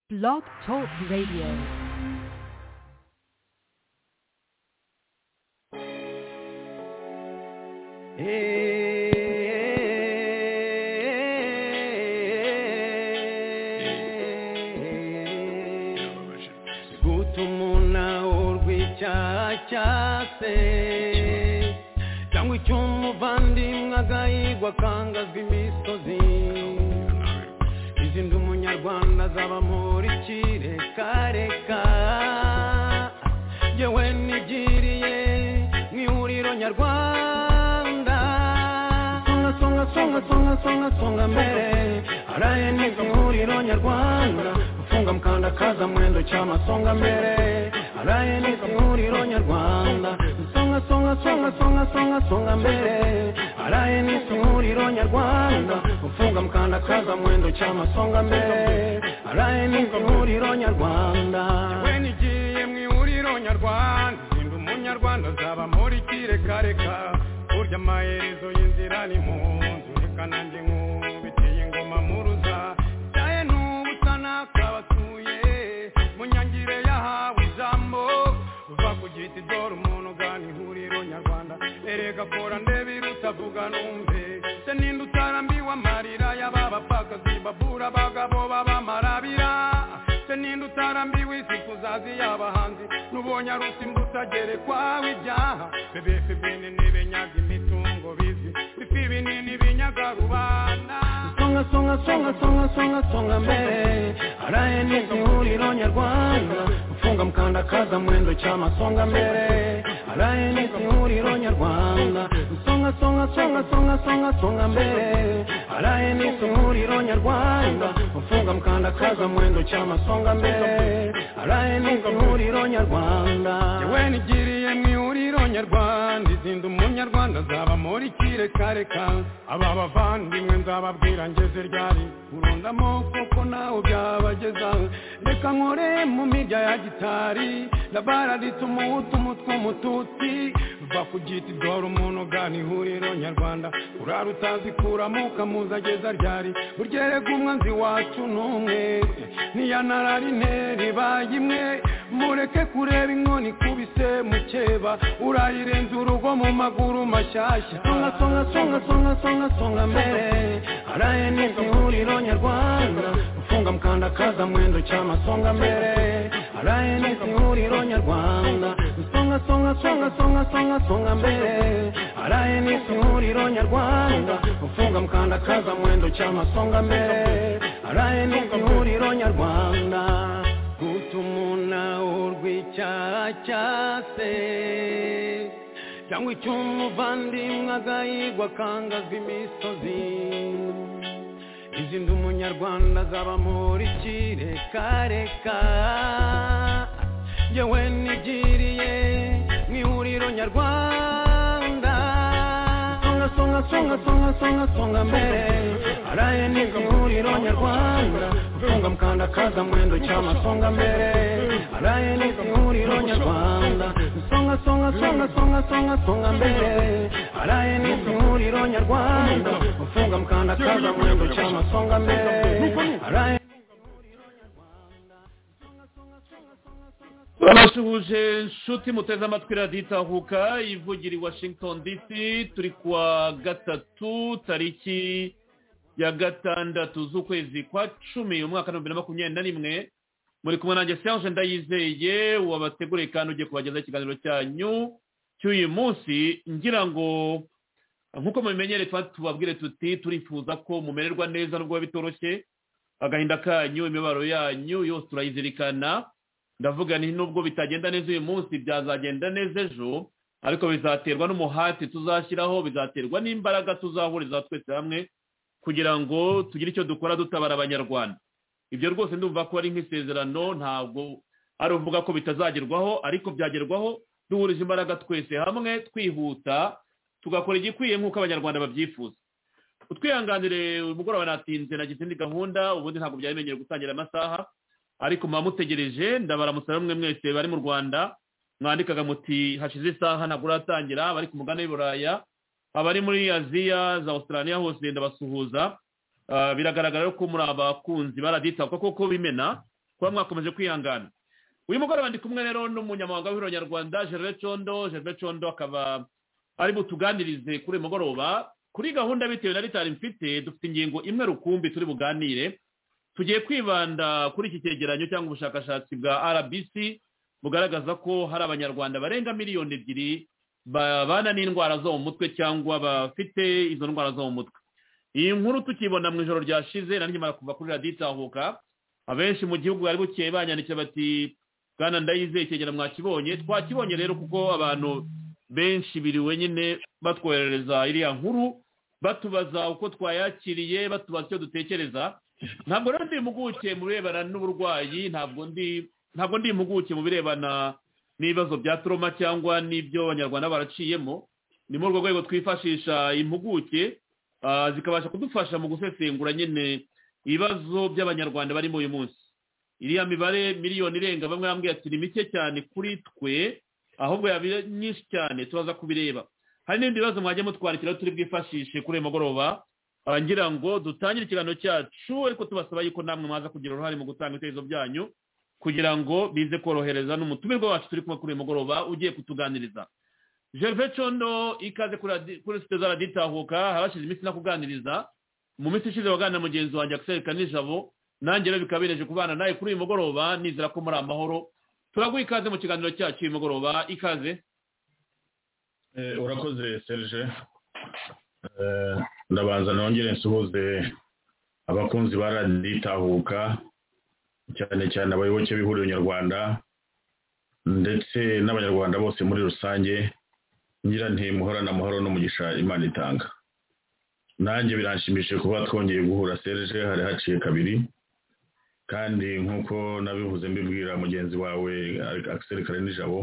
Blog Talk Radio. guta umunao rw'icyaha cyase cyangwa icy'umuvandimwe agahigwa akangazwa imisozi izindi umunyarwanda azaba muri kirekareka yewe nigiriye mu ihuriro nyarwanda songa songa songa songa songa songa mbere araye neza ihuriro nyarwanda ufunga mukanda kaza mwendo cyama songa mbere araye neza ihuriro nyarwanda songa songa songa songa songa songa mbere araye neza ihuriro nyarwanda ufunga mukanda kaza mwendo cyama songa mbere araye neza ihuriro nyarwanda yewe nigiye mu ihuriro nyarwanda nsinda umunyarwanda azaba muri kirekareka burya amaherezo y'inzira ni mu nzu reka nanjye nkubitiye ingoma muruza cyaye n'ubusa nakabasuye mu nyangire yahawe ijambo uva ku giti dore umuntu ugana ihuriro nyarwanda erega kora ndebe iruta vuga numve se ninde utarambiwe amarira y'ababapfakazi babura abagabo b'abamarabira se ninde utarambiwe isi kuzazi y'abahanzi n'ubonye ari usimbuta gerekwaho ibyaha bebefe bene n'ibenyaga imitungo bizi bifi binini binyaga rubanda songa songa songa songa songa songa mbere araye n'izi huriro nyarwanda ufunga mukanda kaza mwendo cyama songa mbere araye n'izi huriro nyarwanda songa songa songa songa songa songa mbere araye n'izi huriro nyarwanda ufunga mukanda kaza mwendo cyama songa mbere araye n'izi huriro nyarwanda yewe nigiriye mu ihuriro nyarwanda izinda umunyarwanda azaba muri kirekareka aba bavandimwe nzababwira ngeze ryari urunda amoko ko nawe byabageza reka nkore mu mirya ya gitari dabara rituma umutwe umututsi va ku giti dore umuntu ugana ihuriro nyarwanda urara utazikuramo ukamuza ageza ryari uryerega umwanzi wacu n'umwe niya nararine ribaye imwe mureke kureba inkoni ikubise mukeba urayirenza urugo mu maguru mashyashya songa songa songa songa songa songa mbere araye n'izi huriro nyarwanda ufunga mukanda kaza mwendo cyama songa mbere araye n'izi huriro nyarwanda songa songa songa songa songa songa mbere araye n'izi huriro nyarwanda ufunga mukanda kaza mwendo cyama songa mbere araye n'izi huriro nyarwanda guta umunao rw'icyaha cyase cyangwa icy'umuvandimwe agahigwa akangazwa imisozi izindi umunyarwanda azaba muri kirekareka yewe nigiriye mu ihuriro nyarwanda songa songa songa songa songa songa mbere araye n'izi ihuriro nyarwanda ufunga mukanda kaza mwendo cyama songa mbere araye n'izi ihuriro nyarwanda songa songa songa songa songa songa mbere araye n'izi ihuriro nyarwanda ufunga mukanda kaza mwendo cyama songa mbere araye barasuhuje inshuti muteze amatwi radiyo itahuka ivugira i washington dc turi kuwa gatatu tariki ya gatandatu z'ukwezi kwa cumi umwaka w'ibihumbi bibiri na makumyabiri na rimwe muri kumwe nanjye serge ndayizeye wabateguriye kandi ugiye kubagezaho ikiganiro cyanyu cy'uyu munsi ngira ngo nk'uko mubimenyere tuba tubabwire tuti turifuza ko mumererwa neza nubwo biba bitoroshye agahinda kanyu imibabaro yanyu yose turayizirikana ndavuga nti nubwo bitagenda neza uyu munsi byazagenda neza ejo ariko bizaterwa n'umuhati tuzashyiraho bizaterwa n'imbaraga tuzahuriza twese hamwe kugira ngo tugire icyo dukora dutabara abanyarwanda ibyo rwose ndumva ko ari nk'isezerano ntabwo ari uvuga ko bitazagerwaho ariko byagerwaho duhurije imbaraga twese hamwe twihuta tugakora igikwiye nk'uko abanyarwanda babyifuza utwihanganire uyu mugoroba natinze nagize indi gahunda ubundi ntabwo byari bimenyere gutangira amasaha ariko muba mutegereje ndabaramutsa bamwe mwese bari mu rwanda mwandikaga muti hashize isaha ntabwo uratangira abari ku mugabane w'i buraya abari muri aziya za australia hose ndabasuhuza Ah, biragaragara ko muri abakunzi baraditsa kuko kuko bimena kuba mwakomeje kwihangana uyu mugoroba ndi kumwe rero n'umunyamabanga w'ihuriro nyarwanda gerard condo gerard condo akaba ari butuganirize kuri uyu mugoroba kuri gahunda bitewe na ritari mfite dufite ingingo imwe rukumbi turi buganire tugiye kwibanda kuri iki cyegeranyo cyangwa ubushakashatsi bwa rbc bugaragaza ko hari abanyarwanda barenga miliyoni ebyiri babana n'indwara zo mu mutwe cyangwa bafite izo ndwara zo mu mutwe iyi nkuru tukibona mu ijoro ryashize na nyamara kuva kuri radiyo itahuka abenshi mu gihugu bari bukeye banyandikiye bati bwana ndayizeye icyegeranyo mwakibonye twakibonye rero kuko abantu benshi biriwe nyine batwoherereza iriya nkuru batubaza uko twayakiriye batubaza icyo dutekereza ntabwo rero ndi impuguke mu birebana n'uburwayi ntabwo ndi ntabwo ndi impuguke mu birebana n'ibibazo bya turoma cyangwa n'ibyo abanyarwanda baraciyemo ni muri urwo rwego twifashisha impuguke ah, zikabasha kudufasha mu gusesengura nyine ibibazo by'abanyarwanda barimo uyu munsi iriya mibare miliyoni irenga bamwe bambwiye ati ni mike cyane kuri twe ahubwo yaba ari nyinshi cyane tubaza kubireba hari n'ibindi bibazo mwajya mutwandikira turi bwifashishe kuri uyu mugoroba Ah, ngira ngo dutangire ikiganiro cyacu ariko tubasaba yuko namwe mwaza kugira uruhare mu gutanga ibitekerezo byanyu kugira ngo bize korohereza n'umutumirwa wacu turi kumwe kuri uyu mugoroba ugiye kutuganiriza gerve condo ikaze kuri radi- kuri site za radiyo itahuka habashize iminsi nakuganiriza mu minsi ishize waganira na mugenzi wanjye akisereka nijabo nanjye rero bikaba bineje kubana nawe kuri uyu mugoroba nizera ko muri amahoro turaguha ikaze mu kiganiro cyacu uyu mugoroba ikaze Eh, urakoze serge Eh, ndabanza nongere nsuhuze abakunzi ba radiyo itahuka cyane cyane abayoboke b'ihuriro nyarwanda ndetse n'abanyarwanda bose muri rusange ngira nti muhorane amahoro n'umugisha imana itanga nanjye biranshimishije kuba twongeye guhura serge hari haciye kabiri kandi nk'uko nabivuze mbibwira mugenzi wawe Axel kare nijabo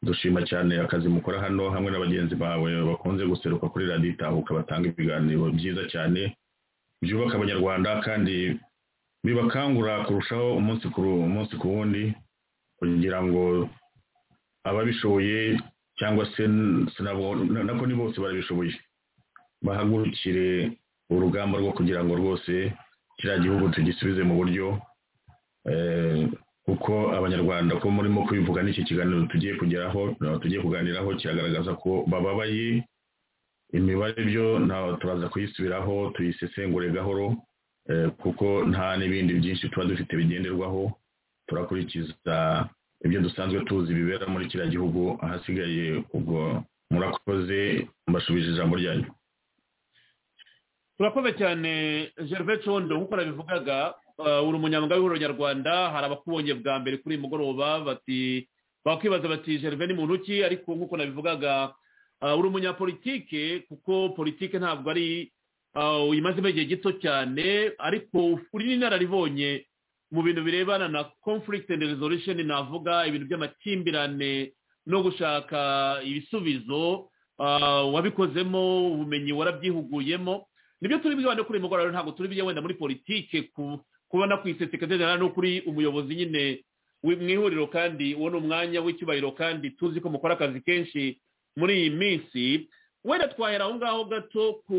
dushima cyane akazi mukora hano hamwe na bagenzi bawe bakunze guseruka kuri radiyo itahuka batanga ibiganiro byiza cyane byubaka abanyarwanda kandi bibakangura kurushaho umunsi ku ru- umunsi ku wundi kugira ngo ababishoboye cyangwa se n- sinabo- na- nako ni bose barabishoboye bahagurukire urugamba rwo kugira ngo rwose kiriya gihugu tugisubize mu buryo eh, kuko abanyarwanda ko murimo kubivuga n'iki kiganiro tugiye kugeraho eh, tugiye kuganiraho kiragaragaza ko bababaye imibare byo ntawe turaza kuyisubiraho tuyisesengure gahoro eh, kuko nta n'ibindi byinshi tuba dufite bigenderwaho turakurikiza ibyo dusanzwe tuzi bibera muri kiriya gihugu ahasigaye ubwo murakoze mbashubije ijambo ryanyu turakoze cyane gerve condo nk'uko nabivugaga ah, uri umunyamwuga w'ihuriro nyarwanda hari abakubonye bwa mbere kuri uyu mugoroba bati bakwibaza bati gerve ni muntu ki ariko nk'uko nabivugaga ah, uri umunyapolitike kuko politike ntabwo ari ah, uyimazemo igihe gito cyane ariko uri n'inararibonye mu bintu birebana na conflict and resolution navuga ibintu by'amakimbirane no gushaka ibisubizo ah, wabikozemo ubumenyi warabyihuguyemo nibyo turi bwibande kuri uyu mugoroba rero ntabwo turi bujye wenda muri politike ku- kubona ku iseseka generale no kuri umuyobozi nyine wi- mu ihuriro kandi uwo ni umwanya w'icyubahiro kandi tuzi ko mukora akazi kenshi muri iyi minsi wenda twahera aho ngaho gato ku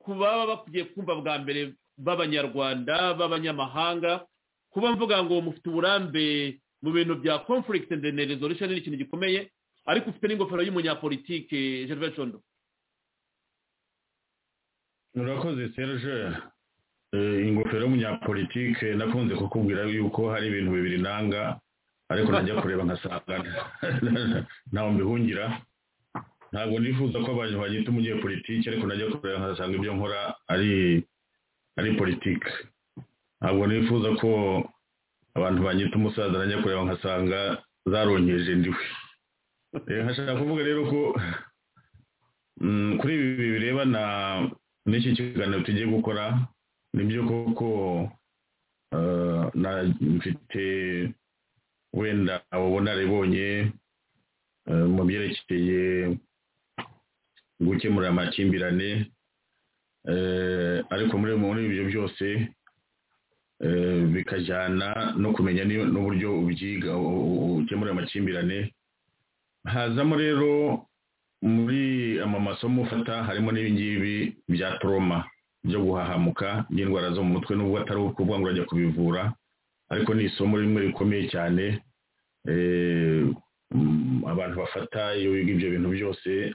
ku baba bagiye kumva bwa mbere b'abanyarwanda b'abanyamahanga kuba mvuga ngo mufite uburambe mu bintu bya conflict and then resolution ni ikintu gikomeye ariko ufite n'ingofero y'umunyapolitike gervais condo murakoze serge Eh, ingofero y'umunyapolitike nakunze kukubwira yuko hari ibintu bibiri nanga ariko najya kureba nkasanga ntawe mbihungira ntabwo nifuza ko abantu bagita umunyapolitike ariko najya kureba nkasanga ibyo nkora ari ari politike ntabwo nifuza ko abantu banyita umusaza najya kureba nkasanga zaronkeje ndiwe Eh, nkashaka kuvuga rero ko Mm, kuri ibi birebana n'iki kiganiro tugiye gukora ni byo koko eh, na- mfite wenda abo naribonye eh, mu byerekeye gukemura amakimbirane eh, ariko muri muri ibyo byose eh, bikajyana no kumenya ni- n'uburyo ubyiga u- u- ukemura amakimbirane hazamo rero muri ama masomo ufata harimo n'ibingibi bya toroma byo guhahamuka by'indwara zo mu mutwe nubwo atari ukuvuga ngo urajya kubivura ariko ni isomo rimwe rikomeye cyane eh, mm, abantu bafata iyo wiga ibyo bintu byose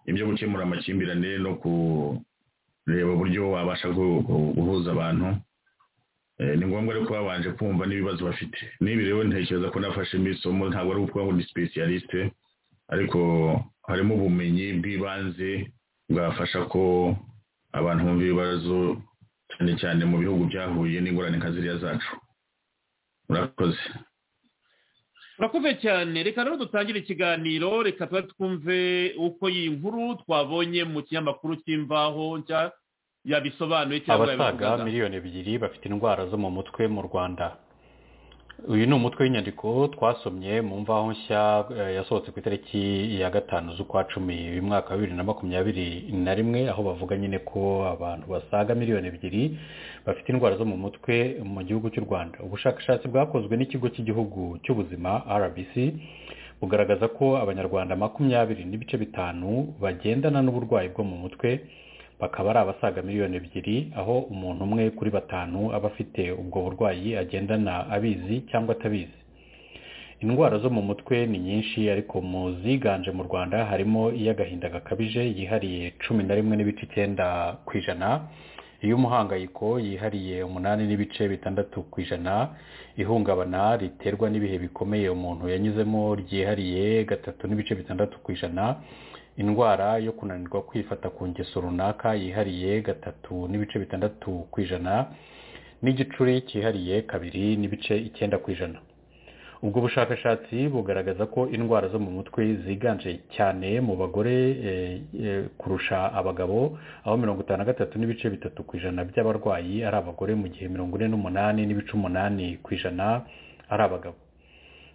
ibyo gukemura amakimbirane no kureba uburyo wabasha gu- gu- guhuza abantu Eh, ni ngombwa rero kuba babanje kumva n'ibibazo bafite n'ibi rero ntekereza ko nafashemo isomo ntabwo ari ukuvuga ngo ni specialiste ariko harimo ubumenyi bw'ibanze bwafasha ko abantu bumva ibibazo cyane cyane mu bihugu byahuye n'ingorane nka ziriya zacu murakoze urakoze cyane reka rero dutangire ikiganiro reka tuba twumve uko iyi nkuru twabonye mu kinyamakuru cy'imvaho nshya yabisobanuye cyangwa abasaga miliyoni ebyiri bafite indwara zo mu mutwe mu rwanda uyu ni umutwe w'inyandiko twasomye mu mvaho nshya eh, yasohotse ku itariki ya gatanu z'ukwa cumi uyu mwaka wa bibiri na makumyabiri na rimwe aho bavuga nyine ko abantu basaga miliyoni ebyiri bafite indwara zo mu mutwe mu gihugu cy'u rwanda ubushakashatsi bwakozwe n'ikigo cy'igihugu cy'ubuzima rbc bugaragaza ko abanyarwanda makumyabiri n'ibice bitanu bagendana n'uburwayi bwo mu mutwe bakaba ari abasaga miliyoni ebyiri aho umuntu umwe kuri batanu aba afite ubwo burwayi agendana abizi cyangwa atabizi indwara zo mu mutwe ni nyinshi ariko mu ziganje mu rwanda harimo iy'agahinda gakabije yihariye cumi na rimwe n'ibice icyenda ku ijana iy'umuhangayiko yihariye umunani n'ibice bitandatu ku ijana ihungabana riterwa n'ibihe bikomeye umuntu yanyuzemo ryihariye gatatu n'ibice bitandatu ku ijana indwara yo kunanirwa kwifata ku ngeso runaka yihariye gatatu n'ibice bitandatu ku ijana n'igicuri cyihariye kabiri n'ibice icyenda ku ijana ubwo bushakashatsi bugaragaza ko indwara zo mu mutwe ziganje cyane mu bagore eh, eh, kurusha abagabo aho mirongo itanu na gatatu n'ibice bitatu ku ijana by'abarwayi ari abagore mu gihe mirongo ine n'umunani n'ibice umunani ku ijana ari abagabo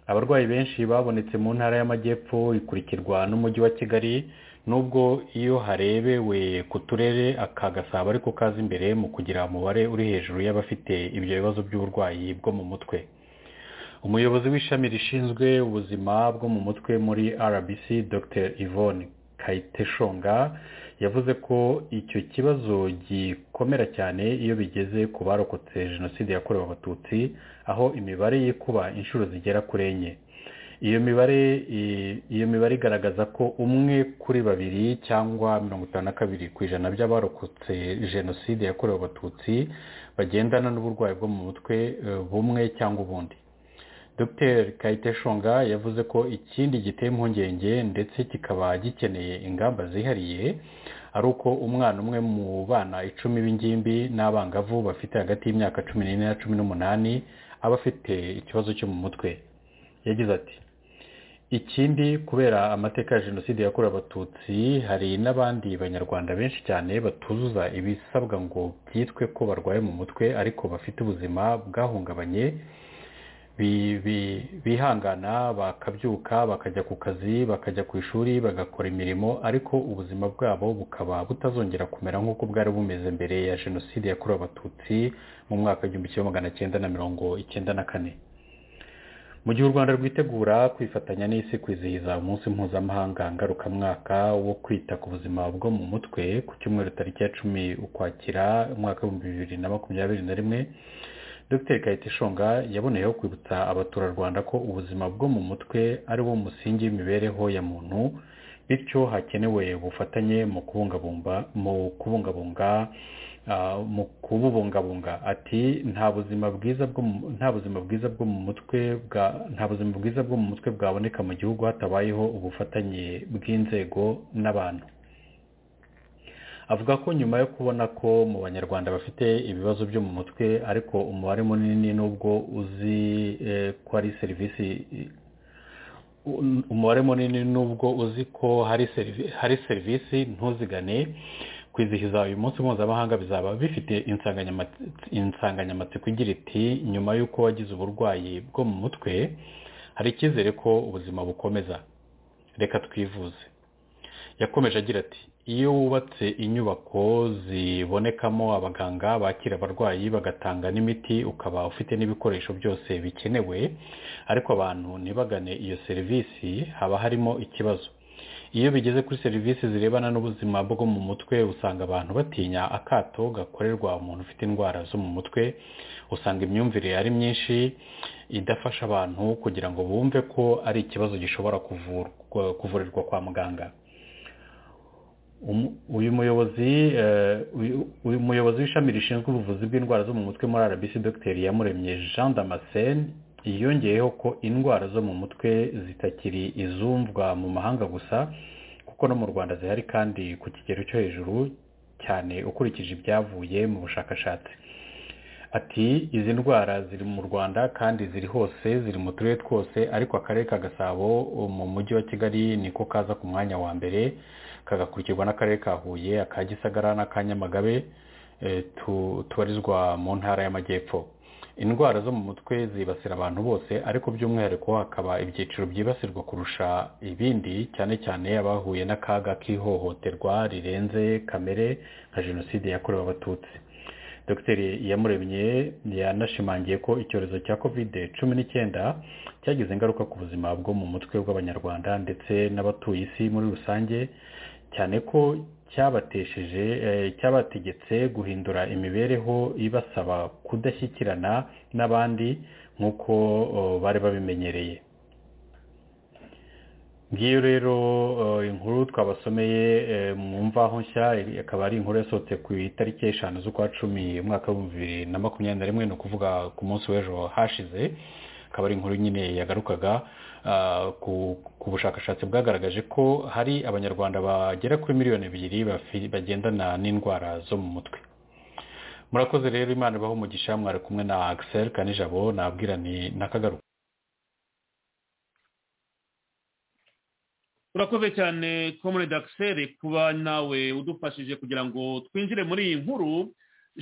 abarwayi benshi babonetse mu ntara y'amajyepfo ikurikirwa n'umujyi wa kigali nubwo iyo harebewe ku turere aka gasabo ariko kaza imbere mu kugira umubare uri hejuru y'abafite ibyo bibazo by'uburwayi bwo mu mutwe umuyobozi w'ishami rishinzwe ubuzima bwo mu mutwe muri rbc dr yvonne kayiteshonga yavuze ko icyo kibazo gikomera cyane iyo bigeze ku barokotse jenoside yakorewe abatutsi aho imibare yikuba inshuro zigera kuri enye iyo mibare i- iyo mibare igaragaza ko umwe kuri babiri cyangwa mirongo itanu na kabiri ku ijana by'abarokotse jenoside yakorewe abatutsi bagendana n'uburwayi bwo mu mutwe eh, bumwe cyangwa ubundi dr kayiteshonga yavuze ko ikindi giteye impungenge ndetse kikaba gikeneye ingamba zihariye ari uko umwana umwe mu bana icumi b'ingimbi n'abangavu bafite hagati y'imyaka cumi n'ine na cumi n'umunani aba afite ikibazo cyo mu mutwe yagize ati ikindi kubera amateka ya jenoside yakorewe abatutsi hari n'abandi banyarwanda benshi cyane batuzuza ibisabwa ngo byitwe ko barwaye mu mutwe ariko bafite ubuzima bwahungabanye bi- bi- bihangana bakabyuka bakajya ku kazi bakajya ku ishuri bagakora imirimo ariko ubuzima bwabo bukaba butazongera kumera nk'uko bwari bumeze mbere ya jenoside yakorewe abatutsi mu mwaka w'igihumbi kimwe magana cyenda na mirongo icyenda na kane mu gihe u rwanda rwitegura kwifatanya n'isi kwizihiza umunsi mpuzamahanga ngarukamwaka wo kwita ku buzima bwo mu mutwe ku cyumweru tariki ya cumi ukwakira umwaka w'ibihumbi bibiri na makumyabiri na rimwe dr kayiteshonga yaboneyeho kwibutsa abaturarwanda ko ubuzima bwo mu mutwe ari wo musingi w'imibereho ya muntu bityo hakenewe ubufatanye mu kubungabunga mu kubungabunga ah, mu kububungabunga ati nta buzima bwiza bwo mu- nta buzima bwiza bwo mu mutwe bwa nta buzima bwiza bwo mu mutwe bwaboneka mu gihugu hatabayeho ubufatanye bw'inzego n'abantu avuga ko nyuma yo kubona ko mu banyarwanda bafite ibibazo byo mu mutwe ariko umubare munini n'ubwo uzi eh, ko ari serivisi um- umubare munini n'ubwo uzi ko hari serivi- hari serivisi ntuzigane kwizihiza uyu munsi mpuzamahanga bizaba bifite insanganyama- insanganyamatsiko igira iti nyuma y'uko wagize uburwayi bwo mu mutwe hari icyizere ko ubuzima bukomeza reka twivuze yakomeje agira ati iyo wubatse inyubako zibonekamo abaganga bakira abarwayi bagatanga n'imiti ukaba ufite n'ibikoresho byose bikenewe ariko abantu ntibagane iyo serivisi haba harimo ikibazo iyo bigeze kuri serivisi zirebana n'ubuzima bwo mu mutwe usanga abantu batinya akato gakorerwa umuntu ufite indwara zo mu mutwe usanga imyumvire ari myinshi idafasha abantu kugira ngo bumve ko ari ikibazo gishobora kuvurwa kuvurirwa kwa muganga uyu muyobozi uyu muyobozi w'ishami rishinzwe ubuvuzi bw'indwara zo mu mutwe muri rbc dr yamuremye jean damascene yongeyeho ko indwara zo mu mutwe zitakiri izumvwa mu mahanga gusa kuko no mu rwanda zihari kandi ku kigero cyo hejuru cyane ukurikije ibyavuye mu bushakashatsi ati izi ndwara ziri mu rwanda kandi ziri hose ziri mu turere twose ariko akarere ka gasabo mu mujyi wa kigali niko kaza ku mwanya wa mbere kagakurikirwa n'akarere ka huye aka gisagara n'aka nyamagabe tubarizwa mu ntara y'amajyepfo indwara zo mu mutwe zibasira abantu bose ariko by'umwihariko hakaba ibyiciro byibasirwa kurusha ibindi cyane cyane abahuye n'akaga k'ihohoterwa rirenze kamere nka jenoside yakorewe abatutsi dr yamuremye yanashimangiye ko icyorezo cya kovide cumi n'icyenda cyagize ingaruka ku buzima bwo mu mutwe bw'abanyarwanda ndetse n'abatuye isi muri rusange cyane ko cyabatesheje cyabategetse guhindura imibereho ibasaba kudashyikirana n'abandi nk'uko bari babimenyereye ngiyo rero inkuru twabasomeye mu mvaho nshya akaba ari inkuru yasohotse ku itariki eshanu z'ukwa cumi umwaka w'ibihumbi bibiri na makumyabiri na rimwe ni ukuvuga ku munsi w'ejo hashize akaba ari inkuru nyine yagarukaga ku bushakashatsi bwagaragaje ko hari abanyarwanda bagera kuri miliyoni ebyiri bagendana n'indwara zo mu mutwe murakoze rero imana ibaho umugisha mwari kumwe na Axel kanijabo nabwirani na kagaruka urakoze cyane komune dagiseri kuba nawe udufashije kugira ngo twinjire muri iyi nkuru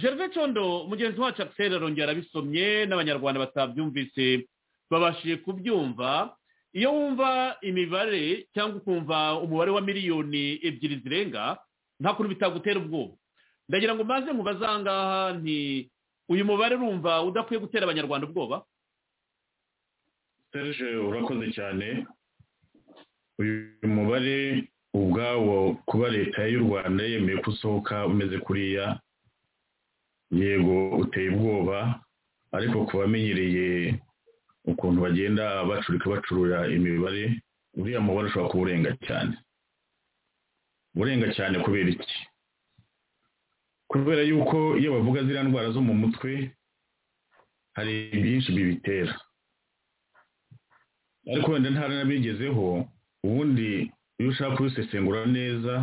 gerve condo mugenzi wacu akiseri arongera arabisomye n'abanyarwanda batabyumvise babashije kubyumva iyo wumva imibare cyangwa ukumva umubare wa miliyoni ebyiri zirenga nta kuntu bitagutera ubwoba ndagira ngo maze mubaze aha ngaha nti uyu mubare urumva udakwiye gutera abanyarwanda ubwoba serge urakoze cyane uyu mubare ubwawo kuba leta y'u rwanda yemeye ko usohoka umeze kuriya yego uteye ubwoba ariko ku bamenyereye ukuntu bagenda bacurika bacurura imibare uriya mubare ushobora kuba urenga cyane urenga cyane kubera iki kubera yuko iyo bavuga ziriya ndwara zo mu mutwe hari byinshi bibitera ariko wenda ntara n'abigezeho ubundi iyo ushaka kubisesengura neza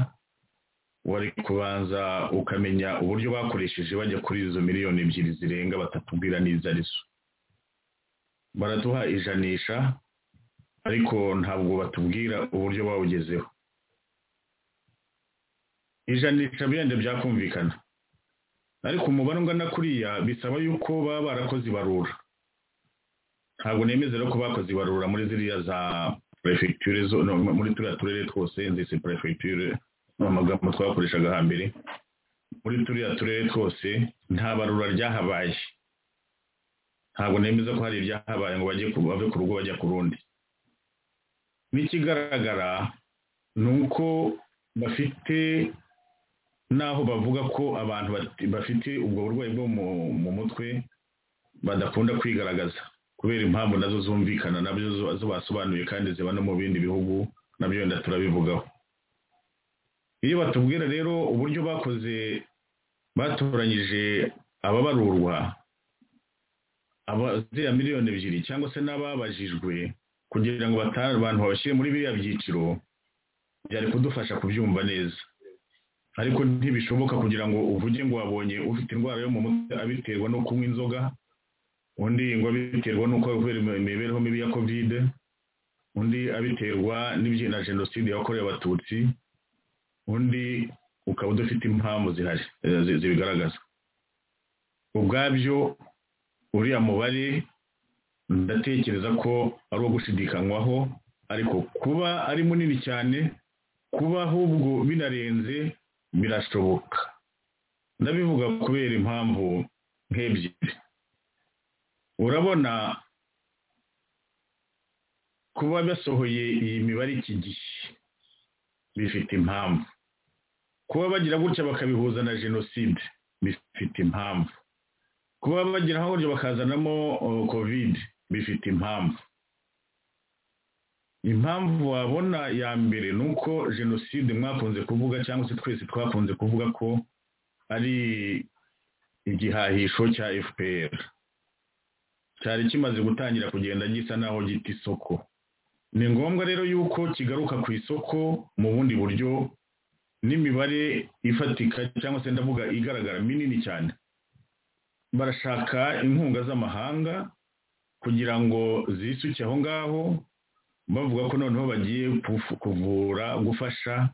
wari kubanza ukamenya uburyo bakoresheje bajya kuri izo miliyoni ebyiri zirenga batatubwira n'izo ari zo baraduha ijanisha ariko ntabwo batubwira uburyo bawugezeho ijanisha birenda byakumvikana ariko umubare ungana kuriya bisaba yuko baba barakoze ibarura ntabwo nemezera ko bakoze ibarura muri ziriya za perefegiture muri turiya turere twose nzise perefegiture ni amagambo twakoreshaga hambere muri turiya turere twose nta barura ryahabaye ntabwo nemeza ko hari ibyahabaye ngo bajye bave ku rugo bajya ku rundi n'ikigaragara ni uko bafite n'aho bavuga ko abantu bafite ubwo burwayi bwo mu mutwe badakunda kwigaragaza kubera impamvu nazo zumvikana nabyo zo basobanuye kandi ziba no mu bindi bihugu nabyo wenda turabivugaho iyo batubwira rero uburyo bakoze batoranyije ababarurwa ziriya miliyoni ebyiri cyangwa se n'ababajijwe kugira ngo abantu babashyire muri biriya byiciro byari kudufasha kubyumva neza ariko ntibishoboka kugira ngo uvuge ngo wabonye ufite indwara yo mu mutwe abiterwa no kunywa inzoga undi ngo abiterwa n'uko kubera imibereho mibi ya kovide undi abiterwa na jenoside yakorewe abatutsi undi ukaba udafite impamvu zihari zibigaragaza ubwabyo uriya mubare ndatekereza ko ari uwo gushidikanywaho ariko kuba ari munini cyane kuba ahubwo binarenze birashoboka ndabivuga kubera impamvu nk'ebyiri urabona kuba basohoye iyi mibare iki gihe bifite impamvu kuba bagira gutya bakabihuza na jenoside bifite impamvu kuba bagira gutya bakazanamo kovide bifite impamvu impamvu wabona ya mbere ni uko jenoside mwakunze kuvuga cyangwa se twese twakunze kuvuga ko ari igihahisho cya fpr cyari kimaze gutangira kugenda gisa naho gita isoko ni ngombwa rero yuko kigaruka ku isoko mu bundi buryo n'imibare ifatika cyangwa se ndavuga igaragara minini cyane barashaka inkunga z'amahanga kugira ngo zisuke aho ngaho bavuga ko noneho bagiye kuvura gufasha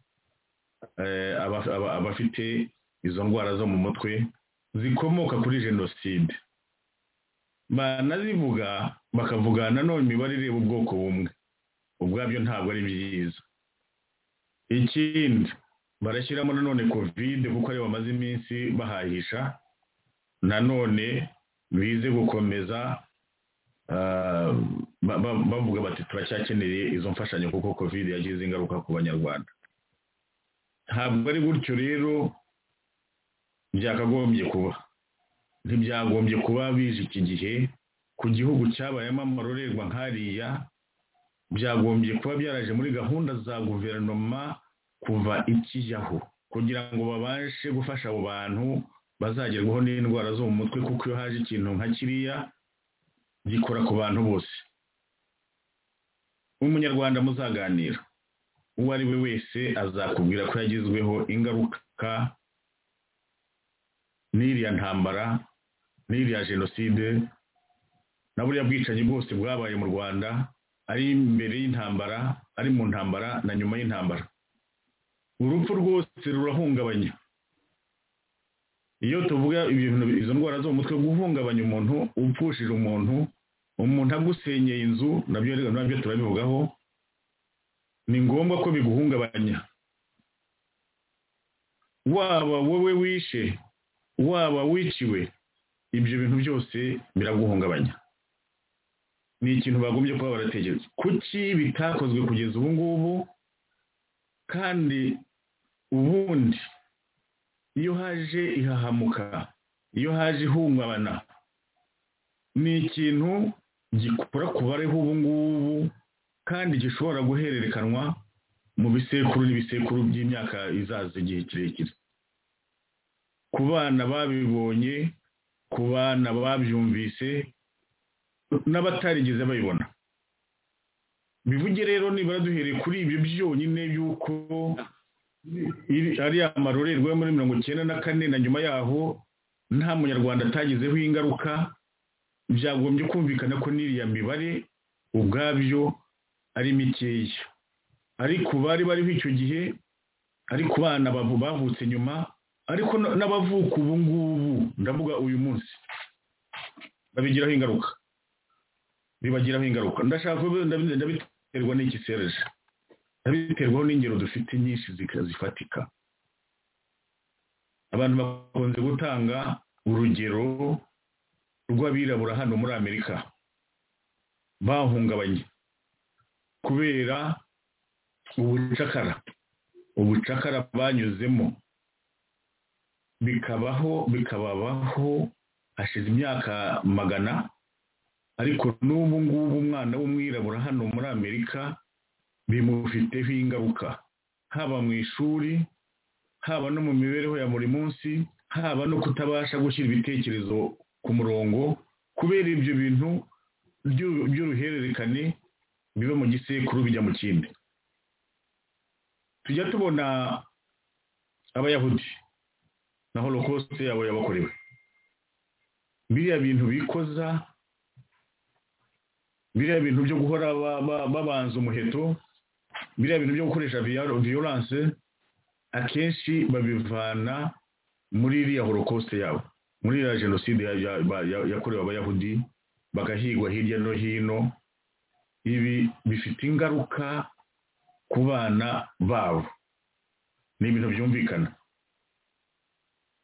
abafite izo ndwara zo mu mutwe zikomoka kuri jenoside banazivuga bakavuga nanone imibare ireba ubwoko bumwe ubwabyo ntabwo ari byiza ikindi barashyiramo nanone kovide kuko ariyo bamaze iminsi bahahisha nanone bize gukomeza bavuga bati turacyakeneye izo mfashanyo kuko kovide yagize ingaruka ku banyarwanda ntabwo ari gutyo rero byakagombye kuba ntibyagombye kuba bije iki gihe ku gihugu cyabayemo amarorerwa nk'ariya byagombye kuba byaraje muri gahunda za guverinoma kuva ikijyaho kugira ngo babashe gufasha abo bantu bazagerwaho n'indwara zo mu mutwe kuko iyo haje ikintu nka kiriya gikora ku bantu bose umunyarwanda muzaganira uwo ari we wese azakubwira ko yagizweho ingaruka n'iriya ntambara n'iriya jenoside na buriya bwicanyi bwose bwabaye mu rwanda ari imbere y'intambara ari mu ntambara na nyuma y'intambara urupfu rwose rurahungabanya iyo tuvuga izo ndwara zo mu mutwe guhungabanya umuntu upfushije umuntu umuntu agusenyeye inzu nabyo nabyo turabivugaho ni ngombwa ko biguhungabanya waba wowe wishe waba wiciwe ibyo bintu byose biraguhungabanya ni ikintu bagombye kuba baratekereza kuki bitakozwe kugeza ubu ngubu kandi ubundi iyo haje ihahamuka iyo haje ihungabana ni ikintu gikura ku bareho ubu ngubu kandi gishobora guhererekanwa mu bisekuru n'ibisekuru by'imyaka izaza igihe kirekire ku bana babibonye ku bana babyumvise n'abatarigeze babibona bivuge rero nibura duhereye kuri ibyo byonyine y'uko ari amarorerwa yo muri mirongo icyenda na kane na nyuma yaho nta munyarwanda atagizeho ingaruka byagombye kumvikana ko n'iriya mibare ubwabyo ari mikeya ari ku bari bariho icyo gihe ari ku bana bavutse nyuma ariko n'abavuka ubu ngubu ndavuga uyu munsi babigiraho ingaruka bibagiraho ingaruka ndashaka ndabiterwa n'iki sereje ndabiterwaho n'ingero dufite nyinshi zifatika abantu bakunze gutanga urugero rw'abirabura hano muri amerika bahungabanye kubera ubucakara ubucakara banyuzemo bikabaho bikababaho hashize imyaka magana ariko n'ubu ngubu umwana w'umwirabura hano muri amerika bimufiteho ingaruka haba mu ishuri haba no mu mibereho ya buri munsi haba no kutabasha gushyira ibitekerezo ku murongo kubera ibyo bintu by'uruhererekane biba mu gisekuru bijya mu kindi tujya tubona abayahudi na holokosite yabo yabakorewe biriya bintu bikoza biriya bintu byo guhora babanza umuheto biriya bintu byo gukoresha viyoranse akenshi babivana muri iriya holokosite yabo muri iriya jenoside yakorewe abayahudi bagahigwa hirya no hino ibi bifite ingaruka ku bana babo ni ibintu byumvikana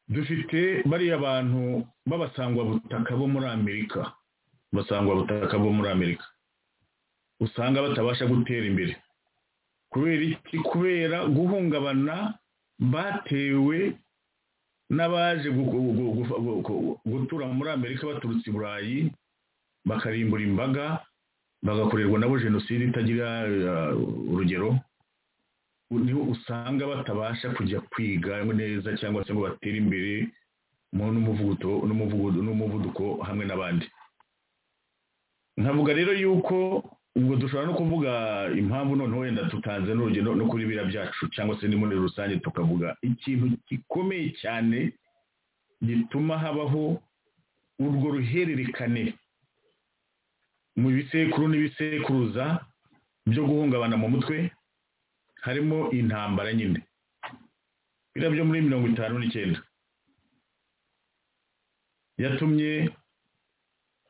dufite bariya bantu b'abasangwabutaka bo muri amerika basangwa butaka bo muri amerika usanga batabasha gutera imbere kubera iki kubera guhungabana batewe n'abaje gu- gu- gu- gu- gu- gu- gutura muri amerika baturutse i burayi bakarimbura imbaga bagakorerwa nabo jenoside itagira eh, urugero niho usanga batabasha kujya kwiga neza cyangwa se ngo batere imbere mu n'umuvuduko n'umuvuduko n'umuvuduko hamwe n'abandi nkavuga rero yuko ubwo dushobora no kuvuga impamvu none wenda tutanze n'urugero no kuri biriya byacu cyangwa se muri rusange tukavuga ikintu gikomeye cyane gituma habaho urwo ruhererekane mu bisekuru n'ibisekuruza byo guhungabana mu mutwe harimo intambara nyine biriya byo muri mirongo itanu n'icyenda yatumye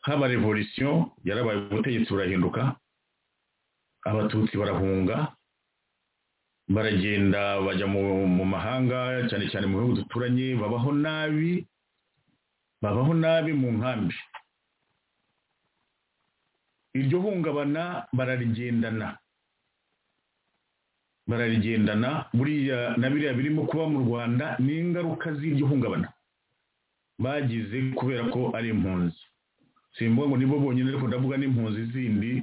haba revolisiyo yarabaye ubutegetsi burahinduka abatutsi barahunga baragenda bajya mu, mu mahanga cyane cyane mu bihugu duturanye babaho nabi babaho nabi mu nkambi iryo hungabana bararigendana bararigendana buriya na biriya birimo kuba mu rwanda ni ingaruka z'iryo hungabana bagize kubera ko ari impunzi simvuga ngo nibo bonyine ariko ndavuga n'impunzi zindi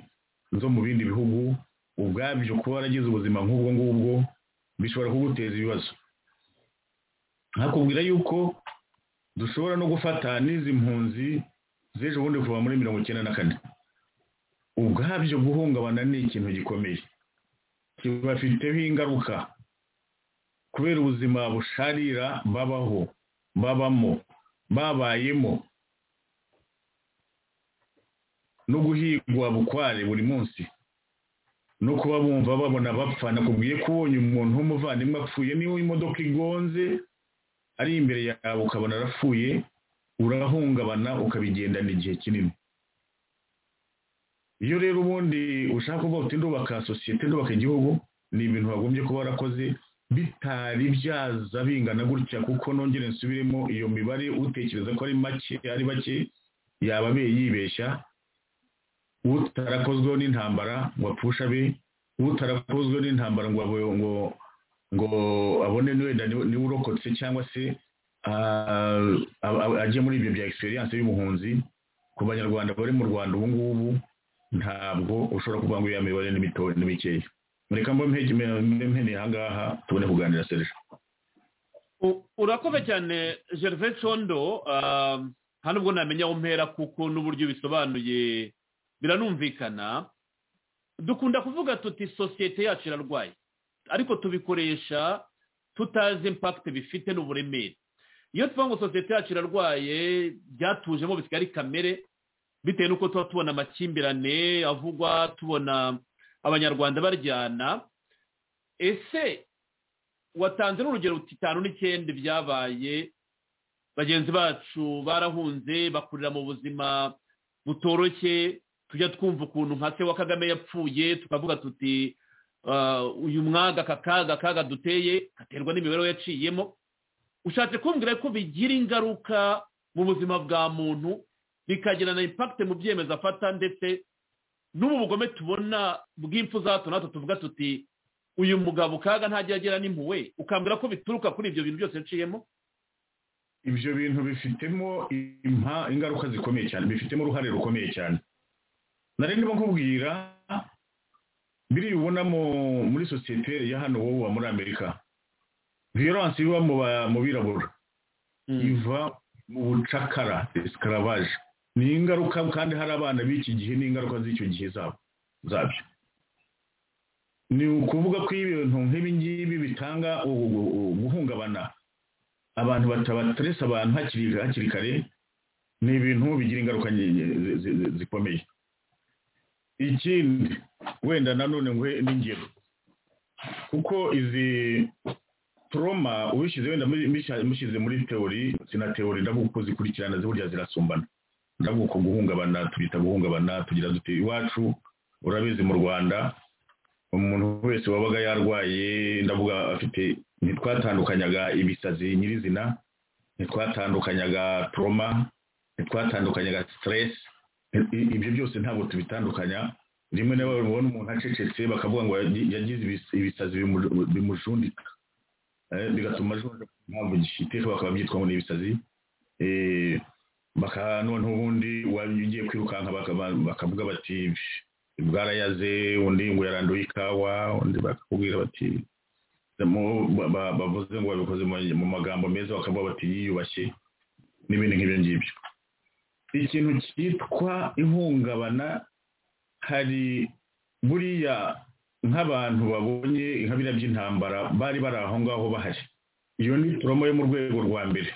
zo mu bindi bihugu ubwabyo kuba waragize ubuzima nk'ubwo ngubwo bishobora kuguteza ibibazo nakubwira yuko dushobora no gufata n'izi mpunzi z'ejo bundi kuva muri mirongo icyenda na kane ubwabyo guhungabana ni ikintu gikomeye kibafiteho ingaruka kubera ubuzima busharira babaho babamo babayemo no guhigwa bukware buri munsi no kuba bumva babona bapfa nakubwiye ko ubonye umuntu w'umuvandimwe apfuye niba imodoka igonze ari imbere yawe ukabona arapfuye urahungabana ukabigendana igihe kinini iyo rero ubundi ushaka kuvuga uti ndubaka sosiyete ndubaka igihugu ni ibintu wagombye kuba warakoze bitari byaza bingana gutya kuko nongere nsubiremo iyo mibare utekereza ko ari make ari bake yaba abe yibeshya utarakozweho n'intambara ngo apfushe abe utarakozweho n'intambara ngo abo- ngo ngo abone wenda niwe niwe urokotse cyangwa se ah, ab- ab- ajye muri ibyo bya experience y'ubuhunzi ku banyarwanda bari mu rwanda ubu ngubu ntabwo ushobora kuvuga ngo iyo mibare ni mitoya ni mikeya mureka mba mpeneye aha ngaha tubone kuganira serge U- urakoze cyane gervais condo ah, nta nubwo namenya aho mpera kuko n'uburyo bisobanuye biranumvikana dukunda kuvuga tuti sosiyete yacu irarwaye ariko tubikoresha tutazi impakite bifite n'uburemere iyo tuvuga ngo sosiyete yacu irarwaye byatujemo bisigara ari kamere bitewe n'uko tuba tubona amakimbirane avugwa tubona abanyarwanda baryana ese watanze n'urugero ruti itanu n'icyenda byabaye bagenzi bacu barahunze bakurira mu buzima butoroshye tujya twumva ukuntu nka se wa kagame yapfuye tukavuga tuti "Ah, uyu mwaga aka kaga kaga duteye gaterwa n'imibereho yaciyemo ushatse kumbwira ko bigira ingaruka mu buzima bwa muntu bikagira na impakite mu byemezo afata ndetse n'ubu bugome tubona bw'impfu za hato na hato tuvuga tuti uyu mugabo kaga ntajya agera n'impuwe ukambwira ko bituruka kuri ibyo bintu byose nciyemo ibyo bintu bifitemo impa- ingaruka zikomeye cyane bifitemo uruhare rukomeye cyane nari ndimo nkubwira biriya ubona mu- muri sosiyete ya hano wowe wa muri amerika violence iba mu ba- mu birabura iva mu bucakara escaravaje ni ingaruka kandi hari abana b'iki gihe n'ingaruka z'icyo gihe zabo zabyo ni ukuvuga ko ibintu nk'ibi ngibi bitanga ubu- ubu- ubu- guhungabana abantu batabateresa abantu hakiri hakiri kare ni ibintu bigira ingaruka nke- zi- zi- zi- zikomeye ikindi wenda nanone nguhe n'ingero kuko izi toroma ubishyize wenda muri- mishya- mushyize muri teori sina teori ndavuga uko zikurikirana burya zirasumbana ndavuga uko guhungabana tubyita guhungabana tugira dute iwacu urabizi mu rwanda umuntu wese wabaga yarwaye ndavuga afite ntitwatandukanyaga ibisazi nyirizina ntitwatandukanyaga toroma ntitwatandukanyaga siteresi ibyo byose ntabwo tubitandukanya rimwe na rimwe babona umuntu acecetse bakavuga ngo yagi- yagize ibis- ibisazi bimu- bimujundika Eh, bigatuma ajunja impamvu gifite bakaba byitwa ngo ni ibisazi Eh, baka noneho ubundi waba ugiye kwirukanka bakaba- bakavuga bati bwarayaze undi ngo yaranduye ikawa undi bakakubwira bati mu- ba- ba- bavuze ngo babikoze mu- mu magambo meza bakavuga bati yiyubashye n'ibindi nk'ibyo ngibyo ikintu cyitwa ihungabana hari buriya nk'abantu babonye nka biriya by'intambara bari bari aho ngaho bahari iyo ni promo yo mu rwego rwa mbere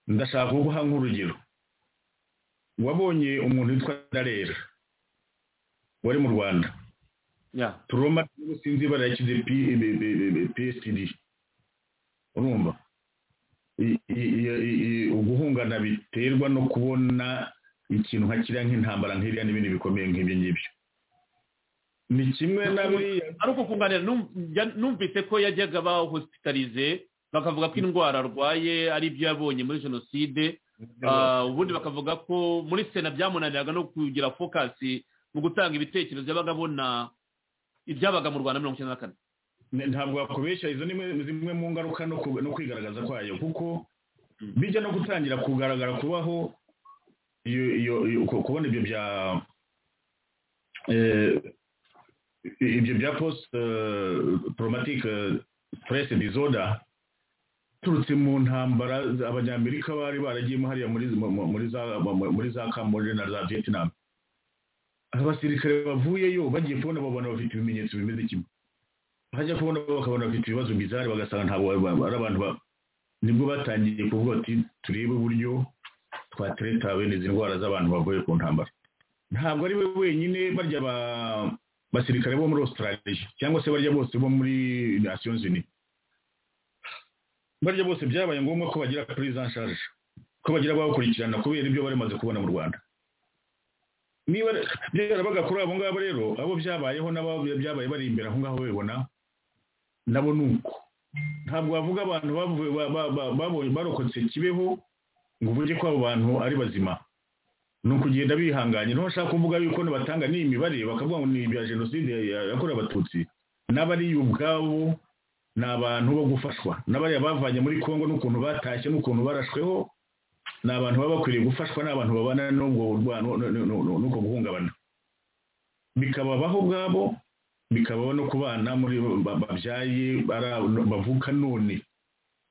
ndashaka kuguha nk'urugero wabonye umuntu witwa darera wari mu rwanda ya turoma sinzi ibara yashyize P- B- B- B- B- psd urumva I- i- i- i- i- uguhungana biterwa no kubona ikintu nka kiriya nk'intambara nk'iriya n'ibindi bikomeye nk'ibyo ngibyo ni kimwe na buriya ari uko kunganira num- njya- numvise ko yajyaga bahospitalize bakavuga ko indwara arwaye ari ibyo yabonye muri jenoside Ah, ubundi bakavuga ko muri sena byamunaniraga no kugira fokasi mu gutanga ibitekerezo yabaga abona ibyabaga mu rwanda mirongo icyenda na kane Ne- ntabwo wakubeshya izo ni mwe- zimwe mu ngaruka no ku- no kwigaragaza kwayo kuko bijya no gutangira kugaragara kubaho iyo iyo iyo- ku- kubona ibyo bya eh, ibyo bya post traumatic stress disorder turutse mu ntambara za- abanyamerika bari baragiyemo hariya muri mu- mu- muri za mu- muri za Cambodia na za Vietnam abasirikare bavuyeyo bagiye kubona babona bafite ibimenyetso bimeze kimwe hajya kubona bakabona bafite ibibazo bizari bagasanga ntabwo ari ari abantu ba nibwo batangiye kuvuga bati turebe uburyo twatereta bene izi ndwara z'abantu bavuye ku ntambara ntabwo ari we wenyine barya ba- basirikare bo muri australia cyangwa se barya bose bo muri nations unies barya bose byabaye ngombwa ko bagira prise en charge ko bagira ababakurikirana kubera ibyo bari bamaze kubona mu rwanda niba byarabaga kuri abo ngabo rero abo byabayeho n'abo byabaye bari imbere aho ngaho babibona nabo ni uko ntabwo wavuga abantu bavuye ba- ba- ba- babonye barokotse kibeho ngo uvuge ko abo bantu ari bazima ni ukugenda bihanganye niho bashaka kuvuga yuko batanga n'imibare bakavuga ngo ni ibya jenoside ya- yakorewe abatutsi n'abari ubwabo ni abantu bo gufashwa n'abariya bavanye muri congo n'ukuntu batashye n'ukuntu barashweho ni abantu baba bakwiriye gufashwa n'abantu babana n'ubwo burwa- no- no- no- no- n'ubwo guhungabana bikababaho ubwabo bikabaho no ku bana muri ba- babyaye bara- bavuka none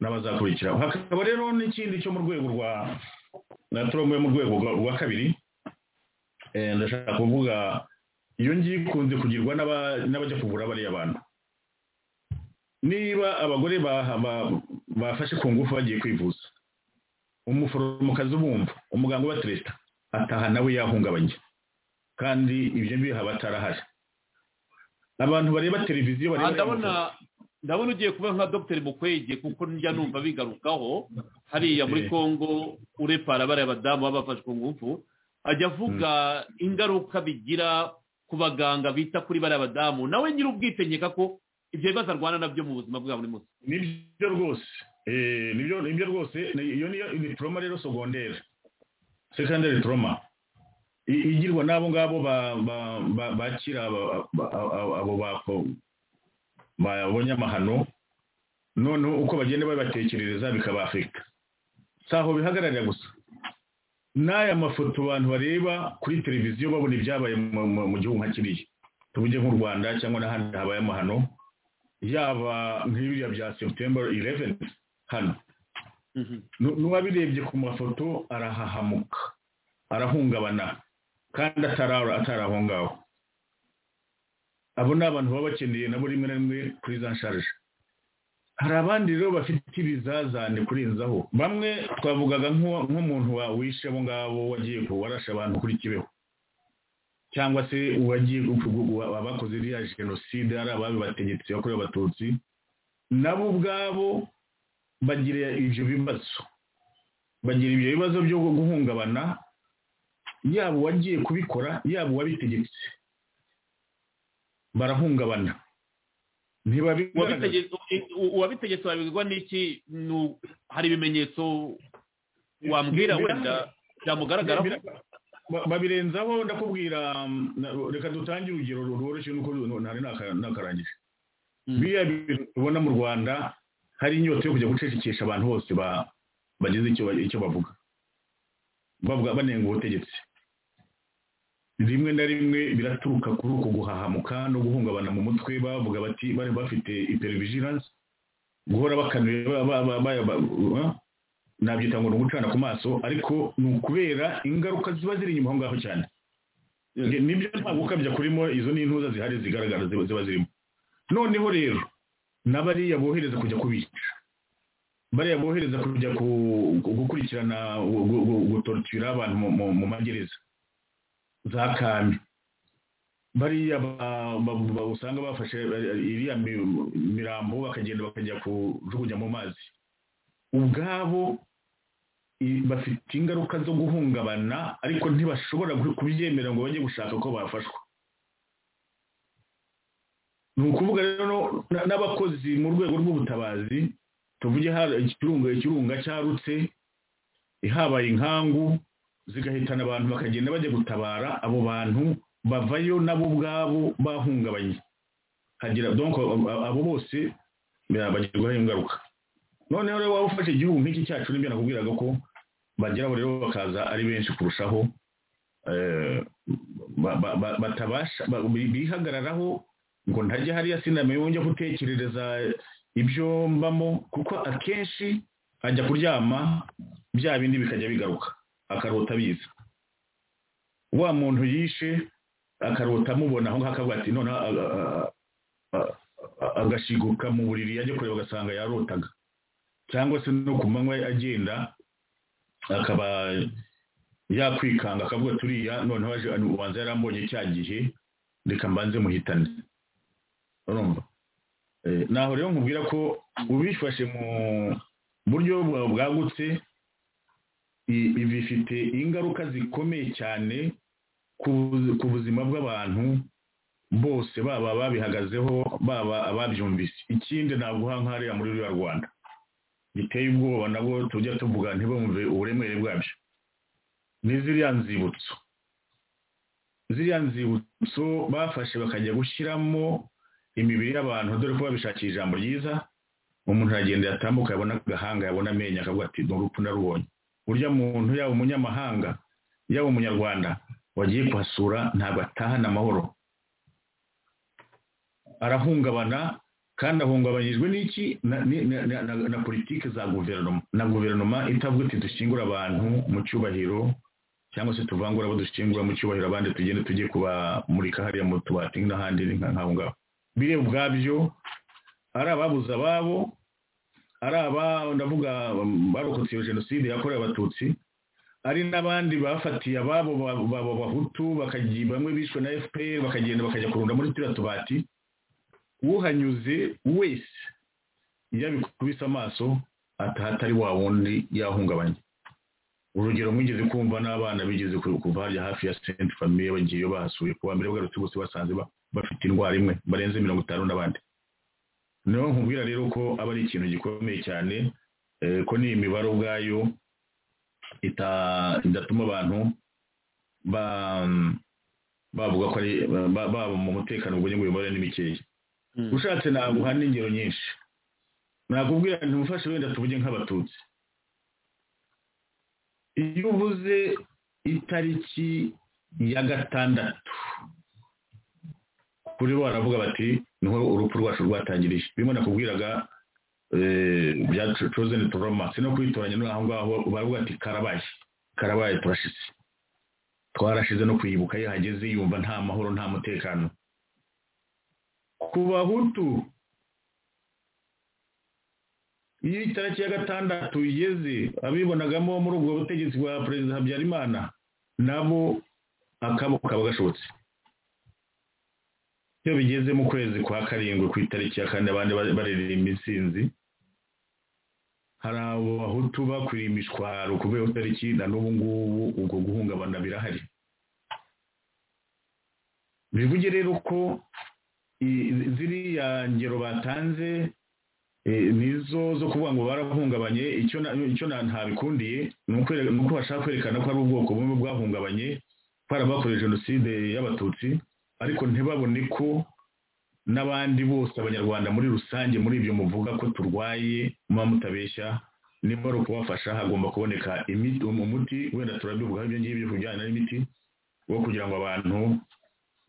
n'abazakurikiraho hakaba rero n'ikindi cyo mu rwego rwa na turomo yo mu rwego rwa- rwa kabiri Eh, ndashaka kuvuga iyo ngiye ikunze kugirwa n'aba- n'abajya kuvura bariya bantu niba abagore baha- ba- bafashe ku ngufu bagiye kwivuza umuforomokazi ubumva umuganga ubatereta ataha nawe yahungabanye kandi ibyo biha batarahari abantu bareba televiziyo Ah, bareba ndabona ndabona ugiye kuba nka dr mukwege kuko njya numva bigarukaho hariya muri Eh. congo urepara bariya badamu baba bafashwe ku ngufu ajya avuga ingaruka bigira ku baganga bita kuri bariya badamu nawe nyiri ubwite nkeka ko ibyo bibazo arwana nabyo mu buzima bwa buri munsi nibyo rwose Eh, nibyo nibyo rwose ni- iyo niyo ni trauma rero secondaire secondary trauma I- igirwa n'abo ngabo ba- ba- ba- bakira aba- ba- abo abo bako- babonye amahano noneho uko bagenda babatekerereza bikabafurika si aho bihagararira gusa n'aya mafoto abantu bareba kuri televiziyo babona ibyabaye mu- mu- mu gihugu nka kiriya tuvuge nk'u rwanda cyangwa n'ahandi habaye amahano yaba nk'ibiriya bya september 11 hano Nu- n'uwabirebye ku mafoto arahahamuka arahungabana kandi atara- atari aho ngaho abo ni abantu baba bakeneye nabo rimwe na rimwe kuri za nsharije hari abandi rero bafite ibizazane kurenzaho bamwe twavugaga nk'uwa- nk'umuntu wa- wishe abo ngabo wagiye ku- warashe abantu kuri kibeho cyangwa se uwagiye gupfugurwa abakoze iriya jenoside ari ababibategetse yakorewe abatutsi nabo ubwabo bagira ibyo bibazo bagira ibyo bibazo byo guhungabana yaba uwagiye kubikora yaba uwabitegetse barahungabana ntibabigaragaza Uwabitege- u- u- uwabitegetse wabibwirwa n'iki Ni u- hari ibimenyetso wambwira Bira- wenda byamugaragaraho Bira- ba- babirenzaho ndakubwira mm, na- reka dutange urugero rworoshye nuko ntari naka- nakarangije biriya bintu tubona mu rwanda hari inyota yo kujya gucecekesha abantu bose ba- bagize icyo ba- icyo bavuga bavuga banenga ubutegetsi rimwe na rimwe biraturuka kuri uko guhahamuka no guhungabana mu mutwe bavuga bati bari bafite hypervigilance guhora bakanuye ba- ba- ba- ba- ba- ba- nabyita ngo ni ugucana ku maso ariko ni ukubera ingaruka ziba ziri inyuma aho ngaho cyane Nge- nibyo nta gukabya kurimo izo ni intuza zihari zigaragara ziba ziba zirimo noneho rero n'abariya bohereza kujya kubica bariya bohereza kujya ku- ku- gukurikirana gu- gu- gu- gutortura abantu mu- mu- mu magereza za kame bariya ba- ba- ba- usanga bafashe eh, iriya mi- mirambo bakagenda bakajya kujugunya mu mazi ubwabo i- bafite ingaruka zo guhungabana ariko ntibashobora gu- kubyemera ngo bajye gushaka ko bafashwa ni ukuvuga rero no- na- n'abakozi mu rwego rw'ubutabazi tuvuge hari ikirunga ikirunga cyarutse habaye inkangu zigahitana abantu bakagenda bajya gutabara abo bantu bavayo nabo ubwabo bahungabanye hagira donc abo- abo bose bagirwaho ingaruka noneho rero waba ufashe igihugu nk'iki cyacu nibyo nakubwiraga ko bageraho rero bakaza ari benshi kurushaho eh, ba- ba- ba- batabasha ba- bi- bihagararaho ngo ntajya hariya sinamenye wongeye gutekerereza ibyo mbamo kuko akenshi ajya kuryama bya bindi bikajya bigaruka akarota biza wa muntu yishe akarota amubona aho ngaho akavuga ati noneho a- a- a- a- agashiguka mu buriri yajya kureba agasanga yarotaga cyangwa se no ku manywa agenda akaba yakwikanga akavuga turiya noneho aje ubanza yarambonye cya gihe reka mbanze muhitane urumva Eh, naho rero nkubwira ko ubifashe mu buryo bwa- bwagutse i- ibi bifite ingaruka zikomeye cyane ku buzi- ku buzima bw'abantu bose baba babihagazeho baba ababyumvise ikindi naguha nk'ariya muri ruriya rwanda biteye ubwoba nabo tujya tuvuga ntibumve uburemere bwabyo ni ziriya nzibutso ziriya nzibutso bafashe bakajya gushyiramo imibiri y'abantu dore ko babishakiye ijambo ryiza umuntu aragenda yatambuka yabona agahanga yabona amenyo akavuga ati ni urupfu narubonye burya muntu yaba umunyamahanga yaba umunyarwanda wagiye kuhasura ntabwo atahana amahoro arahungabana kandi ahungabanyijwe n'iki Na- ni- na- na- na na politiki za guverinoma na guverinoma itavuga iti dushyingura abantu mu cyubahiro cyangwa se tuvangura abo dushyingura mu cyubahiro abandi tugende tujye kubamurika hariya mu tubati n'ahandi ni nka- nk'aho ngaho biriya ubwabyo ari ababuze ababo ari aba ndavuga um, barokotse iyo jenoside yakorewe abatutsi ari n'abandi bafatiye ababo ba- ba- bahutu bakagiye bamwe bishwe na fpr bakagenda bakajya kurunda muri turiya tubati uhanyuze wese iyo abikubise amaso ataha atari wa wundi yahungabanye urugero mwigeze kumva n'abana bigeze ku- kuva hariya hafi ya senti famiye bagiye bahasuye kuwa mbere bagarutse bose basanze ba- bafite indwara imwe barenze mirongo itanu n'abandi niyo nkubwira rero ko aba ari ikintu gikomeye cyane eh, ko n'iyi mibare ubwayo ita- idatuma abantu ba bavuga ko ari ba- baba mu mutekano ubwo nyine mibare ni mikeya ushatse naguha n'ingero nyinshi nakubwira nti mufashe wenda tuvuge nk'abatutsi iyo uvuze itariki ya gatandatu kuri bo baravuga bati niho urupfu rwacu rwatangiriye bimwe nakubwiraga eh, bya cozeni turoma si no kwitoranya no aho ngaho baravuga ati karabaye karabaye turashize twarashize no kuyibuka iyo hageze yumva nta mahoro nta mutekano ku bahutu iyo itariki ya gatandatu igeze abibonagamo muri ubwo butegetsi bwa perezida habyarimana nabo akabo kaba gashobotse iyo bigeze mu kwezi kwa karindwi ku itariki ya kane abandi bari- baririmba intsinzi hari abo bahutu bakwiriye imishwaro kubera iyo tariki na n'ubu ngubu ubwo guhungabana birahari bivuge rero ko i- ziriya ngero batanze eh, nizo zo kuvuga ngo barahungabanye icyo na- icyo na- ntabikundiye ni ukwereka- ni uko bashaka kwerekana ko ari ubwoko bumwe bwahungabanye barabakorewe jenoside y'abatutsi ariko ntibabone ko n'abandi bose abanyarwanda muri rusange muri ibyo muvuga ko turwaye muba mutabeshya niba ari ukubafasha hagomba kuboneka imiti umuti wenda turabivugaho ibyo ngibyo ku bijyanye n'imiti wo kugira ngo abantu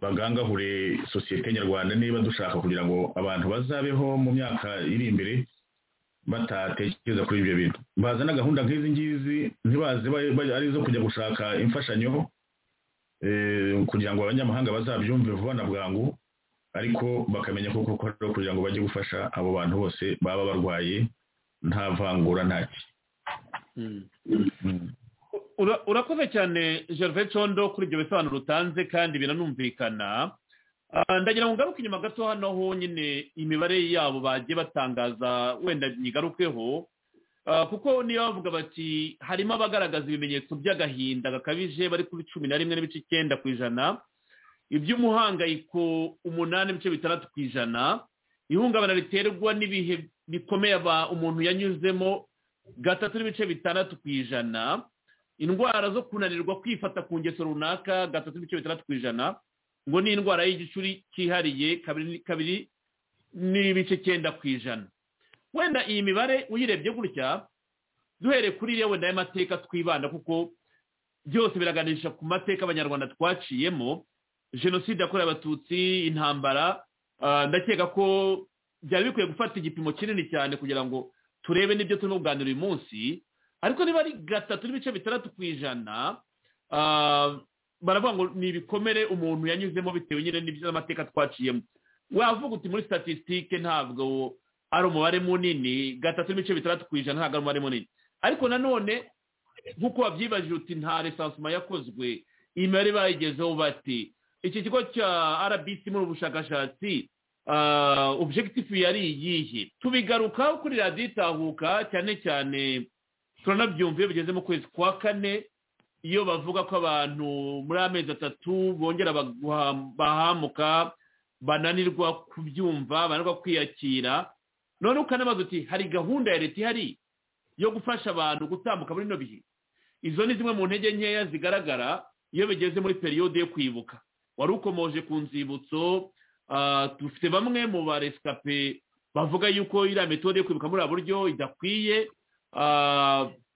bagangahure sosiyete nyarwanda niba dushaka kugira ngo abantu bazabeho mu myaka iri imbere batatekereza kuri ibyo bintu bazana gahunda nk'izi ngizi ntibaze ari izo kujya gushaka imfashanyo kugira ngo abanyamahanga bazabyumve vuba na bwangu ariko bakamenya ko koko ari kugira ngo bajye gufasha abo bantu bose baba barwaye nta vangura ntacyo urakoze cyane gervais condo kuri ibyo bisobanuro utanze kandi biranumvikana ndagira ngo ngaruke inyuma gato hano ho nyine imibare yabo bagiye batangaza wenda nyigarukeho kuko niyo bavuga bati harimo abagaragaza ibimenyetso by'agahinda gakabije bari kuri cumi na rimwe n'ibice icyenda ku ijana iby'umuhangayiko umunani ibice bitandatu ku ijana ihungabana riterwa n'ibihe bikomeye umuntu yanyuzemo gatatu n'ibice bitandatu ku ijana indwara zo kunanirwa kwifata ku ngeso runaka gatatu n'ibice bitandatu ku ijana ngo ni indwara y'igicuri cyihariye kabiri n'ibice cyenda ku ijana wenda iyi mibare uyirebye gutya duhere kuri iriya wenda y'amateka twibanda kuko byose biraganisha ku mateka abanyarwanda twaciyemo jenoside yakorewe abatutsi intambara ndakeka ko byari bikwiye gufata igipimo kinini cyane kugira ngo turebe n'ibyo turimo kuganira uyu munsi ariko niba ari gatatu n'ibice bitandatu ku ijana baravuga ngo ni ibikomere umuntu yanyuzemo bitewe nyine n'ibyo amateka twaciyemo wavuga uti muri statisitike ntabwo ari umubare munini gatatu n'ibice bitandatu ku ijana ntabwo ari umubare munini ariko nanone nk'uko wabyibajije uti nta resansoma yakozwe iyi mibare bayigezeho bati iki kigo cya rbc muri ubushakashatsi objegitifu yari iyihe tubigarukaho kuri radiyo itahuka cyane cyane turanabyumva iyo bigeze mu kwezi kwa kane iyo bavuga ko abantu muri amezi atatu bongera bahamuka bananirwa kubyumva bananirwa kwiyakira none ukanabaza uti hari gahunda ya leta ihari yo gufasha abantu gutambuka muri ino bihe izo ni zimwe mu ntege nkeya zigaragara iyo bigeze muri periyode yo kwibuka wari ukomoje ku nzibutso dufite bamwe mu baresikape bavuga yuko iriya metode yo kwibuka muri ubu buryo idakwiye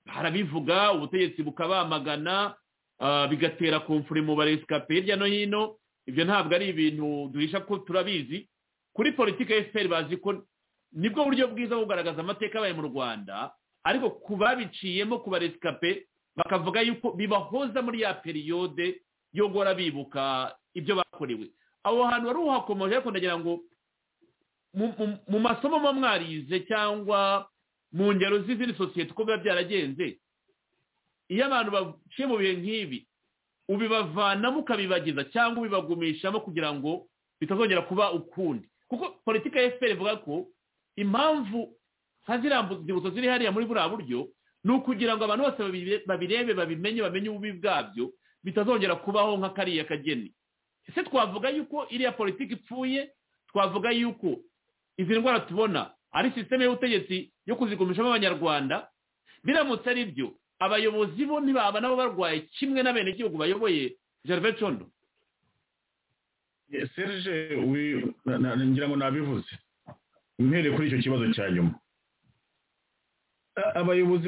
harabivuga ubutegetsi bukabamagana bigatera komfure mu baresikape hirya no hino ibyo ntabwo ari ibintu duhisha ko turabizi kuri politiki ya efuperi bazi ko nibwo buryo bwiza bwo kugaragaza amateka abaye mu rwanda ariko ku babiciyemo ku baresikape bakavuga yuko bibahoza muri ya periyode yo guhora bibuka ibyo bakorewe aho hantu wari uhakomeje ariko ndagira ngo mu masomo muba mwarize cyangwa mu ngero z'izindi sosiyete uko biba byaragenze iyo abantu baciye mu bihe nk'ibi ubibavanamo ukabibagiza cyangwa ubibagumishamo kugira ngo bitazongera kuba ukundi kuko politiki ya efuperi ivuga ko impamvu nka ziriya nzibutso ziri hariya muri buriya buryo ni ukugira ngo abantu bose babirebe babimenye bamenye ububi bwabyo bitazongera kubaho nka kariya kageni ese twavuga yuko iriya politiki ipfuye twavuga yuko izi ndwara tubona ari sisiteme y'ubutegetsi yo kuzigumishamo abanyarwanda biramutse ari byo abayobozi bo ntibaba nabo barwaye kimwe n'abenegihugu bayoboye gervais condo serge ngira ngo nabivuze mpereye kuri icyo kibazo cya nyuma abayobozi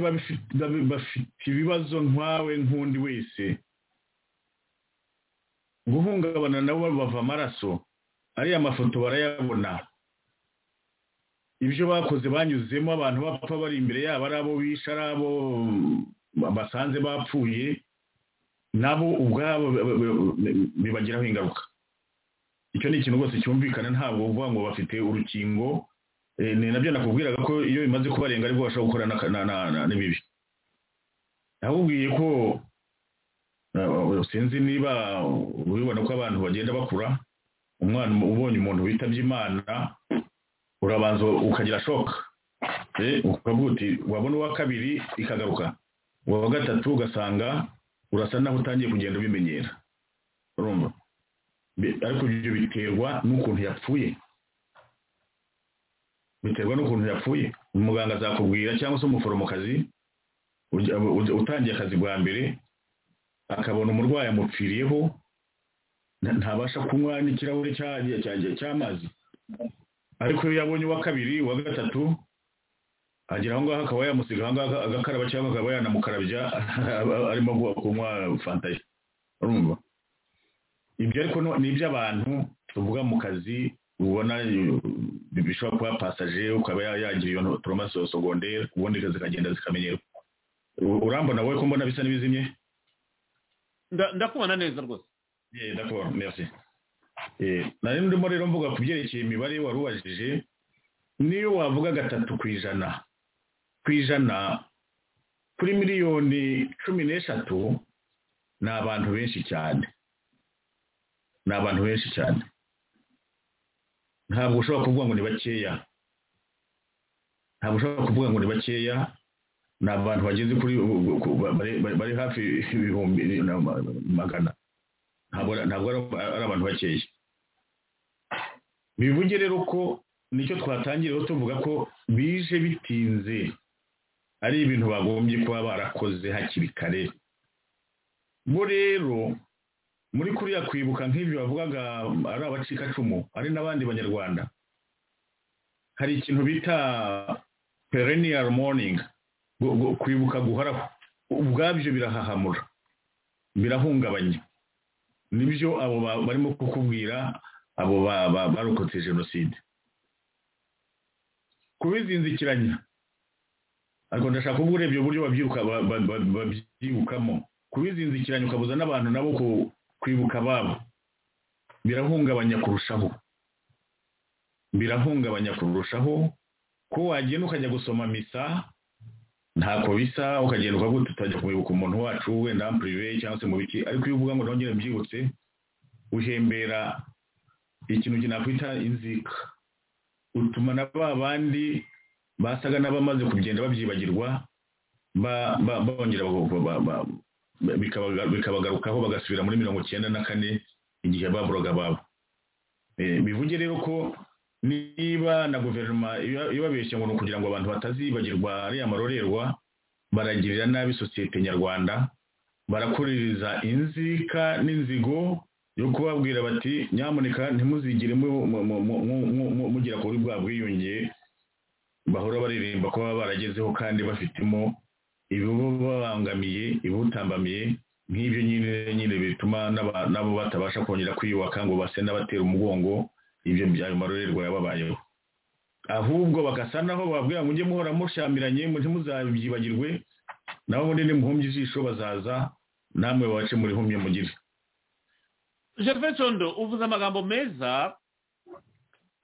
bafite ibibazo nkawe nk'undi wese guhungabana nabo bava amaraso ariya mafoto barayabona ibyo bakoze banyuzemo abantu bapfa bari imbere yabo ari abo bishe ari abo basanze bapfuye nabo ubwabo bibagiraho ingaruka icyo ni ikintu rwose cyumvikana ntabwo uvuga ngo bafite urukingo ni nabyo nakubwiraga ko iyo bimaze kubarenga aribwo bashobora gukora n'ibibi nakubwiye ko sinzi niba ubibona ko abantu bagenda bakura umwana ubonye umuntu witabye imana urabanza ukagira shoka ukavuga uti wabona uwa kabiri ikagaruka uwa gatatu ugasanga urasa naho utangiye kugenda ubimenyera urumva ariko ibyo biterwa n'ukuntu yapfuye biterwa n'ukuntu yapfuye umuganga azakubwira cyangwa se umuforomokazi utangiye akazi bwa mbere akabona umurwayi amupfiriyeho nta- ntabasha kunywa n'ikirahure cya- cya- cy'amazi ariko iyo yabonye uwa kabiri uwa gatatu agera aho ngaho akaba yamusiga aho ngaho agakaraba cyangwa akaba yanamukarabya arimo gu- kunywa fanta ye urumva ibyo ariko no- ni iby'abantu tuvuga mu kazi ubona eh, bishobora kuba pasaje ukaba ya- yagira iyo toromasi sogondere ubundi zikagenda zikamenyerwa U- urambona wowe ko mbona bisa n'ibizimye Nda- ndakubona neza rwose Eh, d'accord, merci. Eh, nari ndimo rero mvuga ku byerekeye imibare wari ubajije niyo wavuga gatatu ku ijana ku ijana kuri miliyoni cumi n'eshatu ni abantu benshi cyane ni abantu benshi cyane ntabwo ushobora kuvuga ngo ni bakeya ntabwo ushobora kuvuga ngo ni bakeya ni abantu bageze kuri ku- bari- bari- bari hafi ibihumbi na magana ntabwo ari- ntabwo ari ari abantu bakeya bivuge rero ko nicyo twatangiriyeho tuvuga ko bije bitinze ari ibintu bagombye kuba barakoze hakiri kare bo rero muri kuriya kwibuka nk'ibyo bavugaga ari abacikacumu hari n'abandi banyarwanda hari ikintu bita perennial morning gu- gu- kwibuka guhoraho ubwabyo birahahamura birahungabanya nibyo abo ba- barimo kukubwira abo ba- ba- barokotse jenoside kubizinzikiranya ariko ndashaka kuvuga urebye uburyo babyibuka ba- ba- ba- babyibukamo kubizinzikiranya ukabuza n'abantu nabo ku- kwibuka ababo birahungabanya kurushaho birahungabanya kurushaho ko wagenda ukajya gusoma misa ntako bisa ukagenda ukavuga uti utajya kwibuka umuntu wacu wenda pirive cyangwa se mu biki ariko iyo uvuga ngo nongere mbyibutse uhembera ikintu kinakwita inzika utuma na ba bandi basaga n'abamaze kugenda babyibagirwa ba- ba- bongera ba- ba- ba- bikabaga- bikabagarukaho bagasubira muri mirongo icyenda na kane igihe baburaga babo Eh, bivuge rero ko niba na guverinoma iba- ibabeshya ngo ni ukugira ngo abantu batazibagirwa ariya marorerwa baragirira nabi sosiyete nyarwanda barakuririza inzika n'inzigo yo kubabwira bati nyamuneka ntimuzigire mu- mu- mu- mu- mu- mu- mu- mugera kuri bwa bwiyunge bahora baririmba ko baba baragezeho kandi bafitemo ibibabangamiye ibutambamiye nk'ibyo nyine nyine bituma n'aba- nabo batabasha kongera kwiyubaka ngo base n'abatera umugongo ibyo byayo marorerwa yababayeho ahubwo bagasa naho bababwira ngo mujye muhora mushamiranye ntimuzabyibagirwe nabo ubundi nimuhumbye ijisho bazaza namwe babace murihumye mugire gervais condo uvuze amagambo meza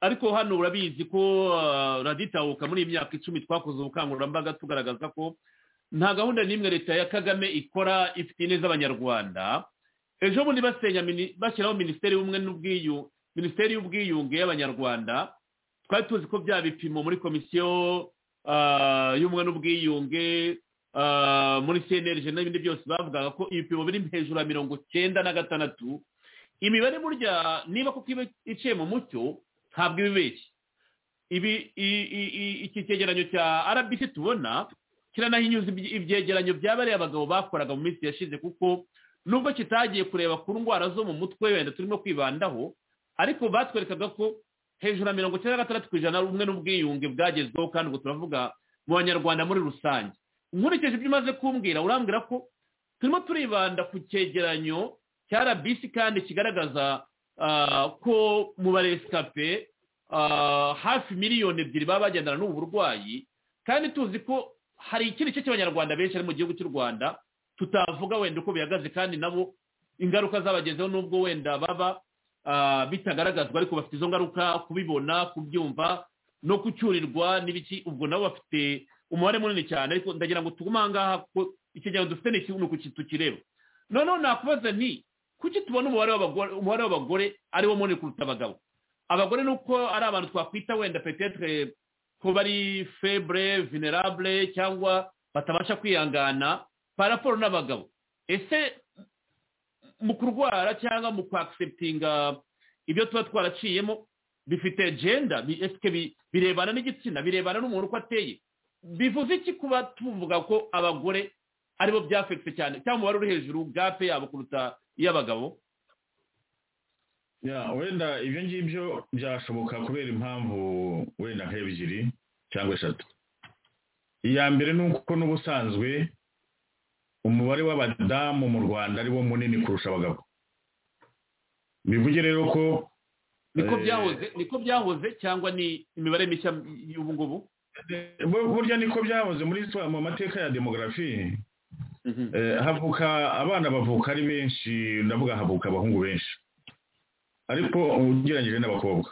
ariko hano urabizi ko ah, raditahuka muri iyi myaka icumi twakoze ubukangurambaga tugaragaza ko nta gahunda n'imwe leta ya kagame ikora ifitiye neza abanyarwanda ejo bundi basenya mini- bashyiraho minisiteri y'ubumwe n'ubwiyu minisiteri y'ubwiyunge y'abanyarwanda twari tuzi ko bya bipimo muri komisiyo ah, y'ubumwe n'ubwiyunge ah, muri cnlg n'ibindi byose bavugaga ko ibipimo biri hejuru ya mirongo cyenda na gatandatu imibare burya niba kuko iba iciye mu mucyo ntabwo iba ibeshye ibi i- i- i- iki cyegeranyo cya rbc tubona kiranahinyuza ibye- ibyegeranyo bya bariya abagabo bakoraga mu minsi yashize kuko nubwo kitagiye kureba ku ndwara zo mu mutwe wenda turimo kwibandaho ariko batwerekaga ko hejuru ya mirongo icyenda na gatandatu ku ijana ubumwe n'ubwiyunge bwagezweho kandi ubwo turavuga mu banyarwanda muri rusange nkurikije ibyo umaze kumbwira urambwira ko turimo turibanda ku cyegeranyo cya rbc kandi kigaragaza ah, ko mu baresikape ah, hafi miliyoni ebyiri baba bagendana n'ubu burwayi kandi tuzi ko hari ikindi gice cy'abanyarwanda benshi ari mu gihugu cy'u rwanda tutavuga wenda uko bihagaze kandi nabo ingaruka zabagezeho nubwo wenda baba ah, bitagaragazwa ariko bafite izo ngaruka kubibona kubyumva no gucyurirwa n'ibiki ubwo nabo bafite umubare munini cyane ariko ndagira ngo tugume aha ngaha kuko ikiganiro dufite ni iki ni uku tukireba noneho nakubaza nti kuki tubona umubare w'abagore umubare w'abagore ari wo munini kuruta abagabo abagore ni uko ari abantu twakwita wenda petetre ko bari febre venerable cyangwa batabasha kwihangana pa raporo n'abagabo ese mu kurwara cyangwa mu kwakiseputinga ibyo tuba twaraciyemo bifite genda bi- esike bi- birebana n'igitsina birebana n'umuntu uko ateye bivuze iki kuba tuvuga ko abagore aribo byafekite cyane cyangwa umubare uri hejuru gape yabo kuruta iy'abagabo Ya, wenda ibyo ngibyo byashoboka kubera impamvu wenda nk'ebyiri cyangwa eshatu iya mbere ni uko n'ubusanzwe umubare w'abadamu mu rwanda ari wo munini kurusha abagabo bivuge rero ko niko Eh. byahoze niko byahoze cyangwa ni imibare mishya y'ubu ngubu bu- burya niko byahoze muri histoire- mu mateka ya demogarafi Eh, havuka abana bavuka ari benshi ndavuga havuka abahungu benshi ariko ugereranyije n'abakobwa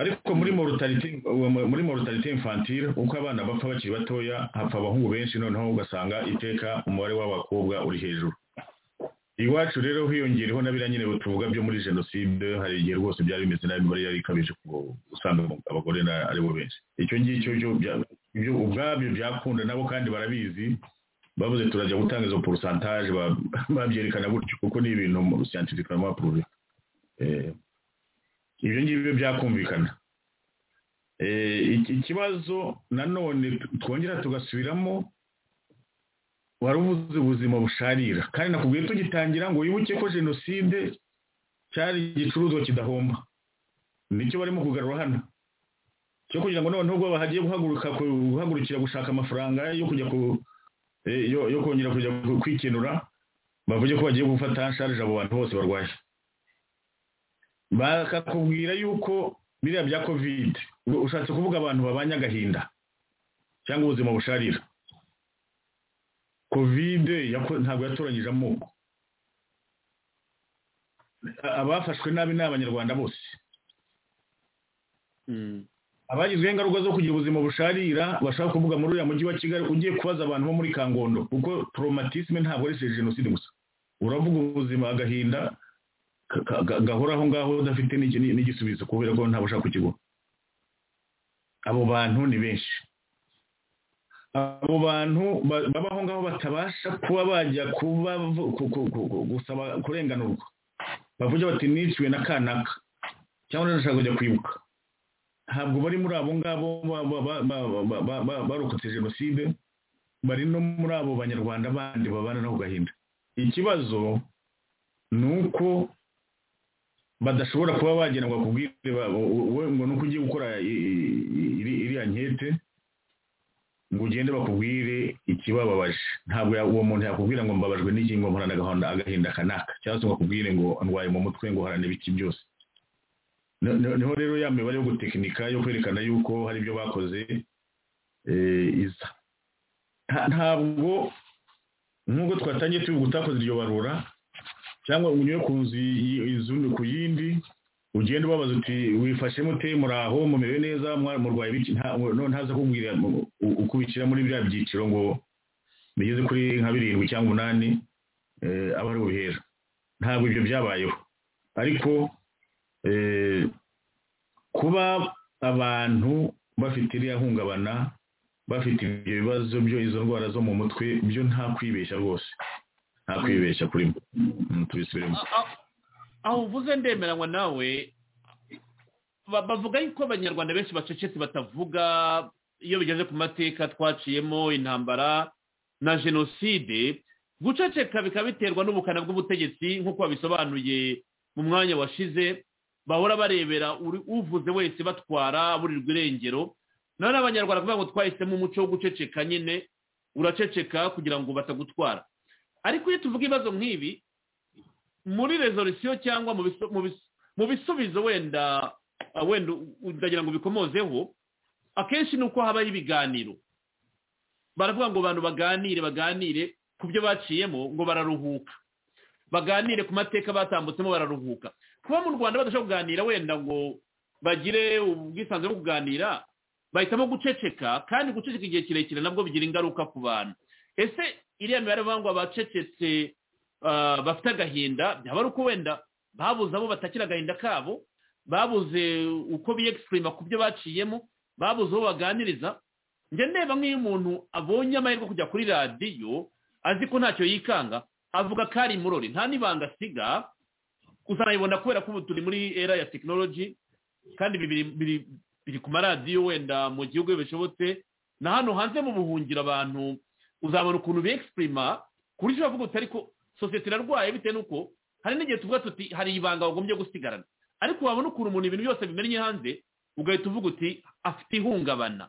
ariko muri mortalite muri mortalite infantile uko abana bapfa bakiri batoya hapfa abahungu benshi noneho ugasanga iteka umubare w'abakobwa uri hejuru iwacu rero hiyongereho na biriya nyine tuvuga byo muri jenoside hari igihe rwose byari bimeze nabi imibare yari ikabije ku- usanga abagore na- ari bo benshi icyo ngicyo byo bya- ibyo ubwabyo byakunda nabo kandi barabizi bavuze turajya gutanga izo porosantaje babyerekana gutyo kuko ni ibintu mu siyantifikama puruve ibyo ngibyo byakumvikana Eh, iki- ikibazo nanone twongera tugasubiramo wari uvuze ubuzima busharira kandi nakubwiye tugitangira ngo wibuke ko jenoside cyari igicuruzwa kidahomba nicyo barimo kugarura hano cyo kugira ngo noneho ubwo bahagiye guhaguruka ku- guhagurukira gushaka amafaranga yo kujya ku eh, yo yo kongera kujya ku- kwikenura bavuge ko bagiye gufata sharije abo bantu bose barwaye bakakubwira yuko biriya bya covid u- ushatse kuvuga abantu babanye agahinda cyangwa ubuzima busharira covid yako- ntabwo yatoranyije amoko A- abafashwe nabi ni abanyarwanda bose abagizweho ingaruka zo kugira ubuzima busharira bashaka kuvuga muri uriya mujyi wa kigali ugiye kubaza abantu bo muri kangondo kuko traumatisme ntabwo ari jenoside gusa uravuga ubuzima agahinda ka- ka- ga- gahora aho ngaho udafite n'igi- n'i- n'igisubizo kubera ko ntabwo ushaka kukiguha abo bantu ni benshi abo bantu ba- baba aho ngaho batabasha kuba bajya kuba ku- ku- ku- ku- gusaba kurenganurwa bavuga bati niciwe na kanaka cyangwa ndashaka kujya kwibuka ntabwo bari muri abo ngabo ba- ba- ba- ba- ba- ba- ba- barokotse jenoside bari no muri abo banyarwanda bandi babana no ku gahinda ikibazo ni uko badashobora kuba bagena ngo akubwire ba- u- u- ngo nuko ugiye gukora i- i- iri- iriya nkete ngo ugende bakubwire ikibababaje ntabwo ya- uwo muntu yakubwira ngo mbabajwe n'iki ngo mporana agahonda- agahinda kanaka cyangwa se ngo akubwire ngo ndwaye mu mutwe ngo harane ibiki byose No- no- niho rero ya mibare yo gutekinika yo kwerekana yuko hari ibyo bakoze eh, iza Nta- ntabwo nk'uko twatangiye tubivuga utakoze iryo barura cyangwa unyure ku nzu y- inzu ni ku yindi ugenda ubabaza uti wifashemo ute muraho mumerewe neza mwa- murwaye biki nta- none ntaza kubwira mu- u- uko ubishyira muri biriya byiciro ngo bigeze kuri nka birindwi cyangwa umunani eh, aba ari ubuhera ntabwo ibyo byabayeho ariko eh, kuba abantu bafite iriya hungabana bafite ibyo bibazo byo izo ndwara zo mu mutwe byo nta kwibeshya rwose nta kwibeshya kuri mwe Mm, tubisubiremo A- a- aho uvuze ndemeranywa nawe ba- bavuga yuko abanyarwanda benshi bacecetse batavuga iyo bigeze ku mateka twaciyemo intambara na jenoside guceceka bikaba biterwa n'ubukana bw'ubutegetsi nk'uko babisobanuye mu mwanya washize bahora barebera uri- uvuze wese batwara burirwa irengero none abanyarwanda kuvuga ngo twahisemo umuco wo guceceka nyine uraceceka kugira ngo batagutwara ariko iyo tuvuga ibibazo nk'ibi muri rezolisiyo cyangwa mu bisu- mu bisu- mu bisubizo wenda ah, wenda u- ndagira ngo bikomozeho akenshi ni uko habaho ibiganiro baravuga ngo abantu baganire baganire ku byo baciyemo ngo bararuhuka baganire ku mateka batambutsemo bararuhuka kuba mu rwanda badashobora kuganira wenda ngo bagire ubwisanzure bwo kuganira bahitamo guceceka kandi guceceka igihe kirekire nabwo bigira ingaruka ku bantu ese iriya mibare bavuga ngo abacecetse ah, bafite agahinda byaba ari uko wenda babuze abo batakira agahinda kabo babuze uko biyegisirima ku byo baciyemo babuze uwo baganiriza njye ndeba nk'iyo umuntu abonye amahirwe yo kujya kuri radiyo azi ko ntacyo yikanga avuga ko ari murori nta n'ibanga asiga gusa nayibona kubera ko ubu turi muri era ya tekinoloji kandi ibi biri- biri- biri ku maradiyo wenda mu gihugu iyo bishobotse na hano hanze mu buhungiro abantu uzabona ukuntu begisipurima ku buryo uravuga uti ariko sosiyete irarwaye bitewe n'uko hari n'igihe tuvuga tuti hari ibanga wagombye gusigarana ariko wabona ukuntu umuntu ibintu byose bimennye hanze ugahita uvuga uti afite ihungabana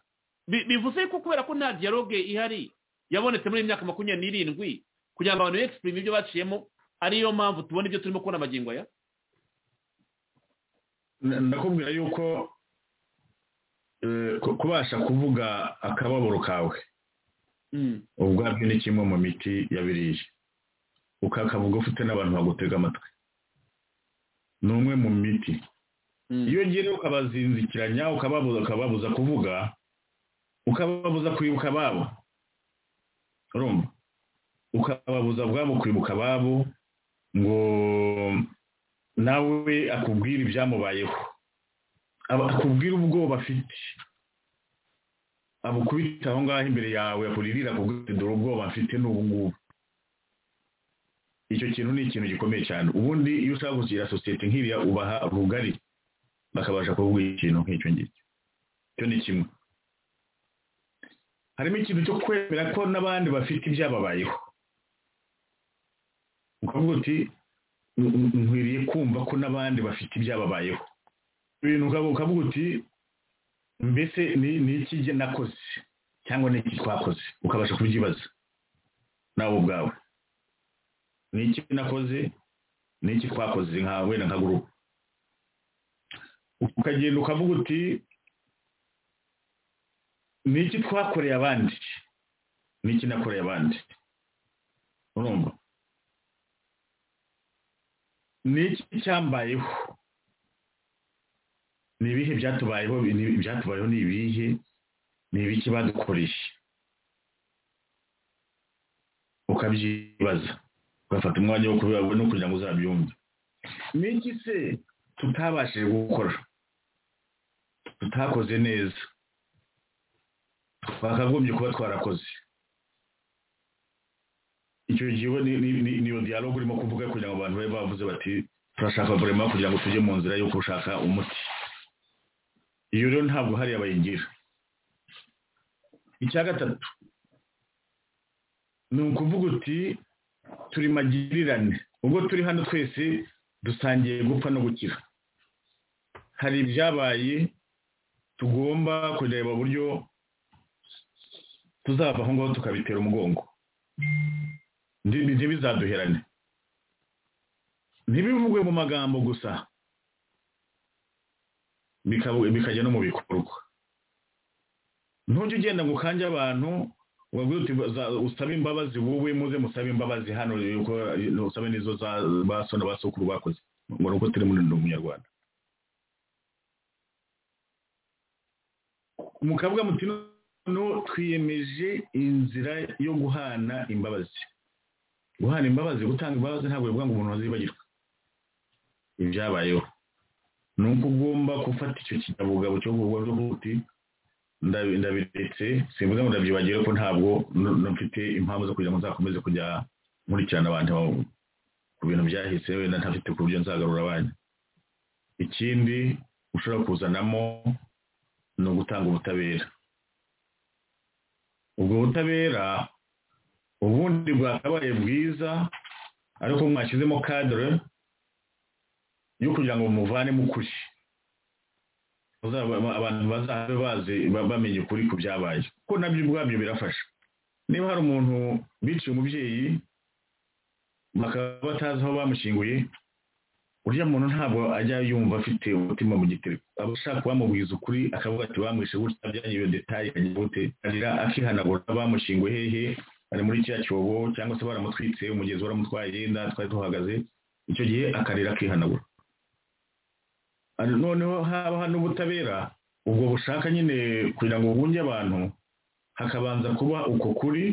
Bi- bivuze ko kubera ko nta dialogue ihari yabonetse muri iyi myaka makumyabiri n'irindwi kugira ngo abantu begisipurime ibyo baciyemo ariyo mpamvu tubona ibyo turimo kubona amagingo aya N- ndakubwira yuko eh, ku- kubasha kuvuga akababaro kawe Mm. ubwabyo ni kimwe mu miti yabiriye ukakavuga ufite n'abantu bagutega amatwi ni umwe mu miti Mm. iyo ugiye ukabazinzikiranya ukababuza ukababuza kuvuga ukababuza kwibuka ababo urumva ukababuza ubwabo kwibuka ababo ngo nawe akubwire ibyamubayeho aba- akubwire ubwoba afite abukubita aho ngaho imbere yawe akuririra akubwira ati dore ubwoba mfite ni ubu ngubu icyo kintu ni ikintu gikomeye cyane ubundi iyo ushaka gushyira sosiyete nk'iriya ubaha rugari bakabasha kuvuga ikintu nk'icyo ngicyo icyo ni kimwe harimo ikintu cyo kwemera ko n'abandi bafite ibyababayeho ukavuga uti "N- n- nkwiriye kumva ko n'abandi bafite ibyababayeho ibintu ukavuga ukavuga uti mbese ni ni iki njye nakoze cyangwa ni iki twakoze ukabasha kubyibaza nawe ubwawe ni iki nakoze ni iki twakoze nka wenda nka gurupe ukagenda ukavuga uti ni iki twakoreye abandi ni iki nakoreye abandi urumva ni iki cyambayeho ni ibihe byatubayeho ni ibyatubayeho ni ibihe ni ibiki badukoreye ukabyibaza ugafata umwanya wo kubiba no kugira ngo uzabyumve ni iki se tutabashije gukora tutakoze neza twakagombye kuba twarakoze icyo gihe uba ni- ni- ni- niyo dialogue urimo kuvuga kugira ngo abantu babe bavuze bati turashaka vraiment kugira ngo tujye mu nzira yo gushaka umuti iyo rero ntabwo hariya bayigira icya gatatu ni ukuvuga uti turi magirirane ubwo turi hano twese dusangiye gupfa no gukira hari ibyabaye tugomba kureba uburyo tuzava aho ngaho tukabitera umugongo Ndi- ntibizaduherane ntibivugwe mu magambo gusa bikaba- bikajya no mu bikorwa ntujye ugenda ngo ukanje abantu ngo uvuge uti "Za- usabe imbabazi wowe muze musabe imbabazi hano yuko usabe n'izo za- ba so na ba sokuru bakoze ngo ni uko turi muri ndi umunyarwanda mukavuga muti no twiyemeje inzira yo guhana imbabazi guhana imbabazi gutanga imbabazi ntabwo bivuga ngo umuntu azibagirwa ibyabayeho ni uko ugomba gufata icyo kinyabugabo cyo kuvuga ngo uti ndabi- ndabiretse simvuga ngo ndabyibagire ko ntabwo n- n- mfite impamvu zo kugira ngo nzakomeze kujya nkurikirana abantu ba- ku bintu byahise wenda ntafite ku buryo nzagarura abandi ikindi ushobora kuzanamo ni ugutanga ubutabera ubwo butabera ubundi bwakabaye bwiza ariko mwashyizemo kadere yo kugira ngo muvanemo ukuri Bazaba- aba- abantu bazabe bazi ba- bamenye ukuri ku byabaye kuko nabyo ubwabyo birafasha niba hari umuntu biciye umubyeyi bakaba batazi aho bamushyinguye uriya muntu ntabwo ajya yumva afite umutima mu gitereko aba ashaka bamubwiza ukuri akavuga ati bamwishe gutya byanye iyo detaye ikajya gute arira akihanagura bamushyinguye hehe ari muri cya cyobo cyangwa se baramutwitse umugezi waramutwaye nda twari tuhagaze icyo gihe akarira akihanagura Ari- noneho haba n'ubutabera ubwo bushaka nyine kugira ngo bunge abantu hakabanza kuba uko kuri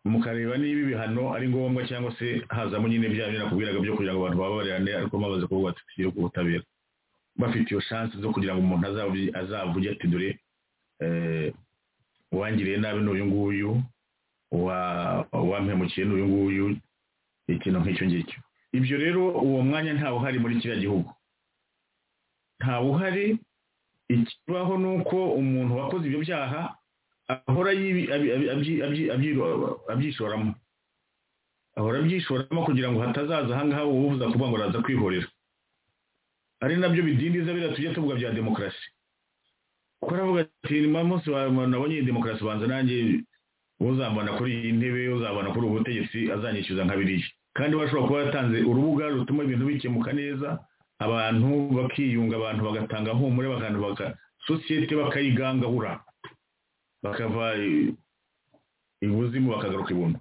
mukareba niba ibihano ari ngombwa cyangwa se hazamo nyine bya bindi nakubwiraga byo kugira ngo abantu bababarane ariko bamaze kuvuga ati tugiye ku butabera bafite iyo shansi zo kugira ngo umuntu azavuge azavuge ati dore eh, uwangiriye nabi ni uyu nguyu uwa- uwampemukiye ni uyu nguyu ikintu nk'icyo ngicyo ibyo rero uwo mwanya ntawe uhari muri kiriya gihugu ntawe uhari ikibaho ni uko umuntu wakoze ibyo byaha ahora yibi- abi- abi- abyi- abyi- abyi- abyishoramo ahora abyishoramo kugira ngo hatazaza ahangaha uwubuza kuvuga ngo araza kwihorera ari nabyo bidindiza biriya tujya tuvuga bya demokarasi kuko aravuga ati nyuma y'umunsi wa- wa- nabonye iyi demokarasi banza nanjye uzambana kuri iyi ntebe uzambana kuri ubu butegetsi azanyishyuza nka biriya kandi bashobora kuba yatanze urubuga rutuma ibintu bikemuka neza abantu bakiyunga abantu bagatanga humure bakantu baka sosiyete bakayigangahura bakava i- ibuzimu bakagaruka ibuno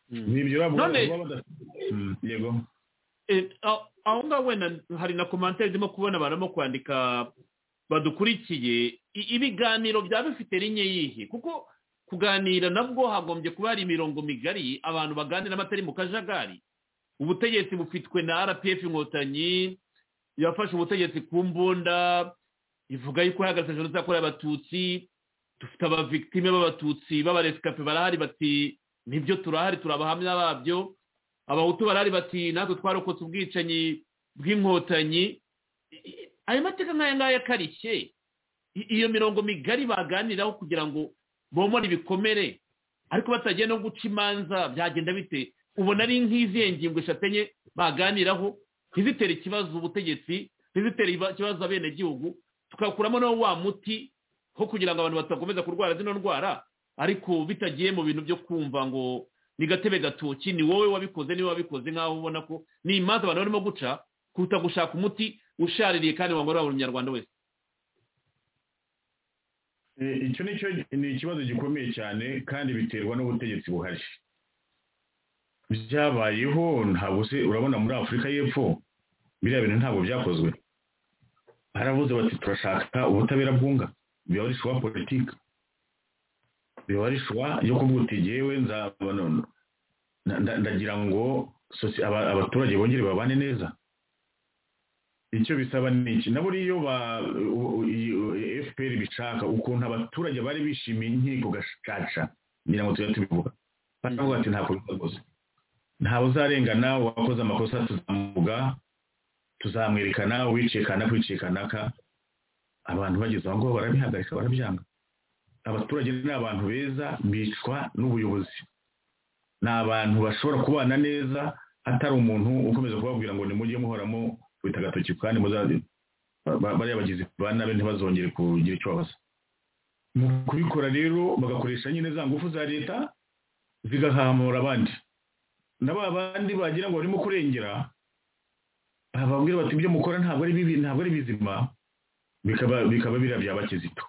ni ibyo bavuga None- kuba badafite- Mm, yego Eh, aho- aho ngaho wenda hari na komantere ndimo kubona barimo kwandika badukurikiye I- ibiganiro byaba bifite rinye yihe kuko kuganira nabwo hagombye kuba hari imirongo migari abantu baganira batari mu kajagari ubutegetsi bufitwe na rpf inkotanyi yafashe ubutegetsi ku mbunda ivuga yuko ihagaze jenoside yakorewe abatutsi dufite abavictime b'abatutsi b'abaresikape barahari bati nibyo turahari turi abahamya babyo abahutu barahari bati natwe twarokotse ubwicanyi bw'inkotanyi I- i- ayo mateka nk'aya ngaya akarishye I- iyo mirongo migari baganiraho kugira ngo bomore ibikomere ariko batagiye no guca imanza byagenda bite ubona ari nk'izihe ngingo eshatenye baganiraho ntizitere ikibazo ubutegetsi ntizitere iba- ikibazo abenegihugu tukakuramo no wa muti ho kugira ngo abantu batakomeza kurwara zino ndwara ariko bitagiye mu bintu byo kumva ngo ni gatebe gatoki ni wowe wabikoze niwe wabikoze nk'aho ubona ko ni imanza abantu barimo guca kuruta gushaka umuti ushaririye kandi wangorera buri munyarwanda wese Eh, icyo ni cyo ni ikibazo gikomeye cyane kandi biterwa n'ubutegetsi buhari byabayeho ntabwo se urabona muri afurika y'epfo biriya bintu ntabwo byakozwe baravuze bati turashaka ubutabera bwunga biba ari shuwa politiki biba ari shuwa yo kuvuga uti jyewe nzaba nono nda- nda- ndagira ngo soci- aba- abaturage bongere babane neza icyo bisaba ni iki na buriya iyo ba- u- u- iyo fpr bishaka ukuntu abaturage bari bishimiye inkiko gacaca ngira ngo tujye tubivuga baravuga ati ntabwo bikoze ntawe uzarengana uwakoze amakosa tuzamuvuga tuzamwerekana uwicikana kwicikana ka abantu bageze aho ngaho barabihagarika barabyanga abaturage ni abantu beza bicwa n'ubuyobozi ni abantu bashobora kubana neza hatari umuntu ukomeza kubabwira ngo nimujye muhoramo bita agatoki kandi muzaze ba- ba- bariya bagizi ba nabi ntibazongere kugira icyo babaza mu kubikora rero bagakoresha nyine za ngufu za leta zigahamura abandi na ba bandi bagira ngo barimo kurengera bababwira bati ibyo mukora ntabwo ari bibi ntabwo ari bizima bikaba bikaba biriya bya bakizito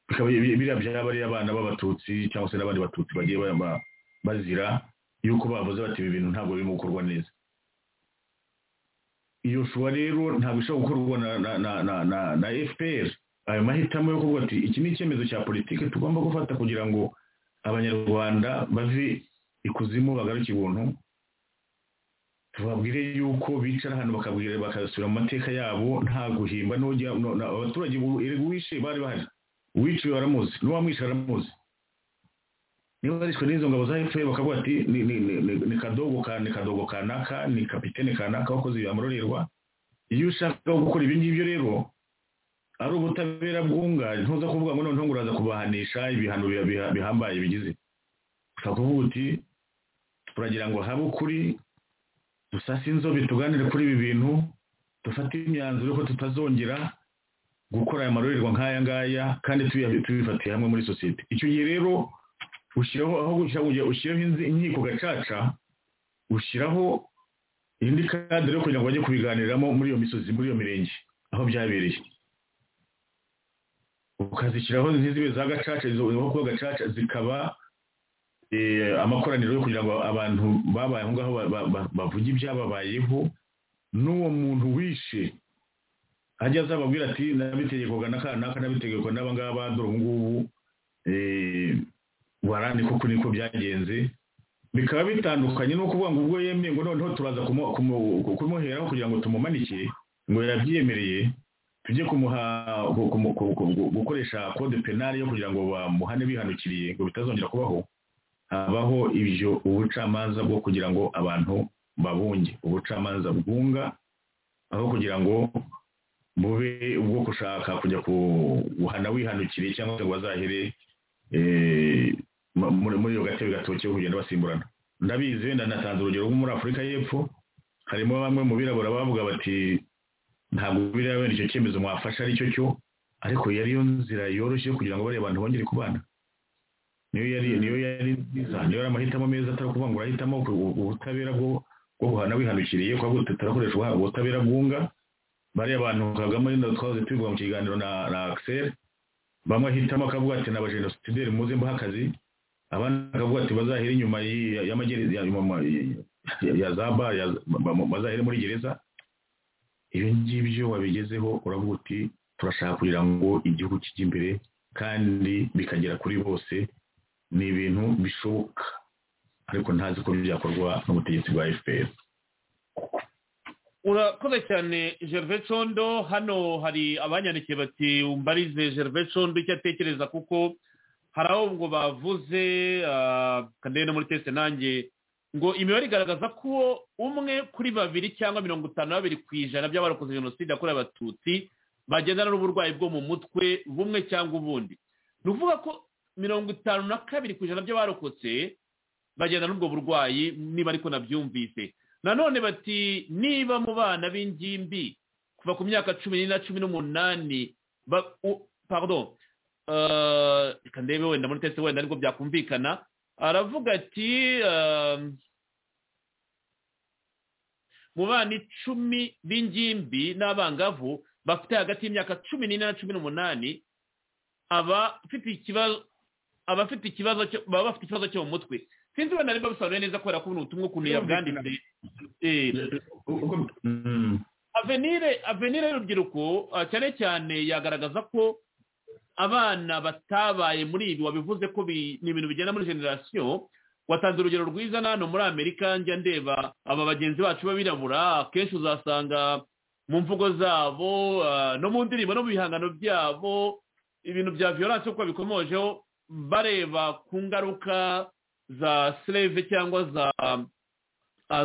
bikaba bi- biriya bya bariya abana b'abatutsi cyangwa se n'abandi batutsi bagiye ba- ba- bazira yuko bavuze bati ibi bintu ntabwo birimo gukorwa neza iyo shuwa rero ntabwo ishobora gukorwa na, na, na, na, na, na fpr ayo mahitamo yo kuvuga ati iki ni icyemezo cya politiki tugomba gufata kugira ngo abanyarwanda bave ikuzimu bagaruke ibuntu tubabwire yuko bicara ahantu bakabwira bakasubira mu mateka yabo nta guhimba n'ujya no- na- abaturage ubu- erega uwishe bari bahari uwiciwe baramuzi n'uwamwishe baramuzi niba barishwe n'izo ngabo za fpr bakavuga ati ni, ni, ni, ni, ni kadogo ka ni kadogo kanaka ni kapitene kanaka wakoze ibamurorerwa iyo ushaka gukora ibi ngibyo rero ari ubutabera bwunga ntuza kuvuga ngo noneho ngo uraza kubahanisha ibihano biha- biha- bihambaye bigize ushobora kuvuga uti turagira ngo habe ukuri dusase inzobe tuganire kuri ibi bintu dufate imyanzuro ko tutazongera gukora aya marorerwa nk'aya ngaya kandi tuya- tubifatiye hamwe muri sosiyete icyo gihe rero ushyiraho aho gushyiraho ujya ushyiraho inzi- inkiko gacaca ushyiraho indi kadere yo kugira ngo bajye kubiganiramo muri iyo misozi muri iyo mirenge aho byabereye ukazishyiraho ntizibe za gacaca izo aho kuba gacaca zikaba eh, amakoraniro yo kugira ngo abantu babaye aho ngaho ba- ba- ba- bavuge ibyababayeho n'uwo muntu wishe ajya azababwira ati nabitegekwaga na kanaka nabitegekwa n'aba ngaba dore ubu ngubu eh, warani koko niko byagenze bikaba bitandukanye no kuvuga ngo ubwo yemeye ngo noneho turaza kumu- kumu- kumuheraho kugira ngo tumumanike ngo yarabyiyemereye tujye kumuha ku- kumu- ku- ku- gukoresha kode penali yo kugira ngo bamuhane bihanukiriye ngo bitazongera kubaho habaho ibyo ubucamanza bwo kugira ngo abantu babunge ubucamanza bwunga aho kugira ngo bube ubwo ushaka kujya guhana wihanukiriye cyangwa se ngo bazahire muri iyo gatebe gatoki yo kugenda basimburana ndabizi wenda natanze urugero nko muri afurika y'epfo harimo bamwe mu birabura bavuga bati ntabwo biriya wenda icyo cyemezo mwafashe aricyo cyo ariko yari yo nzira yoroshye kugira ngo bariya abantu bongere kubana niyo yari niyo yari nziza niyo yari amahitamo meza atari ukuvuga ngo urahitamo ubutabera bwo guhana wihanukiriye kuko tutarakoresha ubutabera bwunga bariya bantu kagame ariko twahoze tubivuga mu kiganiro na akiseri bamwe ahitamo akavuga ati naba jenosisideri muze mbaha akazi abandi bakavuga ati bazahire inyuma ya za bari bazahire muri gereza ibyo ngibyo wabigezeho uravuga uti turashaka kugira ngo igihugu kijye imbere kandi bikagera kuri bose ni ibintu bishoboka ariko ntazi ko byakorwa n'ubutegetsi bwa fpr urakoze cyane gervais condo hano hari abanyandikiye bati mbarize gervais condo icyo atekereza kuko hari aho ngo bavuze kandi no muri tese nanjye ngo imibare igaragaza ko umwe kuri babiri cyangwa mirongo itanu na babiri ku ijana by'abarokoze jenoside yakorewe abatutsi bagendana n'uburwayi bwo mu mutwe bumwe cyangwa ubundi ni ukuvuga ko mirongo itanu na kabiri ku ijana by'abarokotse bagendana n'ubwo burwayi niba ariko nabyumvise nanone bati niba mu bana b'ingimbi kuva ku myaka cumi n'ine na cumi n'umunani pardon reka ndebe wenda muri tese wenda nibwo byakumvikana aravuga ati mu bana icumi b'ingimbi n'abangavu bafite hagati y'imyaka cumi n'ine na cumi n'umunani abafite ikibazo abafite ikibazo baba bafite ikibazo cyo mu mutwe sinzi wenda niba bisobanuye neza kubera ko ubutumwa ukuntu yabwanditse avenire avenire y'urubyiruko cyane cyane yagaragaza ko abana batabaye muri ibi wabivuze ko ni ibintu bigenda muri generasiyo watanze urugero rwiza n'ahantu muri amerika njya ndeba aba bagenzi bacu b'abirabura akenshi uzasanga mu mvugo zabo no mu ndirimbo no mu bihangano byabo ibintu bya viyoranse uko bikomojeho bareba ku ngaruka za sereve cyangwa za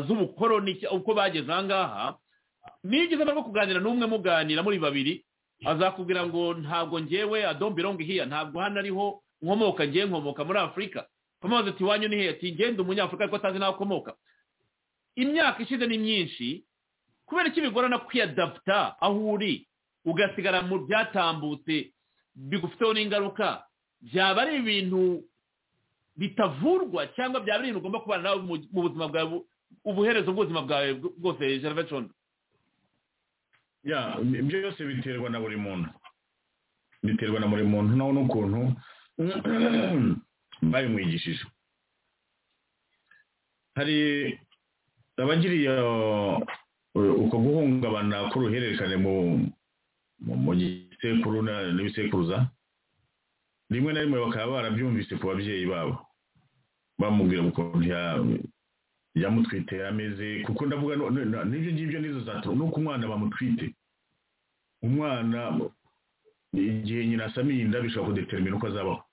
z'ubukoroni uko bageze aha ngaha niyo ugeze no kuganira n'umwe muganira muri babiri azakubwira ngo ntabwo ngewe adombirongo ihiya ntabwo hano ariho nkomoka ngewe nkomoka muri afurika kamaze ati iwanyu ni heya ati ngende umunyafurika ariko atazi n'aho akomoka imyaka ishize ni myinshi kubera iki bigorana kwiyadaputa aho uri ugasigara mu byatambutse bigufiteho n'ingaruka byaba ari ibintu bitavurwa cyangwa byaba ari ibintu ugomba kubana nawe mu buzima bwawe ubuherezo bw'ubuzima bwawe bwose gervais condo ya ibyo byose biterwa na buri muntu biterwa na buri muntu nawe n'ukuntu babimwigishije hari abagiriye uko guhungabana k'uruhererekane mu gisekuru n'ibisekuruza rimwe na rimwe bakaba barabyumvise ku babyeyi babo bamubwira ukuntu yamutwite ameze kuko ndavuga n'ibyo ngibyo nizo zatuma nuko umwana bamutwite umwana igihe nyina asamiye inda bishobora kudeterimina uko azabaho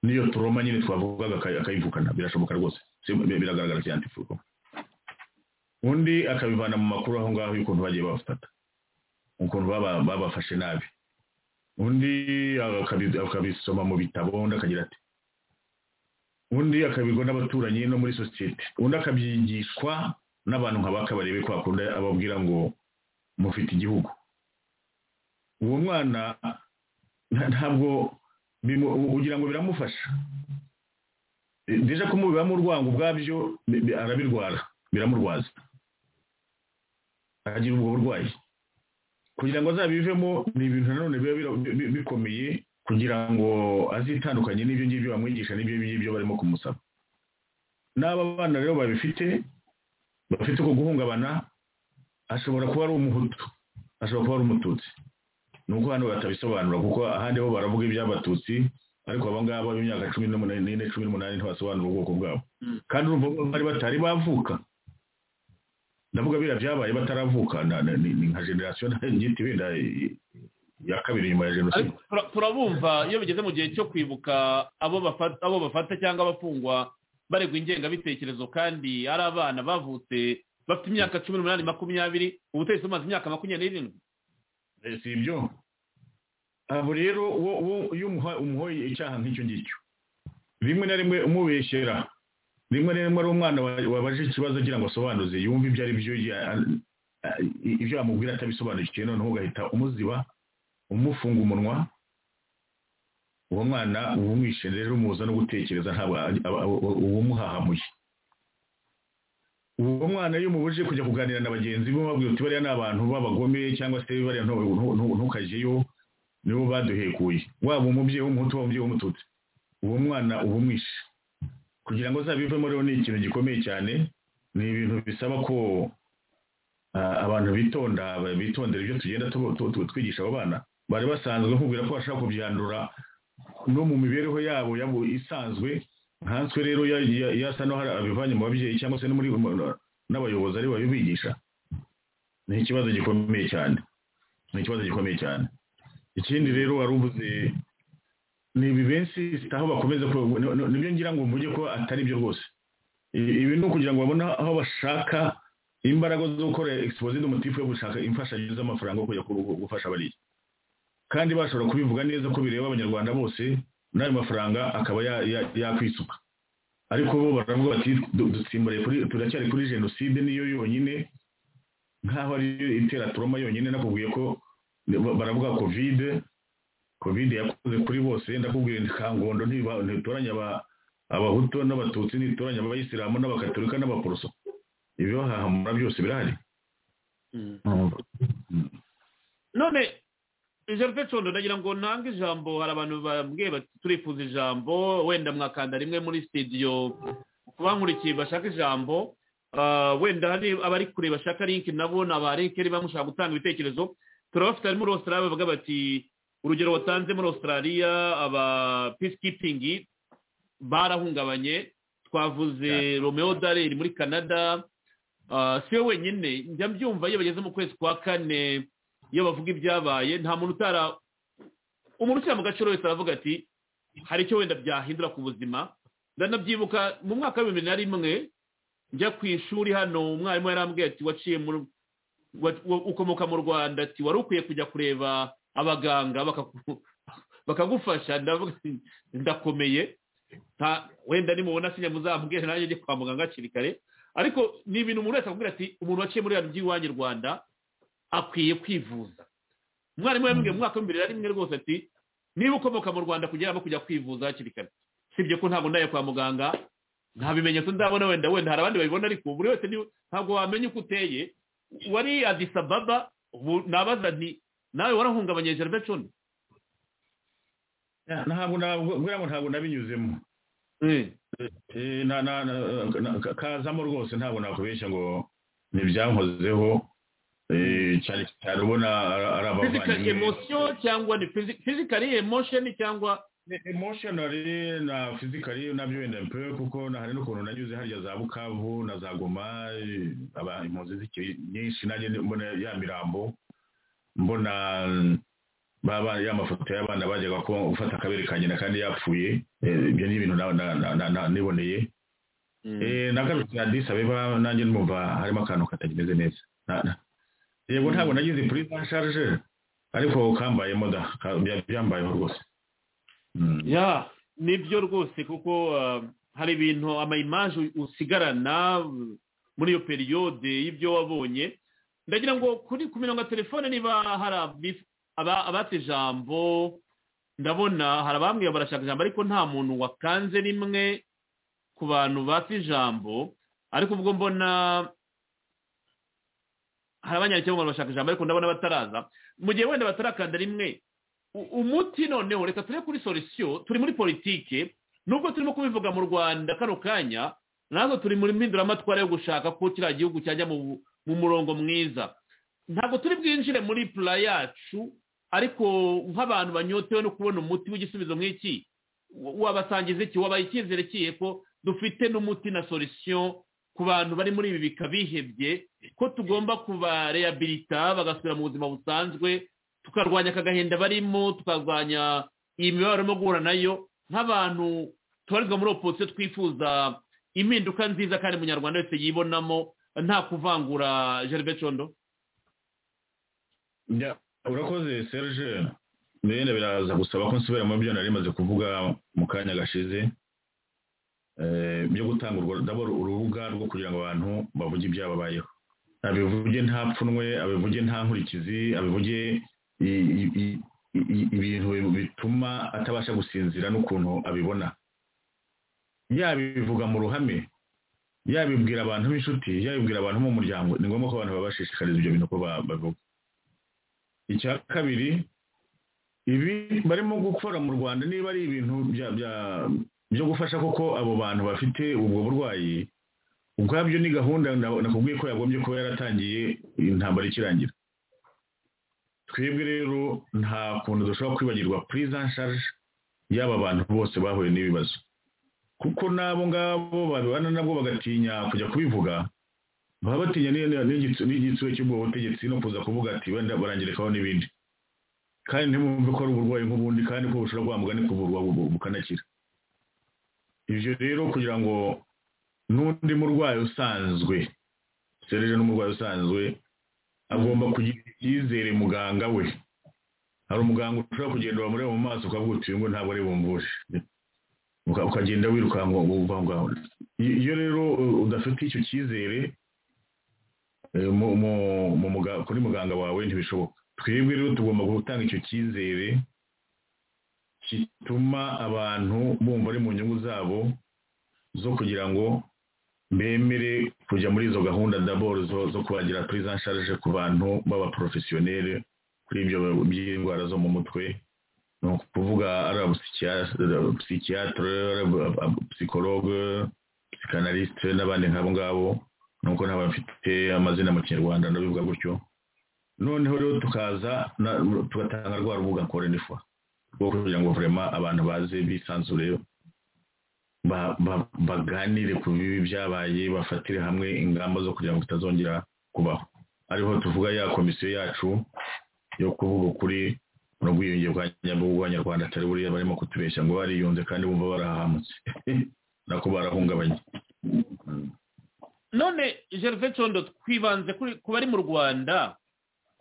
niyo turoma nyine twavugaga akayivukana birashoboka rwose biragaragara cyane ifuko undi akabivana mu makuru aho ngaho y'ukuntu bagiye babafata ukuntu babafashe nabi undi akabisoma mu bitabo undi akagira ati undi akabigwa n'abaturanyi no muri sosiyete undi akabyigishwa n'abantu nk'abaka barebe ko bakunda ababwira ngo mufite igihugu uwo mwana ntabwo ugira ngo biramufasha deja kumubibamo urwango ubwabyo arabirwara biramurwaza agira ubwo burwayi kugira ngo azabivemo ni ibintu nanone biba bikomeye kugira ngo azitandukanye n'ibyo ngibyo bamwigisha n'ibyo ngibyo barimo kumusaba n'aba bana rero babifite bafite uko guhungabana ashobora kuba ari umuhutu ashobora kuba ari umututsi ni uko hano batabisobanura kuko ahandi ho baravuga iby'abatutsi ariko aba ngaba b'imyaka cumi n'ine cumi n'umunani ntibasobanura ubwoko bwabo kandi urumva bari batari bavuka ndavuga biriya byabaye bataravuka ni nka generasiyo ngiti wenda ya kabiri nyuma ya jenoside turabumva iyo bigeze mu gihe cyo kwibuka abo bafata cyangwa abafungwa baregwa ingengabitekerezo kandi ari abana bavutse bafite imyaka cumi n'umunani makumyabiri ubu utetse umaze imyaka makumyabiri n'irindwi si ibyo aho rero iyo umuhoye icyaha nk'icyo ngicyo rimwe na rimwe umubeshyera rimwe na rimwe ari umwana wabaje ikibazo agira ngo asobanuze yumve ibyo ari byo ibyo yamubwira atabisobanukiwe noneho ugahita umuziba umufunga umunwa uwo mwana uba umwishe rero umuza no gutekereza ntabwo uwumuhahamuye uwo mwana iyo umubujije kujya kuganira na bagenzi be ubabwira uti bariya ni abantu b'abagome cyangwa se bariya ntukajyeyo nibo baduhekuye waba umubyeyi w'umuhutu waba umubyeyi w'umututsi uwo mwana uba umwishe kugira ngo azabivemo rero ni ikintu gikomeye cyane ni ibintu bisaba ko abantu bitonda bitondera ibyo tugenda twigisha abo bana bari basanzwe nkubwira ko bashaka kubyandura no mu mibereho yabo isanzwe nkanswe rero yasa n'aho abivanye mu babyeyi cyangwa se n'abayobozi ari babibigisha ni ikibazo gikomeye cyane ni ikibazo gikomeye cyane ikindi rero wari uvuze ni ibibensi aho bakomeza nibyo ngira ngo mvuge ko atari byo rwose ibi ni ukugira ngo babone aho bashaka imbaraga zo gukora egisipozide umutifu yo gushaka imfashanyo z'amafaranga yo kujya gufasha abariya kandi bashobora kubivuga neza ko bireba abanyarwanda bose n'ayo mafaranga akaba yakwisuka ariko bo baravuga bati turacyari kuri jenoside niyo yonyine nk'aho ariyo itera turoma yonyine nakubwiye ko baravuga kovide kovide yakoze kuri bose ndakubwiye kangondo ntitoranya abahutu n'abatutsi ntitoranya abayisilamu n'abakaturika n'abaporoso ibibahahamura byose birahari none ijambo condo ndagira ngo ntange ijambo hari abantu bambwiye bati turifuza ijambo wenda mwakanda rimwe muri sitidiyo kubamurikiye bashaka ijambo wenda hari abari kure bashaka linki nabo ni aba linki niba mushaka gutanga ibitekerezo turabafite harimo muri australia bavuga bati urugero watanze muri australia aba peacekeeping barahungabanye twavuze romeo dareri muri canada si we wenyine njya mbyumva iyo bageze mu kwezi kwa kane iyo bavuga ibyabaye nta muntu utara umuntu ushyira mu gaciro wese aravuga ati hari icyo wenda byahindura ku buzima ndanabyibuka mu mwaka wa bibiri na rimwe njya ku ishuri hano umwarimu yarambwiye ati waciye ukomoka mu rwanda ati wari ukwiye kujya kureba abaganga bakagufasha ndakomeye wenda nimubona sinya muzambwira nanjye njye kwa muganga hakiri kare ariko ni ibintu umuntu wese akubwira ati umuntu waciye muri biriya by'iwanyu rwanda akwiye kwivuza umwarimu yambwiye mu mwaka w'imbere na rimwe rwose ati niba ukomoka mu rwanda kugira ngo kujya kwivuza hakiri kare sibye ko ntabwo ndaye kwa muganga nta bimenyetso ndabona wenda wenda hari abandi babibona ariko buri wese ntabwo wamenya uko uteye wari adisababa ubu nabaza nti nawe warahungabanye gerbe cumi ntabwo ntabwo nabinyuzemo kazamo rwose ntabwo nakubeshya ngo ntibyankozeho cyane cyane ubona ari abavandimwe fizikari emosiyo cyangwa ni fizikari emosheni cyangwa emoshonari na fizikari nabyo wenda pe kuko hari n'ukuntu nanyuze harya za bukavu na za goma impunzi zikiri nyinshi nanjye mbona ya mirambo mbona baba ya mafoto y'abana bajyaga ko gufata akabere ka nyina kandi yapfuye ibyo ni ibintu niboneye nagarutse adisa beba nanjye numva harimo akantu katagimeze neza yego ntabwo nagize kuri za sharje ariko kambayemo da byambayeho rwose ya nibyo rwose kuko hari ibintu amayimaje usigarana muri iyo periyode y'ibyo wabonye ndagira ngo kuri ku mirongo ya telefone niba hari abata ijambo ndabona hari abambwiye barashaka ijambo ariko nta muntu wakanze rimwe ku bantu bata ijambo ariko ubwo mbona hari abanyagihugu abantu bashaka ijambo ariko ndabona bataraza mu gihe wenda batarakanda rimwe umuti noneho reka turi kuri solisiyo turi muri politike nubwo turimo kubivuga mu rwanda kano kanya natwe turi muri mpinduramatwara yo gushaka ko kiriya gihugu cyajya mu murongo mwiza ntabwo turi bwinjire muri pura yacu ariko nk'abantu banyotewe no kubona umuti w'igisubizo nk'iki wabasangiza iki wabaye icyizere kiye ko dufite n'umuti na solisiyo ku bantu bari muri ibi bika bihebye ko tugomba kubareyabilita bagasubira mu buzima busanzwe tukarwanya aka gahinda barimo tukarwanya iyi mibabaro barimo guhura nayo nk'abantu tubarizwa muri oposite twifuza impinduka nziza kandi umunyarwanda wese yibonamo nta kuvangura gerbe condo urakoze serge bene biraza gusaba ko nsubira mu byo nari maze kuvuga mu kanya gashize eh, byo gutanga urwo ndabona urubuga rwo kugira ngo abantu bavuge ibyababayeho abivuge nta pfunwe abivuge nta nkurikizi abivuge i- i- i- i- ibintu bituma atabasha gusinzira n'ukuntu abibona yabivuga mu ruhame yabibwira abantu b'inshuti yabibwira abantu bo mu muryango ni ngombwa ko abantu babashishikariza ibyo bintu ko ba- babivuga icya kabiri ibi barimo gukora mu rwanda niba ari ibintu bya- bya- byo gufasha koko abo bantu bafite ubwo burwayi ubwabyo ni gahunda na- nakubwiye ko yagombye kuba yaratangiye intambara ikirangira twebwe rero nta kuntu dushobora kwibagirwa purize anshaje y'aba bantu bose bahuye n'ibibazo kuko n'abo ngabo babibana nabwo bagatinya kujya kubivuga baba batinya n'iyo- n'igitu- n'igitsure cy'ubwo butegetsi no kuza kuvuga ati wenda barangirikaho n'ibindi kandi ntimwumve ko ari uburwayi nk'ubundi kandi ko bushobora guhambwa n'ikuvurwa bu- bukanakira ibyo rero kugira ngo n'undi murwayi usanzwe serije n'umurwayi usanzwe agomba kugira icyizere muganga we hari umuganga ushobora kugenda wamureba mu maso ukavuga uti uyu ngo ntabwo ari bumvushe Uka- ukagenda wirukanka ngo uva aho ngaho iyo iyo rero uh, udafite icyo cyizere eh, mu- mu- mu muga- kuri muganga wawe ntibishoboka twebwe rero tugomba gutanga icyo cyizere gituma abantu bumva ari mu nyungu zabo zo kugira ngo bemere kujya muri izo gahunda daboro zo, zo kubagira prise en charge ku bantu b'abaporofesiyoneri kuri ibyo by'indwara zo mu mutwe ni ukuvuga ari abapsikiyatere psikologe psikanalisite n'abandi nk'abo ngabo nuko n'abafite amazina mu kinyarwanda ndabivuga gutyo noneho rero tukaza na- tugatanga rwa rubuga kore n'ifu rwo kugira ngo vurema abantu baze bisanzure ba- ba- baganire ku bibi byabaye bafatire hamwe ingamba zo kugira ngo bitazongera kubaho ariho tuvuga ya komisiyo yacu yo kuvuga ukuri no bwiyunge bwa nyabwo bw'abanyarwanda atari buriya barimo kutubeshya ngo bariyunze kandi bumva barahahamutse nako barahungabanye none gervais condo twibanze kuri- ku bari mu rwanda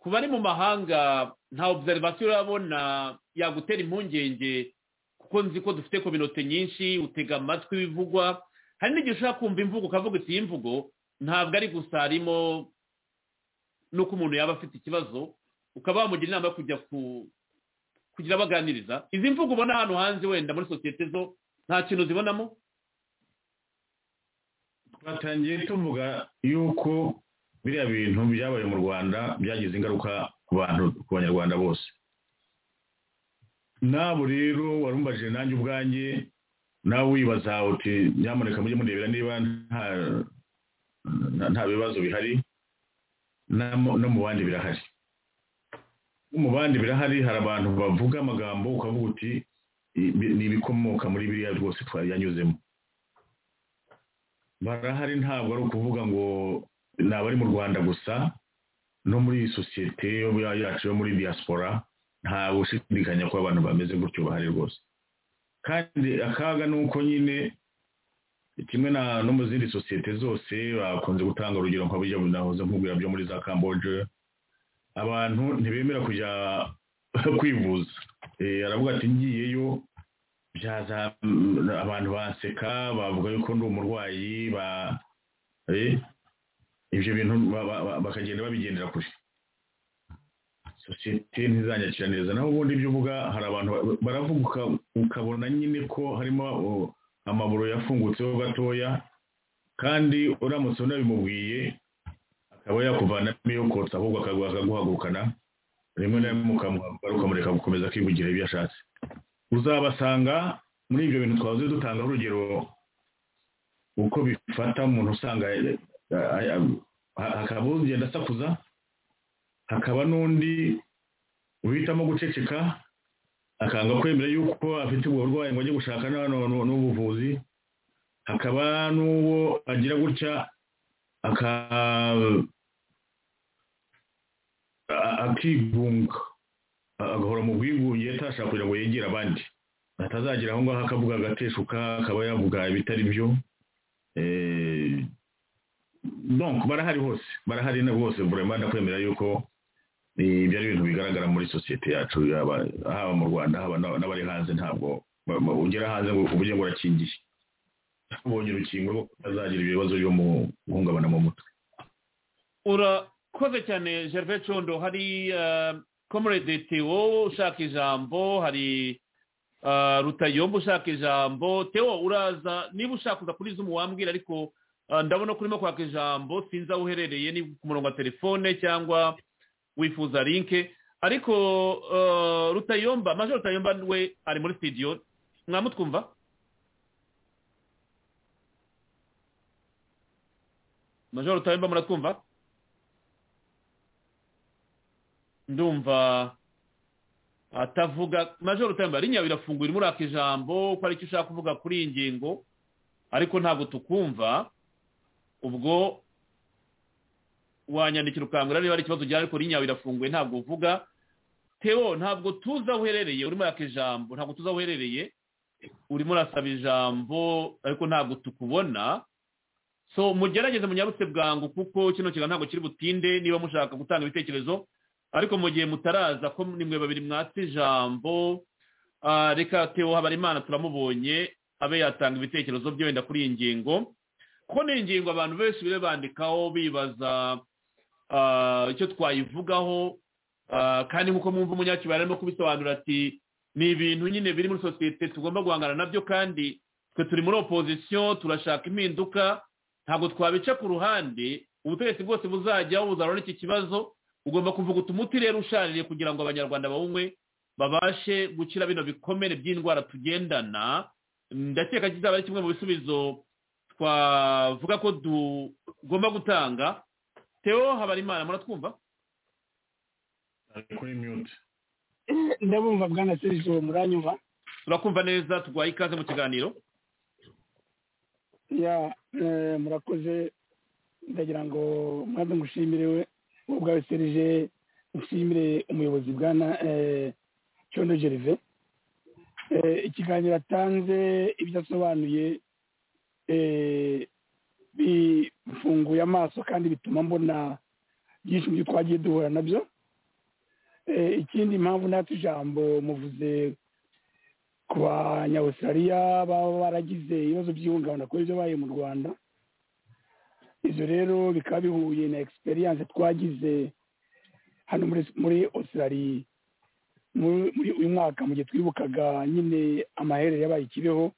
ku bari mu mahanga nta observation urabona yagutera impungenge kuko nzi ko dufite kominote nyinshi utega amatwi ibivugwa hari n'igihe ushobora kumva imvugo ukavuga iti iyi mvugo ntabwo ari gusa harimo n'uko umuntu yaba afite ikibazo ukaba wamugira inama yo kujya ku kugira baganiriza izi mvugo ubona hano hanze wenda muri sosiyete zo nta kintu zibonamo twatangiye tuvuga yuko biriya bintu byabaye mu rwanda byagize ingaruka ku bantu ku banyarwanda bose nabo rero warumbaje nanjye ubwanjye nawe wibaza uti nyamuneka mujye murebera niba nta nta- nta bibazo bihari na mu- no mu bandi birahari no mu bandi birahari hari abantu bavuga amagambo ukavuga uti "Ibi- ni ibikomoka muri biriya rwose twari yanyuzemo barahari ntabwo ari ukuvuga ngo ni abari mu rwanda gusa no muri iyi sosiyete yo- yacu yo muri diaspora nta gushidikanya ko abantu bameze gutyo bahari rwose kandi akaga ni uko nyine kimwe na no mu zindi sosiyete zose bakunze gutanga urugero nka burya nahoze nkubwira byo muri za camboge abantu ntibemera kujya kwivuza Eh, aravuga ati ngiyeyo byaza mm, abantu baseka bavuga yuko ndi umurwayi ba eh, ibyo bintu ba- ba- ba- bakagenda babigendera kure sosiyete ntizanyakira neza naho ubundi ibyo uvuga hari abantu ba- baravuga uka- ukabona nyine ko harimo uh, amaburo yafungutseho gatoya kandi uramutse unabimubwiye akaba yakuvanamo iyo kotsa ahubwo akagu- akaguhagurukana rimwe na rimwe ukamuhaguruka ukamureka gukomeza akivugira ibyo ashatse uzabasanga muri ibyo bintu twahoze dutanga urugero uko bifata umuntu usanga eh, eh, eh, ha- hakaba ugenda asakuza hakaba n'undi uhitamo guceceka akanga kwemera yuko afite ubwo burwayi ngo ajye gushaka n'aba- n'u- n'ubuvuzi hakaba n'uwo agira gutya aka- a- akigunga agahora mu bwigunge atashaka kugira ngo yegere abandi atazagira aho ngaho akavuga agateshuka akaba yavuga ibitari byo Eh, donc barahari hose barahari na bose vraiment ndakwemera yuko ibyo ari ibintu bigaragara muri sosiyete yacu yaba haba mu rwanda haba n'aba- n'abari hanze ntabwo ba- ba- ugera hanze ngo ubuge ngo urakingiye ubonye urukingo rwo utazagira ibibazo byo mu guhungabana mu mutwe urakoze cyane gervais condo hari komurede tewo ushaka ijambo hari ah, rutayomba ushaka ijambo tewo uraza niba ushaka uza kuri zumu wambwira ariko ah, ndabona ko urimo kwaka ijambo sinzi aho uherereye ni ku murongo wa telefone cyangwa wifuza linke ariko ah, rutayomba maje rutayomba we ari muri studio mwamutwumva majoro rutayomba muratwumva ndumva atavuga majoro utambara inyama irafunguye irimo uraka ijambo ko ari icyo ushaka kuvuga kuri iyi ngingo ariko ntabwo tukumva ubwo wanyandikira ukangura niba hari ikibazo ugira ariko inyama irafunguye ntabwo uvuga teo ntabwo tuzi aho uherereye urimo uraka ijambo ntabwo tuzi aho uherereye urimo urasaba ijambo ariko ntabwo tukubona so mugerageze munyarutse bwangu kuko kino kiganiro ntabwo kiri butinde niba mushaka gutanga ibitekerezo ariko mu gihe mutaraza ko nimwe babiri mwatse ijambo ah, reka teo habarimana turamubonye abe yatanga ibitekerezo bye wenda kuri iyi ngingo kuko ni ingingo abantu benshi bibe bandikaho bibaza ah, icyo twayivugaho ah, kandi nk'uko mwumva umunyakibari arimo kubisobanura ati ni ibintu nyine biri muri sosiyete tugomba guhangana nabyo kandi twe turi muri opozisiyo turashaka impinduka ntabwo twabica ku ruhande ubutegetsi bwose buzajyaho buzahura n'iki kibazo ugomba kuvuga uti umuti rero ushaririye kugira ngo abanyarwanda bawunywe babashe gukira bino bikomere by'indwara tugendana ndakeka kizaba ari kimwe mu bisubizo twavuga ko tugomba gutanga teo habarimana muratwumva ari kuri mute ndabumva bwana serge uwo muranyuma turakumva neza tugwaye ikaze mu kiganiro ya eh, murakoze ndagira ngo mwaze ngushimire we wowe ubwawe serge ushimire umuyobozi bwana eh, cyondo gerve Eh, ikiganiro atanze ibyo asobanuye eh, bifunguye amaso kandi bituma mbona byinshi mu byo twagiye duhura nabyo Eh, ikindi impamvu natwe ijambo muvuze ku banyawusirariya baba baragize ibibazo by'ihungabana kubera ibyo baye mu rwanda ibyo rero bikaba bihuye na egisperiyanse twagize hano muri muri osirariya muri uyu mwaka mu gihe twibukaga nyine amaherere yabaye i kibeho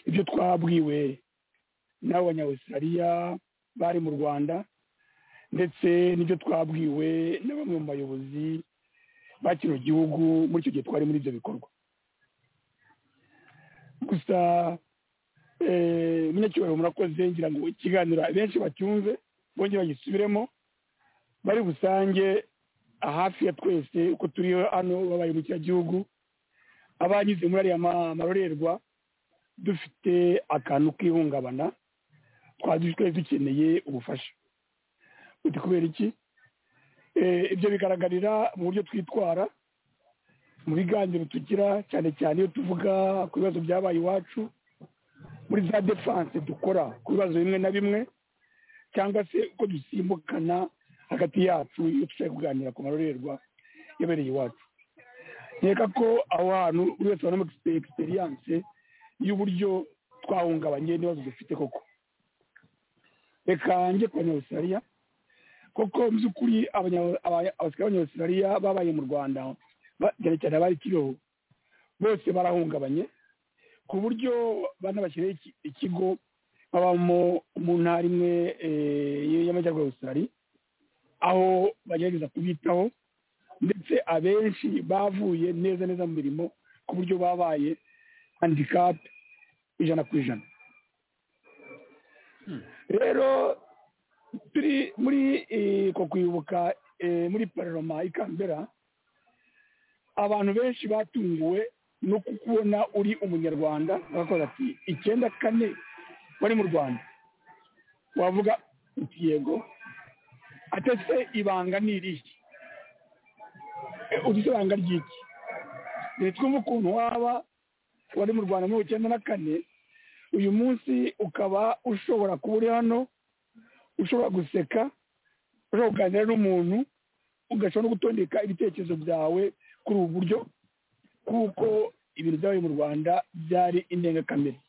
ibyo twabwiwe n'abo banyawusirariya bari mu rwanda ndetse n'ibyo twabwiwe na bamwe mu bayobozi ba kino gihugu muri icyo gihe twari muri ibyo bikorwa gusa eh, umunyacyubahiro murakoze ngira ngo ikiganiro benshi bacyumve bongere bagisubiremo bari busange hafi ya twese uko turi hano babaye mu gihugu abanyuze muri ariya ma- marorerwa dufite akantu k'ihungabana twari twese dukeneye ubufasha uti kubera iki Eh, ibyo bigaragarira mu buryo twitwara mu biganiro tugira cyane cyane iyo tuvuga ku bibazo byabaye iwacu muri za defanse dukora ku bibazo bimwe na bimwe cyangwa se uko dusimbukana hagati yacu iyo dushaka kuganira ku marorerwa yabereye iwacu nkeka ko aho hantu buri wese abonamo egisperiyanse y'uburyo twahungabanye n'ibibazo dufite koko reka njye ku banyawusirariya koko mu by'ukuri abanya- aba- abasirikare b'abanyawusirariya babaye mu rwanda ba- cyane cyane abari kibeho bose barahungabanye ku buryo bana bashyiraho iki- ikigo babamo mu ntara imwe eh, y'amajyaruguru y'abasirikare aho bagerageza kubitaho ndetse abenshi bavuye neza neza mu mirimo ku buryo babaye handikapu ijana ku ijana rero turi muri eh, ko kwibuka eh, muri pararoma i kambera abantu benshi batunguwe no kukubona uri umunyarwanda bakavuga ati icyenda kane wari mu rwanda wavuga uti yego ate se ibanga ni iriki Eh, uzi se ibanga ry'iki rero twumve ukuntu waba wari mu rwanda muri icyenda na kane uyu munsi ukaba ushobora kuba uri hano ushobora guseka ushobora kuganira n'umuntu ugashobora no gutondeka ibitekerezo byawe kuri ubu buryo kuko ibintu byabaye mu rwanda byari indengakamere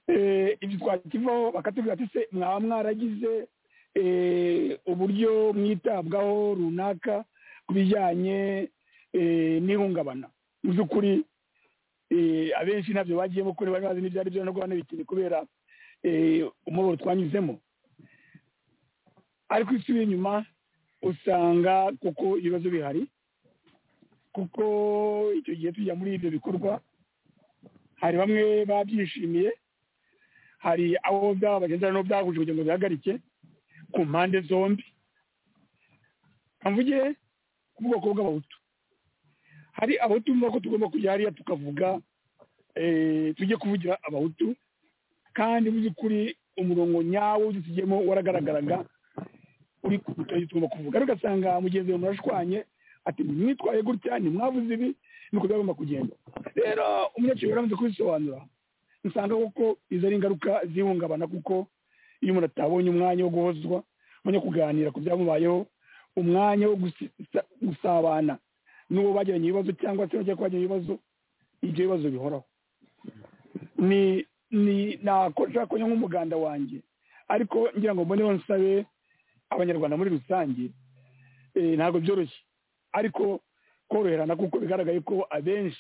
Eh, ibyo twakivaho bakatubwira ati se mwaba mwaragize eh, uburyo mwitabwaho runaka ku bijyanye eh, n'ihungabana mu by'ukuri eh, abenshi ntabyo bagiye kuri bari bazi n'ibyo ari byo no guhana bikiri kubera eh, umuboro twanyuzemo ariko iyo usubiye inyuma usanga kuko ibibazo bihari kuko icyo gihe tujya muri ibyo bikorwa hari bamwe babyishimiye hari abo byabagendera n'abo byahuje kugira ngo bihagarike ku mpande zombi mvuge ku bwoko bw'abahutu hari abahutu bumva ko tugomba kujya hariya tukavuga eh, tujye kuvugira abahutu kandi mu by'ukuri umurongo nyawo dutugiyemo waragaragaraga uri tugomba kuvuga ariko ugasanga mugenzi wawe murashwanye ati mwitwaye gutya ntimwavuze ibi niko byagomba kugenda rero umunyacyubahiro yaramaze kubisobanura usanga koko izo ari ingaruka zihungabana kuko iyo umuntu atabonye umwanya wo guhozwa umwanya wo kuganira ku byamubayeho umwanya wo gusi- gusabana n'uwo bagiranye ibibazo cyangwa se bagiye kubagirana ibibazo ibyo bibazo bihoraho ni ni nakora kunywa nk'umuganda wanjye ariko ngira ngo mboneho nsabe abanyarwanda muri rusange eh, ntabwo byoroshye ariko koroherana kuko bigaragaye ko abenshi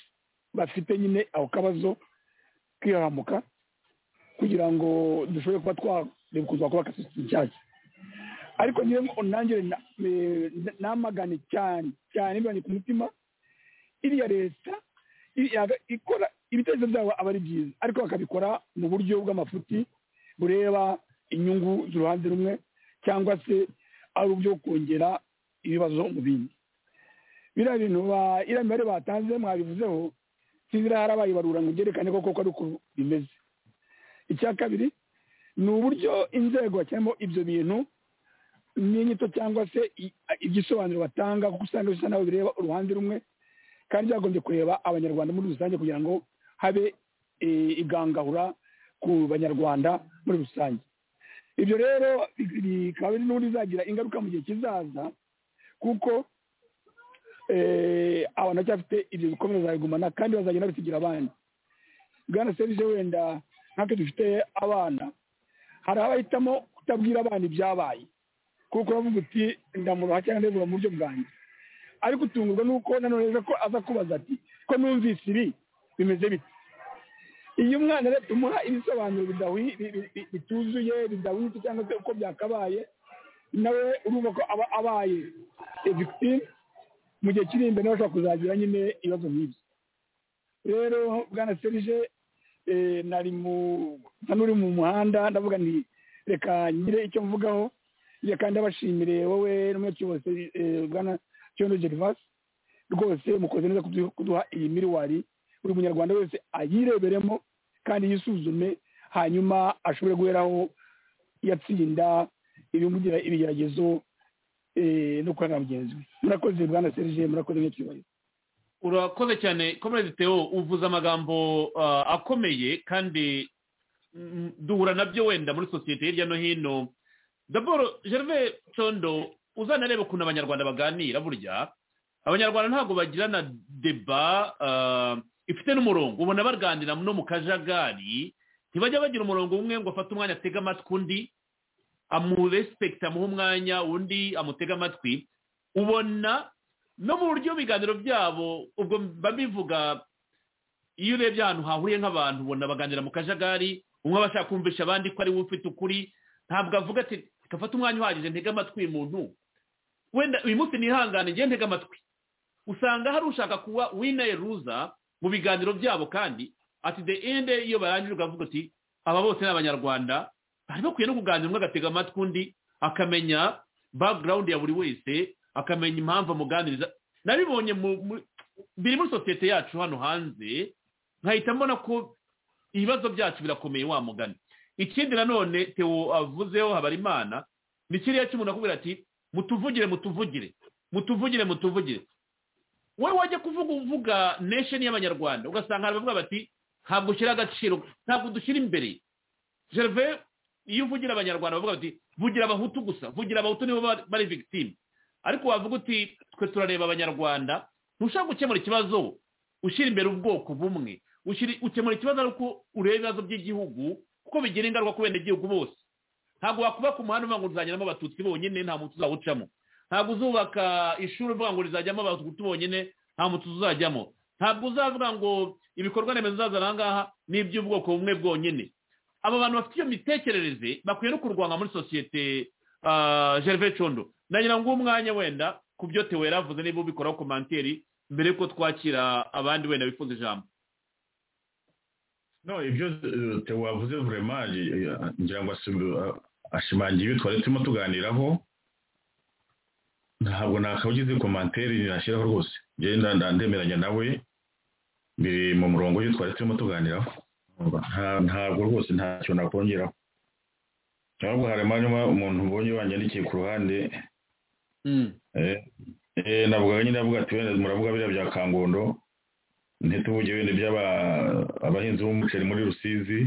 bafite nyine ako kabazo kiharamuka kugira ngo dushobore kuba twareba ukuntu twakubaka sisitemu nshyashya ariko njyewe ngo nangire na- eh, namagane cyane cyane bibanye ku mutima iriya leta i- yaga- ikora ibitekerezo byabo aba ari byiza ariko bakabikora mu buryo bw'amafuti bureba inyungu z'uruhande rumwe cyangwa se ari ubyo kongera ibibazo mu bindi biriya bintu ba- iriya mibare batanze mwabivuzeho sinzira hari abayibarura ngo byerekane ko koko ari uko bimeze icya kabiri ni uburyo inzego bashyiramo ibyo bintu n'inyito cyangwa se i- igisobanuro batanga kuko usanga bisa naho bireba uruhande rumwe kandi byagombye kureba abanyarwanda muri rusange kugira ngo habe eh, igangahura ku banyarwanda muri rusange ibyo rero bi- bikaba biri n'ubundi bizagira ingaruka mu gihe kizaza kuko eh, abantu baracyafite ibyo bikomere bazabigumana kandi bazagenda basigira abandi bwana serivisi wenda nkatwe dufite abana hari abahitamo kutabwira abana ibyabaye kuko uravuga uti ndamuroha cyangwa ndebura mu buryo bwanjye ariko utungurwa nuko nanone aza ko aza kubaza ati ko numvise ibi bimeze bite iyo umwana rero tumuha ibisobanuro bidawi- bi- bi- bi- bituzuye bidahwitse cyangwa se uko byakabaye nawe urumva ko aba abaye victime mu gihe kiri imbere bashobora kuzagira nyine ibibazo nk'ibyo rero bwana serije eh, nari mu nsa n'uri mu muhanda ndavuga nti reka ngire icyo mvugaho reka ndabashimire wowe n'umunyacyubahiro Seri- eh, bwana cyondo gervas rwose mukoze neza kudu- kuduha iyi miriwari buri munyarwanda wese ayireberemo kandi yisuzume hanyuma ashobore guheraho yatsinda ibimugira ibigeragezo eh, no kuranga mugenzi we murakoze bwana serije murakoze nk'icyubahiro urakoze cyane komerezi theo uvuze amagambo ah, akomeye kandi mm, duhura nabyo wenda muri sosiyete hirya no hino daboro gervais condo uzanareba ukuntu abanyarwanda baganira burya abanyarwanda ntabwo bagirana deba ah, ifite n'umurongo ubona baganira no mu kajagari ntibajya bagira umurongo umwe ngo afate umwanya atege amatwi undi amurespekta amuha umwanya undi amutege amatwi ubona no mu buryo ibiganiro byabo ubwo mba mbivuga iyo urebye ahantu hahuriye nk'abantu ubona baganira mu kajagari umwe aba ashaka kumvisha abandi ko ari we ufite ukuri ntabwo avuga ati gafata umwanya uhagije ntega amatwi uyu muntu wenda uyu munsi nihangane njye ntega amatwi usanga hari ushaka kuba winaye ruza mu biganiro byabo kandi ati the end iyo barangije ukavuga uti aba bose ni abanyarwanda bari bakwiye no kuganira umwe agatega amatwi undi akamenya background ya buri wese akamenya impamvu amuganiriza nabibonye mu mu- biri muri sosiyete yacu hano hanze nkahita mbona ko ibibazo byacu birakomeye wa mugani ikindi nanone tewo avuzeho habarimana ni kiriya cy'umuntu akubwira ati mutuvugire mutuvugire mutuvugire mutuvugire wowe wajya kuvuga uvuga nation y'abanyarwanda ugasanga hari abavuga bati ntabwo ushyira agaciro ntabwo dushyira imbere gerve iyo uvugira abanyarwanda bavuga bati vugira abahutu gusa vugira abahutu nibo ba- bari victime ariko wavuga uti twe turareba abanyarwanda ntushaka gukemura ikibazo ushyira imbere ubwoko bumwe Ushyira- ukemura ikibazo ari uko ureba ibibazo by'igihugu kuko bigira ingaruka ku benegihugu bose ntabwo wakuba ku muhanda uvuga ngo uzajyamo abatutsi bonyine nta muntu uzawucamo ntabwo uzubaka ishuri uvuga ngo rizajyamo abatutsi bonyine nta muntu uzajyamo ntabwo uzavuga ngo ibikorwa remezo uzazana aha ngaha ni iby'ubwoko bumwe bwonyine aba bantu bafite iyo mitekerereze bakwiye no kurwanya muri sosiyete ah, gervais condo nagira ngo uwo mwanya wenda ku byo tewe yaravuze niba ubikoraho komanteri mbere yuko twakira abandi wenda bifuza ijambo no ibyo eh, Theo wavuze vurema ngira ngo asim- ah, ashimangiye ibyo twari turimo tuganiraho ntabwo nakawugize komantere nashyiraho rwose njyewe nda- nda- ndemeranya nawe biri mu murongo w'ibyo twari turimo tuganiraho Nta- ntabwo rwose ntacyo nakongeraho ntabwo harimo harimo umuntu ubonye wanyandikiye ku ruhande Eh, eh, navuga nyine avuga ati wenda muravuga biriya bya kangondo ntituvuge wenda iby'aba abahinzi b'umuceri muri rusizi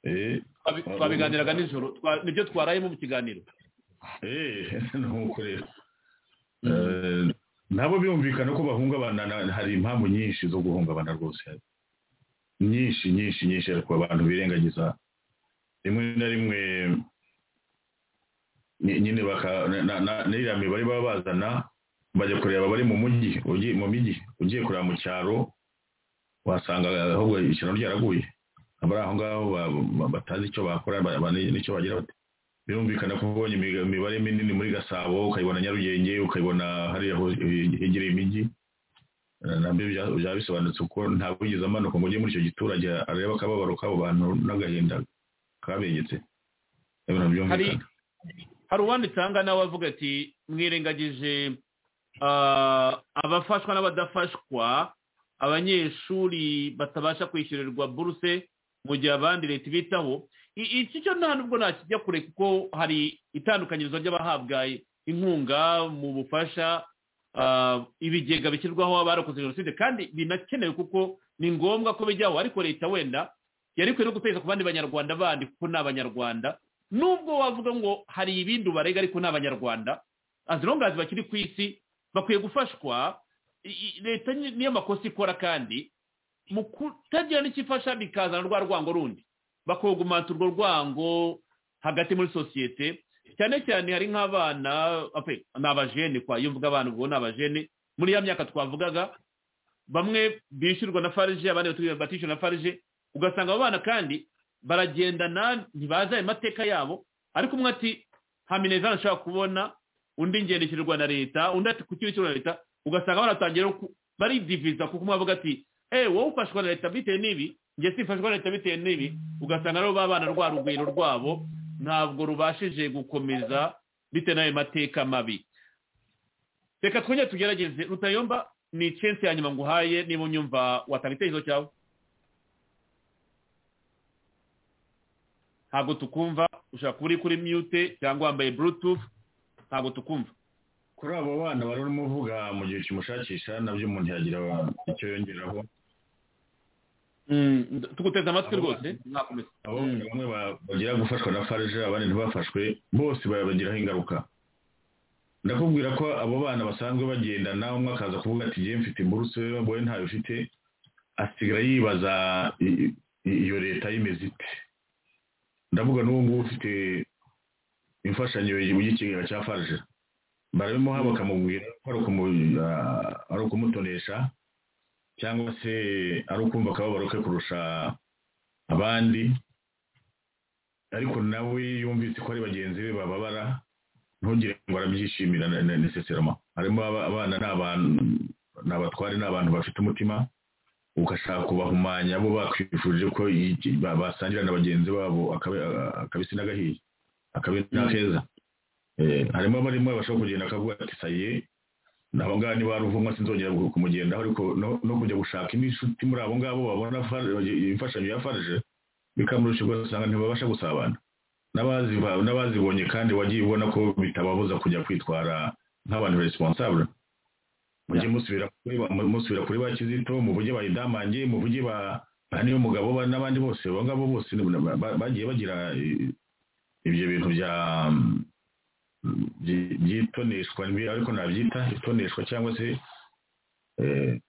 eh Twabi- twabiganiraga nijoro twa- nibyo twarayemo mu kiganiro eh nuko rero Eh, nabo byumvikana ko bahungabana na- hari impamvu nyinshi zo guhungabana rwose nyinshi nyinshi nyinshi ariko abantu birengagiza rimwe na rimwe ny- nyine baka na- na- n'iriya mibare baba bazana bajya kureba abari mu mujyi ugiye- mu mijyi ugiye kureba mu cyaro wasanga ahubwo ishyano ryaraguye abari aho ngaho ba- ba- batazi icyo bakora ba- ba- n'icyo bagira bate birumvikana ko ubonye imi- imibare minini muri gasabo ukayibona nyarugenge ukayibona hariya ho- hegereye imijyi Eh, nabyo bya- byaba bisobanutse kuko ntabwo wigeze amanuka ngo ujye muri icyo giturage arebe akababaro k'abo bantu n'agahinda kabegetse Eh, birabyumvikana. hari hari uwanditse aha ngaha nawe avuga ati mwirengagije ah, abafashwa n'abadafashwa abanyeshuri batabasha kwishyurirwa buruse mu gihe abandi leta ibitaho I- iki cyo nta nubwo nakijya kure kuko hari itandukanyirizo ry'abahabwa inkunga mu bufasha ah, ibigega bishyirwaho abarokoze jenoside kandi binakenewe kuko ni ngombwa ko bijyaho ariko leta wenda yari ikwiye no gutekereza ku bandi banyarwanda bandi kuko ni abanyarwanda nubwo wavuga ngo hari ibindi ubarega ariko ni abanyarwanda as long as bakiri ku isi bakwiye gufashwa I- i- leta ni- niyo makosa ikora kandi mu kutagira n'ikifasha bikazana rwa rwango rundi bakogumanta urwo rwango hagati muri sosiyete cyane cyane hari nk'abana ape, ni abajene kwa iyo mvuga abana ubwo ni abajene muri ya myaka twavugaga bamwe bishyurwa na farije abandi batishyurwa- batishyurwa na farije ugasanga abo bana kandi baragendana ntibazi ayo mateka yabo ariko umwe ati haminezana ashaka kubona undi ngendekirwa na leta undi ati kuki wishyurwa na leta ugasanga baratangira no ku- baridiviza kuko umwe avuga ati eee wowe ufashwa na leta bitewe n'ibi njye simfashwa na leta bitewe n'ibi ugasanga rero babana rwa rugwiro rwabo ntabwo rubashije gukomeza bitewe n'ayo mateka mabi reka twongere tugerageze rutayomba ni chance ya nyuma nguhaye niba unyumva watanga igitekerezo cyawe ntabwo tukumva ushobora kuba uri kuri mute cyangwa wambaye bluetooth ntabwo tukumva kuri abo bana bari urimo uvuga mu gihe kimushakisha nabyo umuntu yagira icyo yongeraho tuguteze amatwi rwose ntakomeza abo bamwe ba- bagira gufashwa na farije abandi ntibafashwe bose babagiraho ingaruka ndakubwira ko abo bana basanzwe bagendana umwe akaza kuvuga ati njyewe mfite imburuse wowe ntayo ufite asigara yibaza i- i- iyo leta y'imeze ite ndavuga n'ubu ngubu ufite imfashanyo y'ikigega cya farije barabimuha bakamubwira ko ari ukumu- ah, ari ukumutonesha cyangwa se ari ukumva akababaro ke kurusha abandi ariko nawe yumvise ko ari bagenzi be bababara ntugire ngo arabyishimira ne- ne- neseserama harimo aba- abana ni abantu ni abatware ni abantu bafite umutima ugashaka kubahumanya bo bakwifurije ko iki- ba- basangira na bagenzi babo akabe- a- akabisi n'agahiye akabe n'akeza Eh, harimo abarimo bashobora kugenda akavuga ati saye nabo ngabo niba ari uvumwa sinzongera ku- kumugendaho ariko no- no kujya gushaka indi nshuti muri abo ngabo babona Farg- imfashanyo ya farije bikamurusha ugasanga ntibabasha gusabana n'abaziba- n'abazibonye kandi wagiye ubona ko bitababuza kujya kwitwara nk'abantu responsable mujye musubira kuri ba- mu- musubira kuri ba kizito muvuge ba idamange muvuge ba ba niyo mugabo ba- n'abandi bose abo ngabo bose ni- ba- ba- bagiye bagira eh, ibyo bintu bya byi- byitoneshwa ni biri, ariko nabyita itoneshwa cyangwa se eh,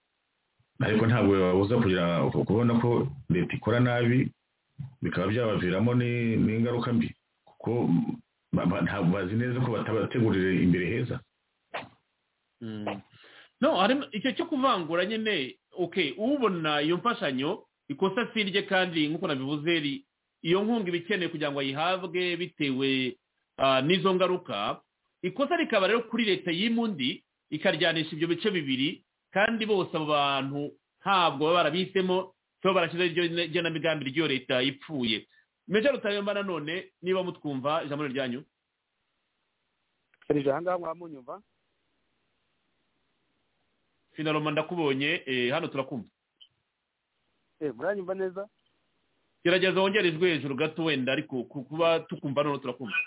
ariko ntabwo babuza kugira kubona ko leta ikora nabi bikaba byabaviramo ni- n'ingaruka mbi kuko ba- ba- ntabwo bazi neza ko batabategurira imbere heza Mm. no harimo icyo cyo kuvangura nyine okay ubona iyo mfashanyo ikosa si irye kandi nk'uko nabivuze ri- iyo nkunga iba ikeneye kugira ngo ayihabwe bitewe ah, n'izo ngaruka ikosa rikaba rero kuri leta y'imundi ikaryanisha ibyo bice bibiri kandi bose abo bantu ntabwo baba barabihisemo cyangwa barashyizeho iryo gena- igenamigambi ry'iyo leta ipfuye meja rutayomba nanone niba mutwumva ijambo ryanyu serije ahangaha mwamunyumva finaroma ndakubonye eh, hano turakumva eh muranyumva neza gerageza wongere ijwi hejuru gato wenda ariko ku- kuba tukumva noneho turakumva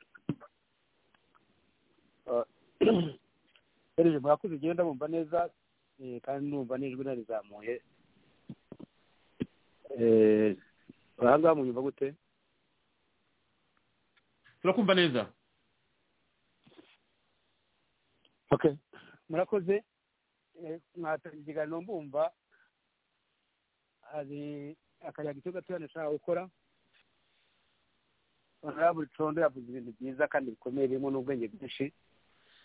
serije mwakoze igenda mumva neza eh, kandi numva n'ijwi narizamuye eh ahangaha munyumva gute turakumva neza okay murakoze Eh, mwatangiye ikiganiro mbumva hari akayaga icyo gatoya nashaka gukora honorable condo yavuze ibintu byiza kandi bikomeye birimo n'ubwenge bwinshi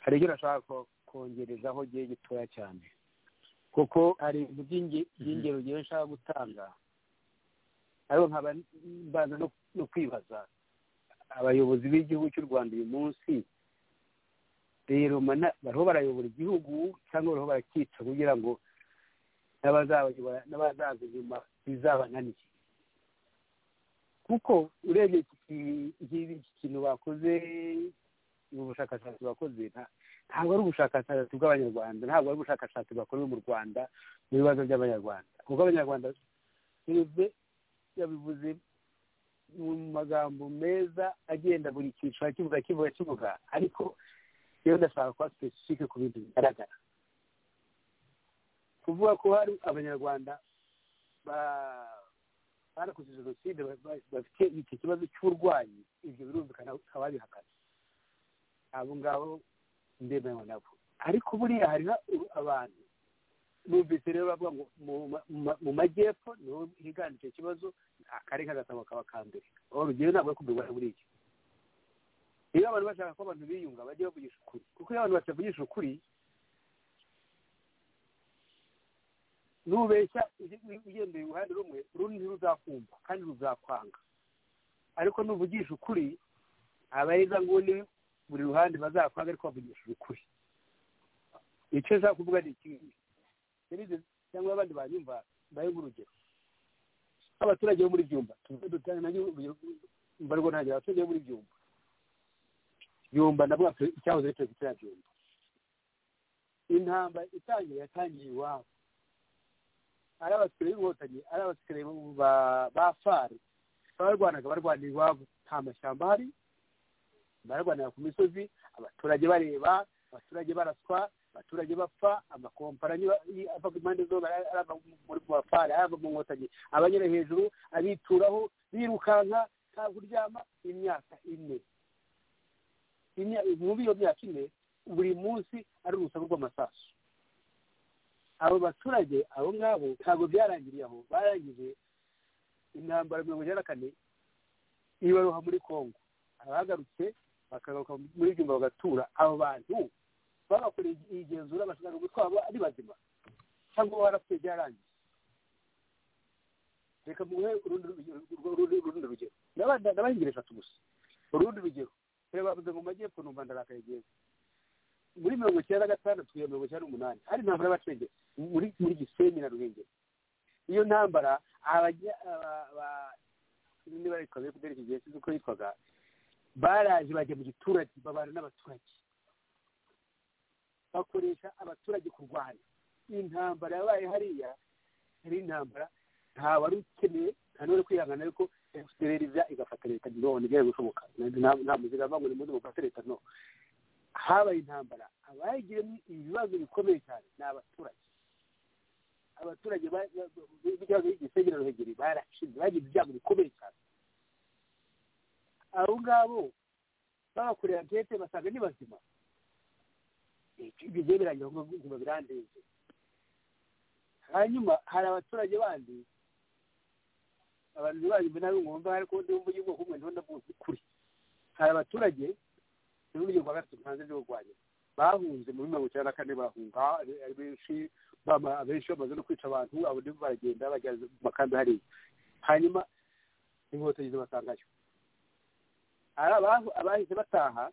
hari ibyo nashaka ko- kongerezaho igihe gitoya cyane kuko hari ibintu by'inge- by'ingero ngewe nshaka gutanga ariko nkaba mbanza no- no kwibaza abayobozi b'igihugu cy'u rwanda uyu munsi rero mana- bariho barayobora igihugu cyangwa bariho barakica kugira ngo n'abazabayobora n'abazaza inyuma bizabananire kuko urebye iki ki- iki- iki kintu bakoze ubu bushakashatsi bakoze nta- ntabwo ari ubushakashatsi bw'abanyarwanda ntabwo ari ubushakashatsi bakorewe mu rwanda mu bibazo by'abanyarwanda kuko abanyarwanda perezida yabivuze mu magambo meza agenda buri cyiciro akivuga akivuga akivuga ariko rero ndashaka kuba sipesifike ku bintu bigaragara kuvuga ko hari abanyarwanda ba- barakoze jenoside ba- ba- bafite iki kibazo cy'uburwayi ibyo birumvikana bakaba babihakana abo ngabo ndemewe nabo ariko buriya hari na- abantu numvise rero bavuga ngo mu ma- mu ma- mu majyepfo niho higanje icyo kibazo akari kagasaba kaba ka mbere aho rugewe ntabwo ari kubirwara buriya iyo abantu bashaka ko abantu biyunga bajye bavugisha ukuri kuko iyo abantu batavugisha ukuri nubeshya uge- ugendeye uruhande rumwe urundi ntiruzakumva kandi ruzakwanga ariko nuvugisha ukuri abaheza nguni buri ruhande bazakwanga ariko bavugishije ukuri icyo nshaka kuvuga ni ikintu cyangwa abandi banyumva bahe nk'urugero abaturage bo muri byumba tuvuge dutanga nanjye urugero mbarwa ntangira abaturage bo muri byumba yumva nabwo icyahoze ari perezida yabyumva intambara itangiye yatangiye iwabo ari abasikariye b'inkotanyi ari abasikariye ba- ba fari abarwanaga barwanira iwabo nta mashyamba ahari bararwanira ku misozi abaturage bareba abaturage baraswa abaturage bapfa amakompanyi ba- i- ava ku impande zombi ari ari ava muri mu bafari ari ava mu nkotanyi abanyura hejuru abituraho birukanka nta kuryama imyaka ine imya- muri iyo myaka ine buri munsi ari urusaku rw'amasasu abo baturage abo ngabo ntabwo byarangiriye aho barangije intambara mirongo icyenda na kane ibaruha muri kongo abagarutse bakagaruka muri byumba bagatura abo bantu babakoreye igenzura bashobora gutwara ari bazima cyangwa barapfuye byarangiye reka muhe urundi rugero urundi- urundi rugero Ndaba- ndabaha ingero eshatu gusa urundi rugero reba bavuze ngo majyepfo numva ndarakaye geza muri mirongo icyenda na gatandatu kugera mirongo icyenda n'umunani hari intambara y'abaturage muri muri gisenyi na ruhengeri iyo ntambara abajya aba- aba- niba ari twavuye kudera iki gihe sinzi uko yitwaga baraje bajya mu giturage babana n'abaturage bakoresha abaturage kurwana intambara yabaye hariya yari intambara nta wari ukeneye nta n'uwari kwihangana ariko fpr iza igafata leta none byari gushoboka nta nta muziga bavuga ngo nimuze mufate leta no habaye intambara abayigiramo ibibazo bikomeye cyane ni abaturage abaturage ba- ba- b'igihugu cy'igisengero ruhengeri barashinze bagize ibyago bikomeye cyane abo ngabo babakorera ankete basanga ni bazima bigiye birangira ngo ngo birandenze hanyuma hari abaturage bandi abantu banyu nabi mwumva ariko ndi wumva y'ubwoko bumwe ntiho ndavuga ukuri hari abaturage muri buryo bwa gatatu ntanze byo kurwanya bahunze muri mirongo icyenda na kane bahunga ari ari benshi bama- abenshi bamaze no kwica abantu abandi baragenda bajya mu makambi hariya hanyuma inkotanyi zibasangayo hari abahu- abahise bataha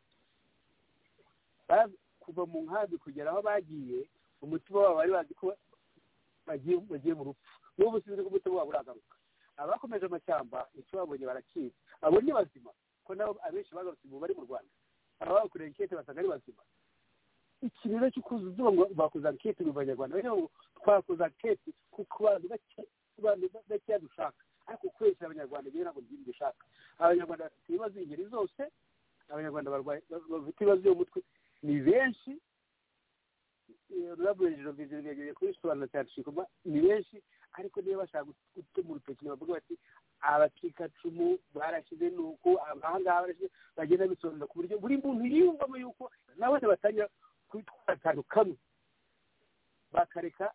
ba- kuva mu nkambi kugera aho bagiye umutima wabo bari bazi ko bagiye bagiye mu rupfu n'ubu sinzi ko umutima wabo uragaruka abakomeje amashyamba icyo babonye barakizi abo ni bazima ko nabo abenshi bagarutse ubu bari mu rwanda ababakoreye inkete basanga ari bazima ikintu rero cyo kuzuba ngo bakoze ankete mu banyarwanda rero twakoze ankete kuko abantu bake- abantu bakeya dushaka ariko kubeshya abanyarwanda rero ntabwo byinshi dushaka abanyarwanda bafite ibibazo ingeri zose abanyarwanda barwaye bafite ibibazo byo mu mutwe ni benshi ururabo hejuru bizigagiye kubisobanura cyane shikoma ni benshi ariko niba bashaka gutuma urutoki bavuga bati abacikacumu barashyize ni uku ahangaha barashyize bagenda bisobanura ku buryo buri muntu yiyumvamo yuko nawe batangira kubitwara akantu kamwe bakareka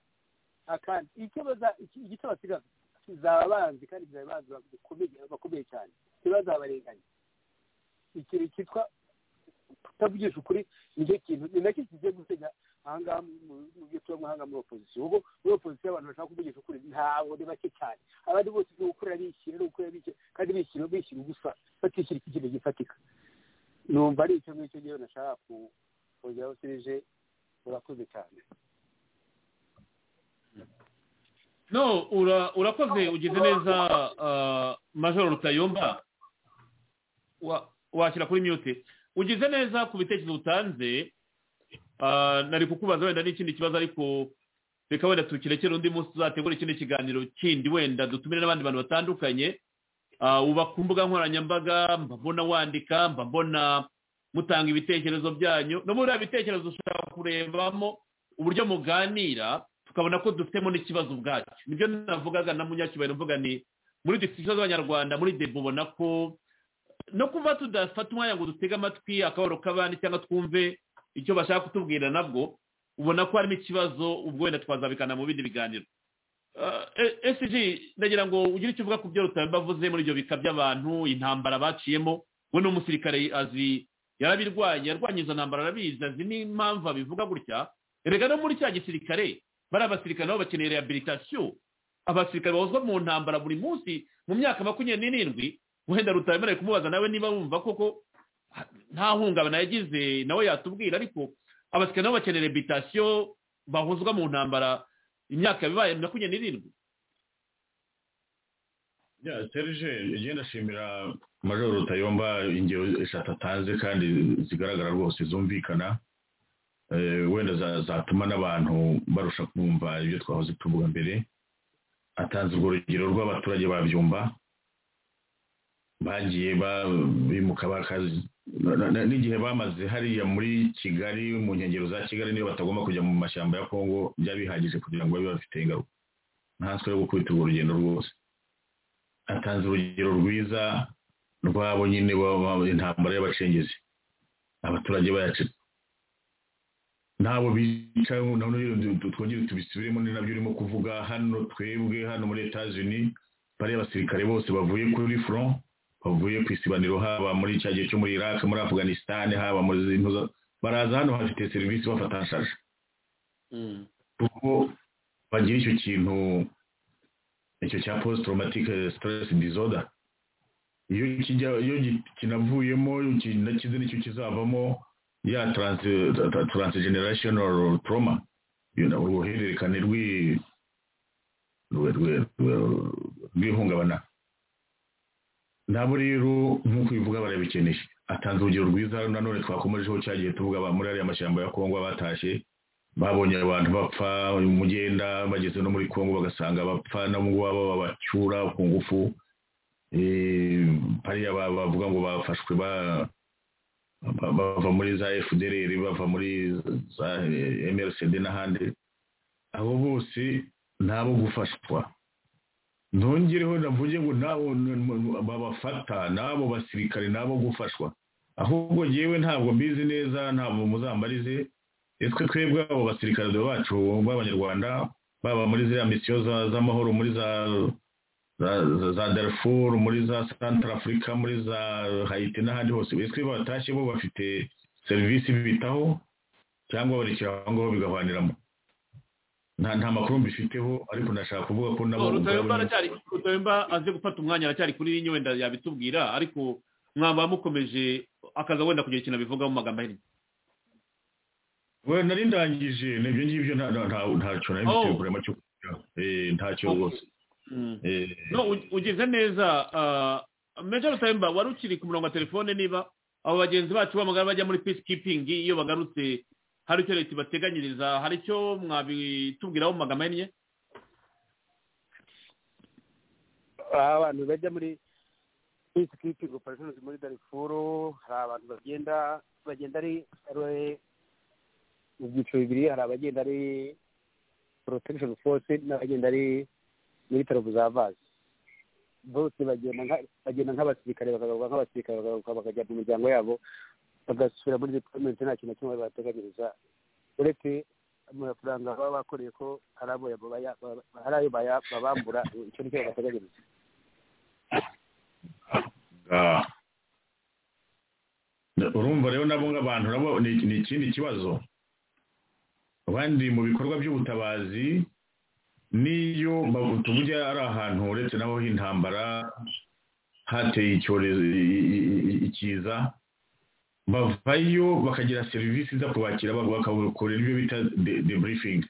akandi icyo baza- iki- igito basigaza kizaba banzi kandi kizaba banzi bakomeye bakomeye cyane ntibazabarenganye ikintu cyitwa kutavugisha ukuri nicyo kintu ni nacyo kigiye gusenya ahangaha mu- mu byo tubamo ahangaha muri opozisiyo ubwo muri opozisiyo abantu bashaka kuvugisha ukuri ntabwo ni bake cyane abandi bose ni ugukorera bishyira ni ugukorera bishyira kandi bishyira bishyira ubusa batishyira iki kintu gifatika numva ari icyo ngicyo ngewe nashaka ku- kongeraho serije murakoze cyane no ura- urakoze ugize neza ah, major rutayomba Wa- washyira kuri mute ugize neza ku bitekerezo utanze ah, nari kukubaza wenda n'ikindi kibazo ariko reka wenda tukirekere undi munsi tuzategura ikindi kiganiro kindi wenda dutumire n'abandi bantu batandukanye Ah, uba ku mbuga nkoranyambaga mba mbona wandika mba mbona mutanga ibitekerezo byanyu no muri biriya bitekerezo ushobora kurebamo uburyo muganira tukabona ko dufitemo n'ikibazo ubwacyo nibyo navugaga na munyacyubahiro mvuga ni muri disitirizo z'abanyarwanda muri debo ubona ko no kuba tudafata umwanya ngo dutege amatwi akabaro k'abandi cyangwa twumve icyo bashaka kutubwira nabwo ubona ko harimo ikibazo ubwo wenda twazabikana mu bindi biganiro Ah, e- SG ndagira ngo ugire icyo uvuga ku byo rutabimba avuze muri ibyo bika by'abantu intambara baciyemo we ni umusirikare azi yarabirwanya yarwanya izo ntambara arabizi azi n'impamvu abivuga gutya erega no muri cya gisirikare bari abasirikare nabo bakeneye rehabilitation abasirikare bahozwa mu ntambara buri munsi mu myaka makumyabiri n'irindwi wenda rutabemerewe kumubaza nawe niba wumva koko ah, nta hungabana yagize nawe yatubwira ariko abasirikare nabo bakeneye rehabilitation bahozwa mu ntambara imyaka yabaye makumyabiri n'irindwi ya serge njye ndashimira major rutayomba ingero eshatu atanze kandi zigaragara rwose zumvikana Eh, wenda za- zatuma n'abantu barusha kumva ibyo twahoze tuvuga mbere atanze urwo rugero rw'abaturage babyumva bagiye ba- bimuka bakazi na- na- n'igihe bamaze hariya muri kigali mu nkengero za kigali niyo batagomba kujya mu mashyamba ya kongo byari bihagije kugira ngo babe bafite ingaruka ntanswe yo gukubita urwo rugendo rwose atanze urugero rwiza rwabo nyine ba- ba- intambara y'abacengezi abaturage bayaca ntabo bica twongere tubisubiremo ni nabyo urimo kuvuga hano twebwe hano muri etats unis bariya abasirikare bose bavuye kuri front bavuye ku isibaniro haba muri cya gihe cyo muri iraq muri afghanistan haba muri zino- baraza hano bafite serivisi bafata nshaje kuko bagira icyo kintu icyo cya post traumatic stress disorder iyo kijya iyo gi- kinavuyemo ki- nakize nicyo kizavamo ya trans- ta- ta- transgenerational trauma you know, uruhererekane rw'i- rwe- rwe- rwe- rw'ihungabana nabo rero nk'uko ubivuga barabikeneye atanze urugero rwiza nanone twakomejeho cya gihe tuvuga aba muri ariya mashyamba ya kongo batashye babonye abantu bapfa umugenda bageze no muri kongo bagasanga bapfa n'umugwabo babacyura ku ngufu Eh, hariya ba- bavuga ngo bafashwe ba- ba- bava muri za fdr bava muri za eh, mrcd n'ahandi abo bose ntabo gufashwa ntongereho navuge ngo nabo babafata n'abo basirikare nabo gufashwa ahubwo yewe ntabwo mbizi neza ntabwo muzambarize twe twebwe abo basirikare bacu b'abanyarwanda baba muri ziriya misiyo z'amahoro muri za za darfur muri za santara afurika muri za hayiti n'ahandi hose bitwe batashye bo bafite serivisi bitaho cyangwa barekera aho ngaho bigavaniramo nta nta makuru mbifiteho ariko nashaka kuvuga ko nabo rutayomba aracyari rutayomba aze gufata umwanya aracyari kuri iyi wenda yabitubwira ariko mwaba mukomeje akaza wenda kugira ikintu abivugaho mu magambo ahinnye we nari ndangije n'ibyo ngibyo nta nta ntacyo nari Oh. mfite kurema cyo kugira eh ntacyo Okay. rwose Mm. eh no u- ugeze neza ah, major rutayomba wari ukiri ku murongo wa telefone niba abo bagenzi bacu bamagara bajya muri peacekeeping iyo bagarutse hari icyo leta ibateganyiriza hari icyo mwabitubwiraho mu magambo ahinnye aho abantu bajya muri peacekeeping operations muri darifuru hari abantu bagenda bagenda ari ari- mu byiciro bibiri hari abagenda ari protection force n'abagenda ari military observers bose bagenda nka- bagenda nk'abasirikare bakagaruka nk'abasirikare bakagaruka bakajya mu miryango yabo bagasubira muri deployment nta kintu na kimwe bateganyiriza uretse amafaranga baba bakoreye ko hari abo yabaya- hari ayo baya- babambura icyo nicyo babateganyiriza ah. Na- urumva rero nabo nk'abantu nabo ni ni ikindi kibazo abandi mu bikorwa by'ubutabazi niyo bavuga tujya ari ahantu uretse naho h'intambara hateye icyorezo i- i- i- ikiza bavayo bakagira serivisi zo kubakira bak- bakabakorera ibyo bita de- debriefing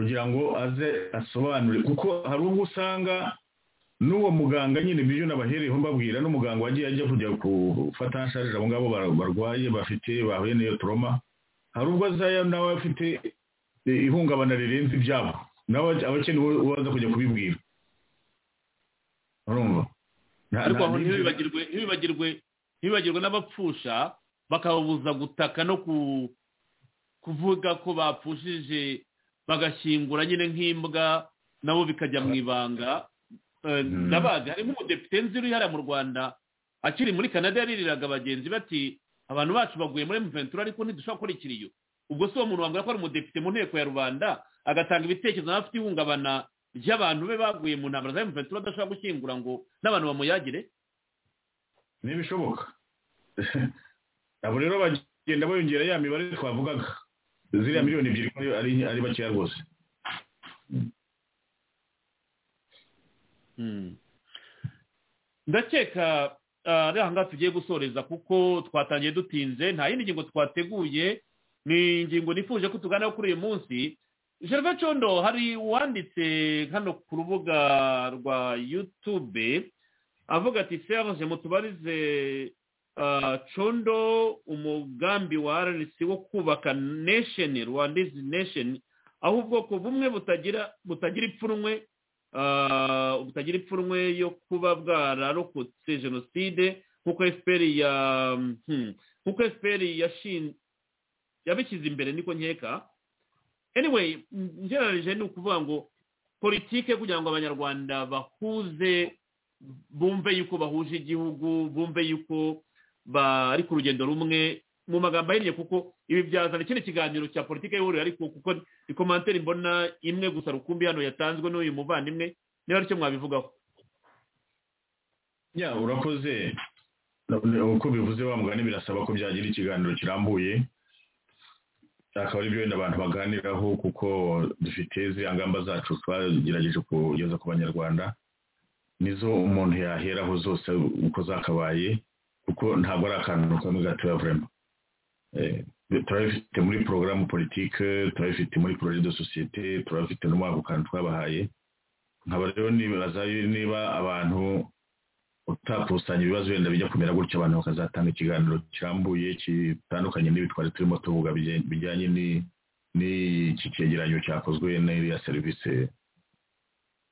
kugira ngo aze asobanure kuko hari ubwo usanga n'uwo muganga nyine ibyo nabahereyeho mbabwira n'umuganga wagiye ajya kujya gufata nsharira abo ngabo bar- barwaye bafite bahuye n'iyo toroma hari ubwo azaya nawe afite eh, ihungabana rirenze ibyabo nawe aba akeneye uwo- uwaza kujya kubibwira urumva Nta- ariko nta- aho ntibibagirwe ntibibagirwe ntibibagirwe n'abapfusha bakababuza gutaka no ku- kuvuga ko bapfushije bagashyingura nyine nk'imbwa nabo bikajya mu ibanga Eh, Mm. ndabazi hari nk'umudepite nzi uri hariya mu rwanda akiri muri canada yaririraga abagenzi bati abantu bacu baguye muri mventura ariko ntidushobora gukora ikiriyo ubwo si uwo muntu wambwira ko ari umudepite mu nteko ya rubanda agatanga ibitekerezo nawe afite ihungabana ry'abantu be baguye mu ntambara za mventura adashobora gushyingura ngo n'abantu bamuyagire ntibishoboka abo rero bagenda bayongera ya mibare twavugaga ziriya miliyoni ebyiri ko ari ari bakeya rwose ndakeka ah, ari ahangaha tugiye gusoreza kuko twatangiye dutinze nta yindi ngingo twateguye ni ingingo nifuje ko tuganiraho kuri uyu munsi gerve condo hari uwanditse hano ku rubuga rwa yutube avuga ati serge mutubarize ah, condo umugambi wa rnc wo kubaka nation rwandizi nation aho ubwoko bumwe butagira butagira ipfunwe ah, butagira ipfunwe yo kuba bwararokotse jenoside nk'uko fpr ya hmm, nk'uko fpr yashin- yabishyize imbere niko nkeka anyway ngereranyije ni ukuvuga ngo politike kugira ngo abanyarwanda bahuze bumve yuko bahuje igihugu bumve yuko bari ku rugendo rumwe mu magambo ahinnye kuko ibi byazana ikindi kiganiro cya politike y'ihuriro ariko kuko ni komantere mbona imwe gusa rukumbi hano yatanzwe n'uyu muvandimwe niba aricyo mwabivugaho ya urakoze uko bivuze wa mugani birasaba ko byagira ikiganiro kirambuye akaba ari byo wenda abantu baganiraho kuko dufite ziriya ngamba zacu twagerageje kugeza ku banyarwanda nizo umuntu yaheraho zose uko zakabaye kuko ntabwo ari akantu kamwe gatoya vurema turabifite muri porogaramu politike turabifite muri projet de societe turabifite no muri ako kantu twabahaye nkaba rero nibaza niba abantu utakusanya ibibazo wenda bijya kumera gutyo abantu bakazatanga ikiganiro kirambuye kitandukanye n'ibi twari turimo tuvuga bijye- bijyanye ni- n'iki cyegeranyo cyakozwe n'iriya serivisi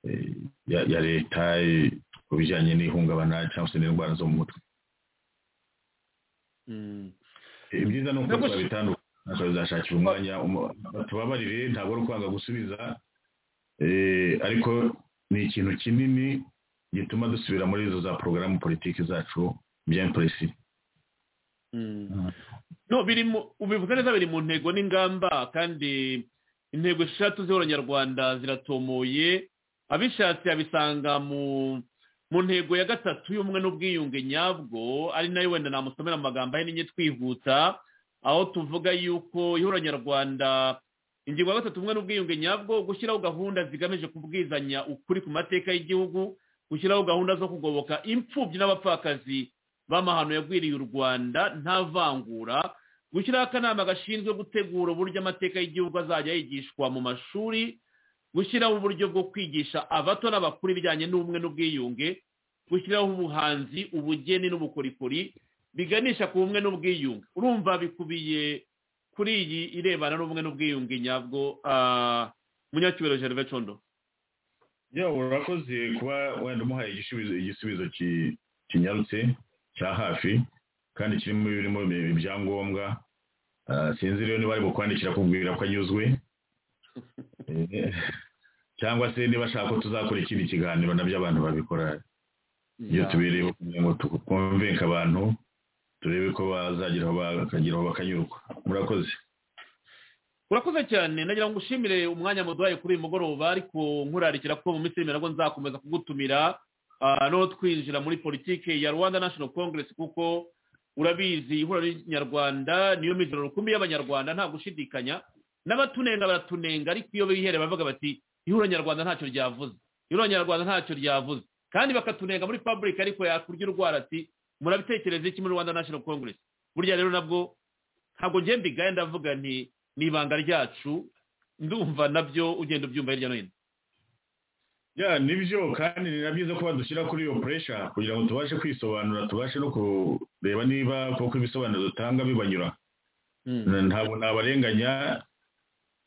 eh, ya ya leta eh, ku bijyanye n'ihungabana cyangwa se n'indwara zo mu mutwe Eh, ibyiza ni uko Ntabwo- twabitandukana tukazashakira umwanya umu- tubabarire ntabwo ari ukwanga gusubiza eh, ariko ni ikintu kinini gituma dusubira muri izo za porogaramu politiki zacu bya impresi no biri mu ubivuze neza biri mu ntego n'ingamba kandi intego eshatu z'abanyarwanda ziratumuye abishatse abisanga mu mu ntego ya gatatu y'ubumwe n'ubwiyunge nyabwo ari nayo wenda namusomera amagambo ahe n'inye twihuta aho tuvuga yuko ihuriro nyarwanda ingingo ya gatatu ubumwe n'ubwiyunge nyabwo gushyiraho gahunda zigamije kubwizanya ukuri ku mateka y'igihugu gushyiraho gahunda zo kugoboka imfubyi n'abapfakazi b'amahano yagwiriye u rwanda nta vangura gushyiraho akanama gashinzwe gutegura uburyo amateka y'igihugu azajya yigishwa mu mashuri gushyiraho uburyo bwo kwigisha abato n'abakuru ibijyanye n'ubumwe n'ubwiyunge gushyiraho ubuhanzi ubugeni n'ubukorikori biganisha ku bumwe n'ubwiyunge urumva bikubiye kuri iyi irebana n'ubumwe n'ubwiyunge nyabwo ah, munyacyubahiro gerve condo yewe urakoze kuba wenda umuhaye igisubizo igisubizo ki- kinyarutse cya hafi kandi kirimo birimo ibyangombwa Ah, sinzi rero niba ari bukwandikira kubwira ko anyuzwe Eh, cyangwa se niba ashaka ko tuzakora ikindi kiganiro nabyo abantu babikora iyo tubireba kugira ngo twumvinke abantu turebe ko bazagira aho bakagira aho bakanyurwa murakoze urakoze cyane nagira ngo ushimire umwanya muduhaye kuri uyu mugoroba ariko nkurarikira ko mu minsi iri imbere nabwo nzakomeza kugutumira ah, no twinjira muri politike ya rwanda national congress kuko urabizi ihuriro nyarwanda niyo mizero rukumbi y'abanyarwanda nta gushidikanya n'abatunenga baratunenga ariko iyo biherera bavuga bati ihuriro nyarwanda ntacyo ryavuze ihuriro nyarwanda ntacyo ryavuze kandi bakatunenga muri public ariko yakurya urwara ati murabitekereza iki muri rwanda national congress burya rero nabwo ntabwo njye mbigaye ndavuga nti ni ibanga ryacu ndumva nabyo ugenda ubyumva hirya no hino ya nibyo kandi ni na byiza ko badushyira kuri iyo puresha kugira ngo tubashe kwisobanura tubashe no kureba niba koko ibisobanuro dutanga bibanyura ntabwo nabarenganya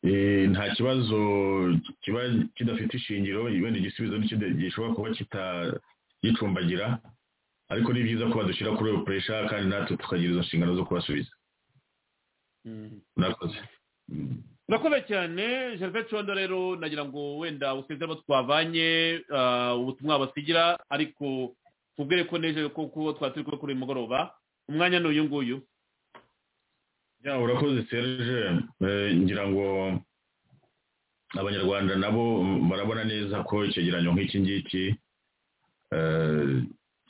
eh, nta kibazo kiba kidafite ishingiro wenda igisubizo n'ikindi gishobora kuba kitagicumbagira ariko ni byiza ko badushyira kuri iyo puresha kandi natwe tukagira izo nshingano zo kubasubiza murakoze Mm. urakoze cyane gervais condo rero nagira ngo wenda useze abo twavanye ah, ubutumwa basigira ariko tubwire ko neje kuko twari turi kumwe kuri uyu mugoroba umwanya ni uyu nguyu ya urakoze serge Eh, ngira ngo abanyarwanda nabo barabona neza ko icyegeranyo nk'iki ngiki eh,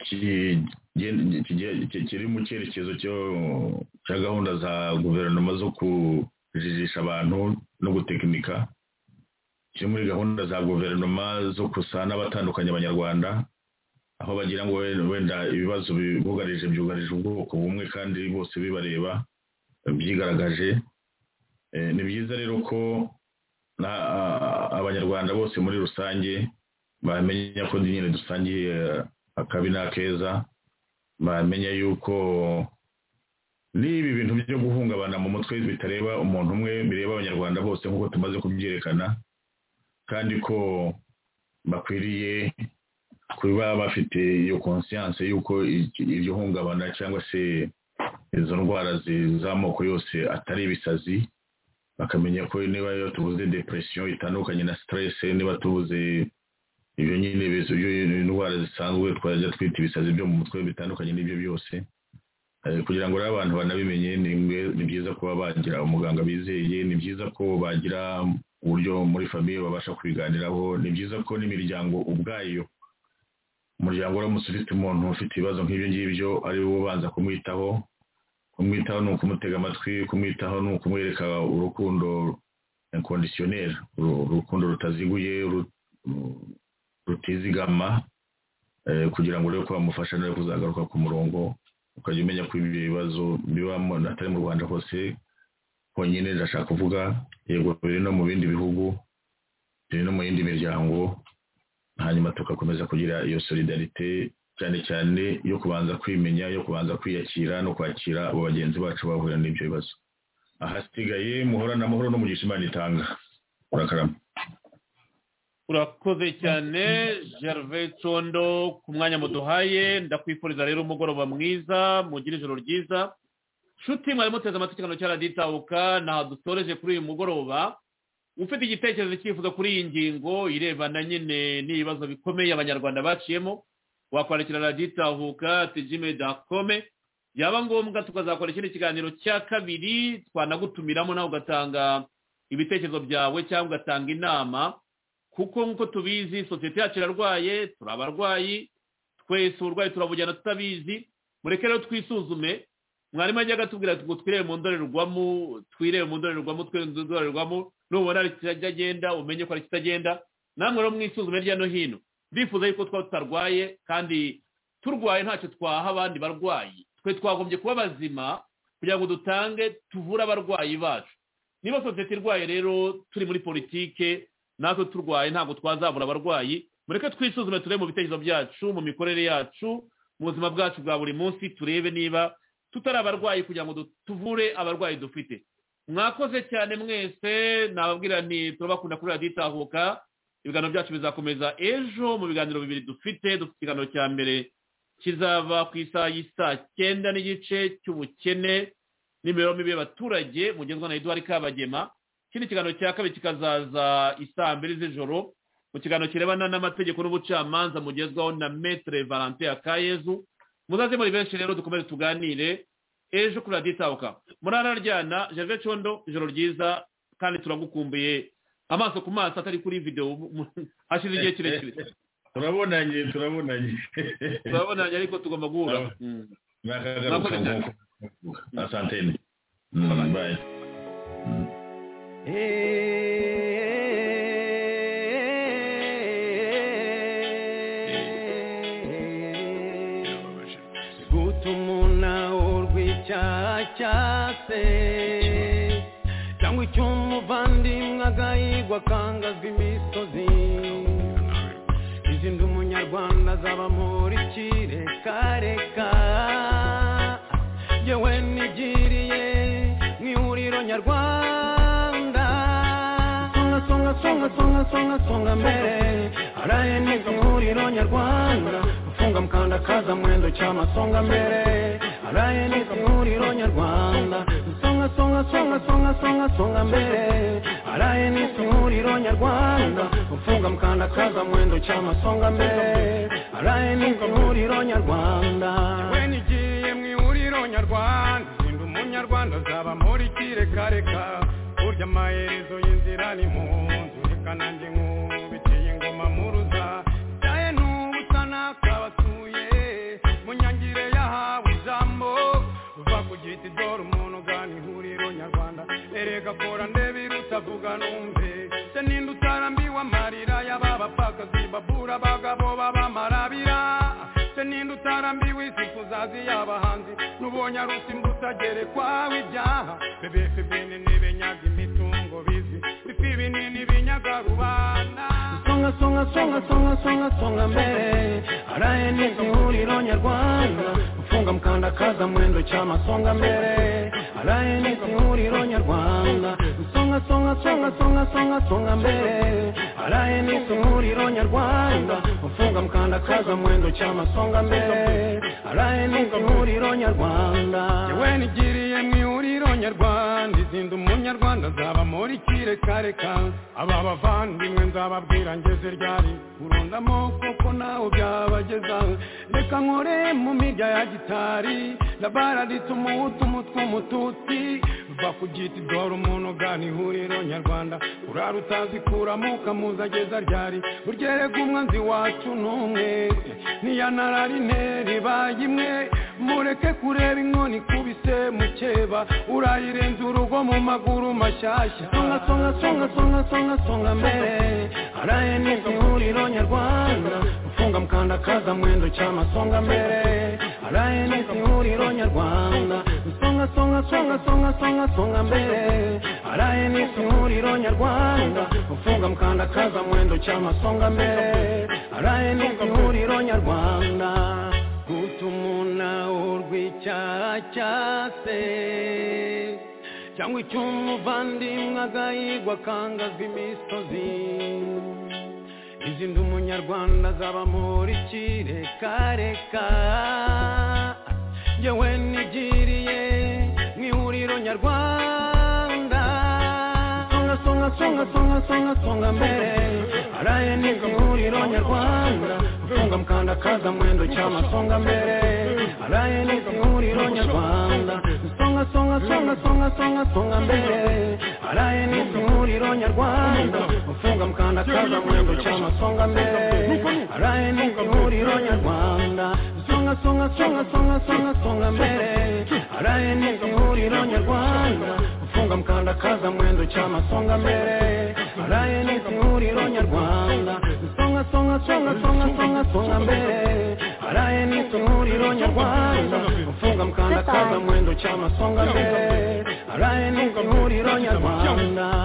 ki- gen- ki- ki- kiri mu cyerekezo cyo- cya gahunda za guverinoma zo kujijisha abantu no gutekinika kiri muri gahunda za guverinoma zo gusa n'abatandukanya abanyarwanda aho bagira ngo we- wenda ibibazo bibugarije byugarije ubwoko bumwe kandi bose bibareba byigaragaje Eh, ni byiza rero ko na- a- abanyarwanda bose muri rusange bamenya ko nyine dusangiye akabi n'akeza bamenya yuko n'ibi bintu byo guhungabana mu mutwe bitareba umuntu umwe bireba abanyarwanda bose nk'uko tumaze kubyerekana kandi ko bakwiriye kuba bafite iyo konsiyanse y'uko iki- iryo hungabana cyangwa se izo ndwara zi- z'amoko yose atari ibisazi bakamenya ko niba iyo tuvuze depression itandukanye na stress niba tuvuze ibyo nyine bizo ibyo indwara zisanzwe twajya twita ibisazi byo mu mutwe bitandukanye n'ibyo byose Eh, kugira ngo rero abantu banabimenye ni mwe- ni byiza kuba bagira umuganga bizeye ni byiza ko bagira uburyo muri famiye babasha kubiganiraho ni byiza ko n'imiryango ubwayo umuryango uramutse ufite umuntu ufite ibibazo nk'ibyo ngibyo ari we ubanza kumwitaho kumwitaho ni ukumutega amatwi kumwitaho ni ukumwereka urukundo inconditionnel uru- urukundo rutaziguye ru- ru- rutizigama eh, kugira ngo urebe ko wamufasha nawe kuzagaruka ku murongo ukajya umenya ko ibyo bibazo biba mu- atari mu rwanda hose honyine ndashaka kuvuga yego biri no mu bindi bihugu biri no mu yindi miryango hanyuma tugakomeza kugira iyo solidarite cyane cyane yo kubanza kwimenya yo kubanza kwiyakira no kwakira abo bagenzi bacu bahura n'ibyo bibazo ahasigaye muhorane amahoro n'umugisha imana itanga urakarama urakoze cyane gervais condo ku mwanya muduhaye ndakwifuriza rero umugoroba mwiza mugire ijoro ryiza nshuti mwari muteze amatwi ikiganiro cya radiyo itahuka ntaho dusoreje kuri uyu mugoroba ufite igitekerezo cyifuzo kuri iyi ngingo irebana nyine n'ibibazo bikomeye abanyarwanda baciyemo wakwandikira radiyo itahuka tijime dakome yaba ngombwa tukazakora ikindi kiganiro cya kabiri twanagutumiramo nawe ugatanga ibitekerezo byawe cyangwa ugatanga inama kuko nk'uko tubizi sosiyete yacu irarwaye turi abarwayi twese uburwayi turabujyana tutabizi mureke rero twisuzume mwarimu ajyaga atubwira ngo twirebe mu ndorerwamo twirebe mu ndorerwamo twirebe mu ndorerwamo nubona hari ikijya agenda umenye ko hari ikitagenda namwe rero mwisuzume hirya no hino ndifuza yuko twaba tutarwaye kandi turwaye ntacyo twaha abandi barwayi twe twagombye kuba bazima kugira ngo dutange tuvure abarwayi bacu niba sosiyete irwaye rero turi muri politike natwe turwaye ntabwo twazabura abarwayi mureke twisuzume turebe mu bitekerezo byacu mu mikorere yacu mu buzima bwacu bwa buri munsi turebe niba tutari abarwayi kugira ngo tuvure abarwayi dufite mwakoze cyane mwese nababwira nti turabakunda kuri radiyo itahuka ibiganiro byacu bizakomeza ejo mu biganiro bibiri dufite dufite ikiganiro cya mbere kizava ku isaha y'isaa cyenda n'igice cy'ubukene n'imibereho mibi y'abaturage mugenzwa na eduard kabagema ikindi kiganiro cya kabiri kikazaza isaa mbiri z'ijoro mu kiganiro kirebana n'amategeko n'ubucamanza mugezwaho na metere valentin akayezu muzaze muri benshi rero dukomeze tuganire ejo kuri radiyo itabuka murararyana jave condo ijoro ryiza kandi turagukumbuye amaso ku maso atari kuri videwo hashize igihe kirekire turabonanye turabonanye turabonanye ariko tugomba guhura Mm. nakagaruka nk'uko asante bayi gutumuna urwicacyase cyangwa icyo umuvandimwe agahigwa akangazwa imisozi izindi umunyarwanda azaba muri kirekareka yewe nigiriye mu ihuriro nyarwanda songa songa songa songa songa songa mbere araye neza mu ihuriro nyarwanda gufunga mukandakaza mwendo cyama songa mbere araye neza mu ihuriro nyarwanda songa songa songa songa songa songa mbere araye neza mu ihuriro nyarwanda gufunga mukandakaza mwendo cyama songa mbere araye neza mu ihuriro nyarwanda yewe nigiriye mu ihuriro nyarwanda ndi umunyarwanda azaba muri kirekareka burya amaherezo y'inzira ni mu nzu reka nanjye nkubitiye ingoma muruza cyaye n'ubusa nakabasuye mu nyangire yahawe ijambo uva ku giti dore umuntu ugana ihuriro nyarwanda erega kora ndebe irutavuga numve se ninde utarambiwe amarira y'ababapfakazi babura abagabo b'abamarabira se ninde utarambiwe isi kuzazi y'abahanzi n'ubonye arusimba utagerekwaho ibyaha bebefe binini binyaga imitungo bizi bifi binini binyaga rubanda songa songa songa songa songa songa mbere araye neza ihuriro nyarwanda ufunga mukandakaza mwendo cyama songa mbere araye neza ihuriro nyarwanda songa songa songa songa songa songa mbere araye neza ihuriro nyarwanda ufunga mukandakaza mwendo cyama songa mbere araye neza ihuriro nyarwanda yewe nigiriye mu ihuriro nyarwanda izinda umunyarwanda azaba muri kirekareka aba bavandimwe nzababwira ngeze ryari urundamo kuko nawe byabageza reka nkore mu mirya ya gitari ndabaraditse umuhutu umutwe umututsi va ku giti dore umuntu ugana ihuriro nyarwanda urara utazi kuramo ukamuza ageza ryari burya erega umwanzi wacu n'umwe niyanarari interi baye imwe mureke kureba inkoni ikubise mukeba urayirenza urugo mu maguru mashyashya songa songa songa songa songa songa mbere araye neza ihuriro nyarwanda ufunga mukandakaza mwendo cyama songa mbere araye neza ihuriro nyarwanda songa songa songa songa songa songa mbere araye neza ihuriro nyarwanda ufunga mukandakaza mwendo cyama songa mbere araye neza ihuriro nyarwanda gutumuna urwicacyase cyangwa icyo umuvandimwe agahigwa akangazwa imisozi izindi umunyarwanda azaba muri kirekareka yewe nigiriye mu ihuriro nyarwanda songa songa songa songa songa songa mbere araye nibwo ihuriro nyarwanda songa mukanda kaza mwendo cyama songa mbere araye nibwo ihuriro nyarwanda songa songa songa songa songa songa mbere araye nibwo ihuriro nyarwanda ufunga mukanda kaza mwendo cyama songa mbere araye nibwo ihuriro nyarwanda songa songa songa songa songa songa mbere araye nibwo ihuriro nyarwanda ufunga mukanda kaza mwendo cyama songa mbere araye nibwo ihuriro nyarwanda songa songa songa songa songa songa mbere araye nibwo ihuriro nyarwanda ufunga mukanda kaza mwendo cyama songa mbere araye nibwo ihuriro nyarwanda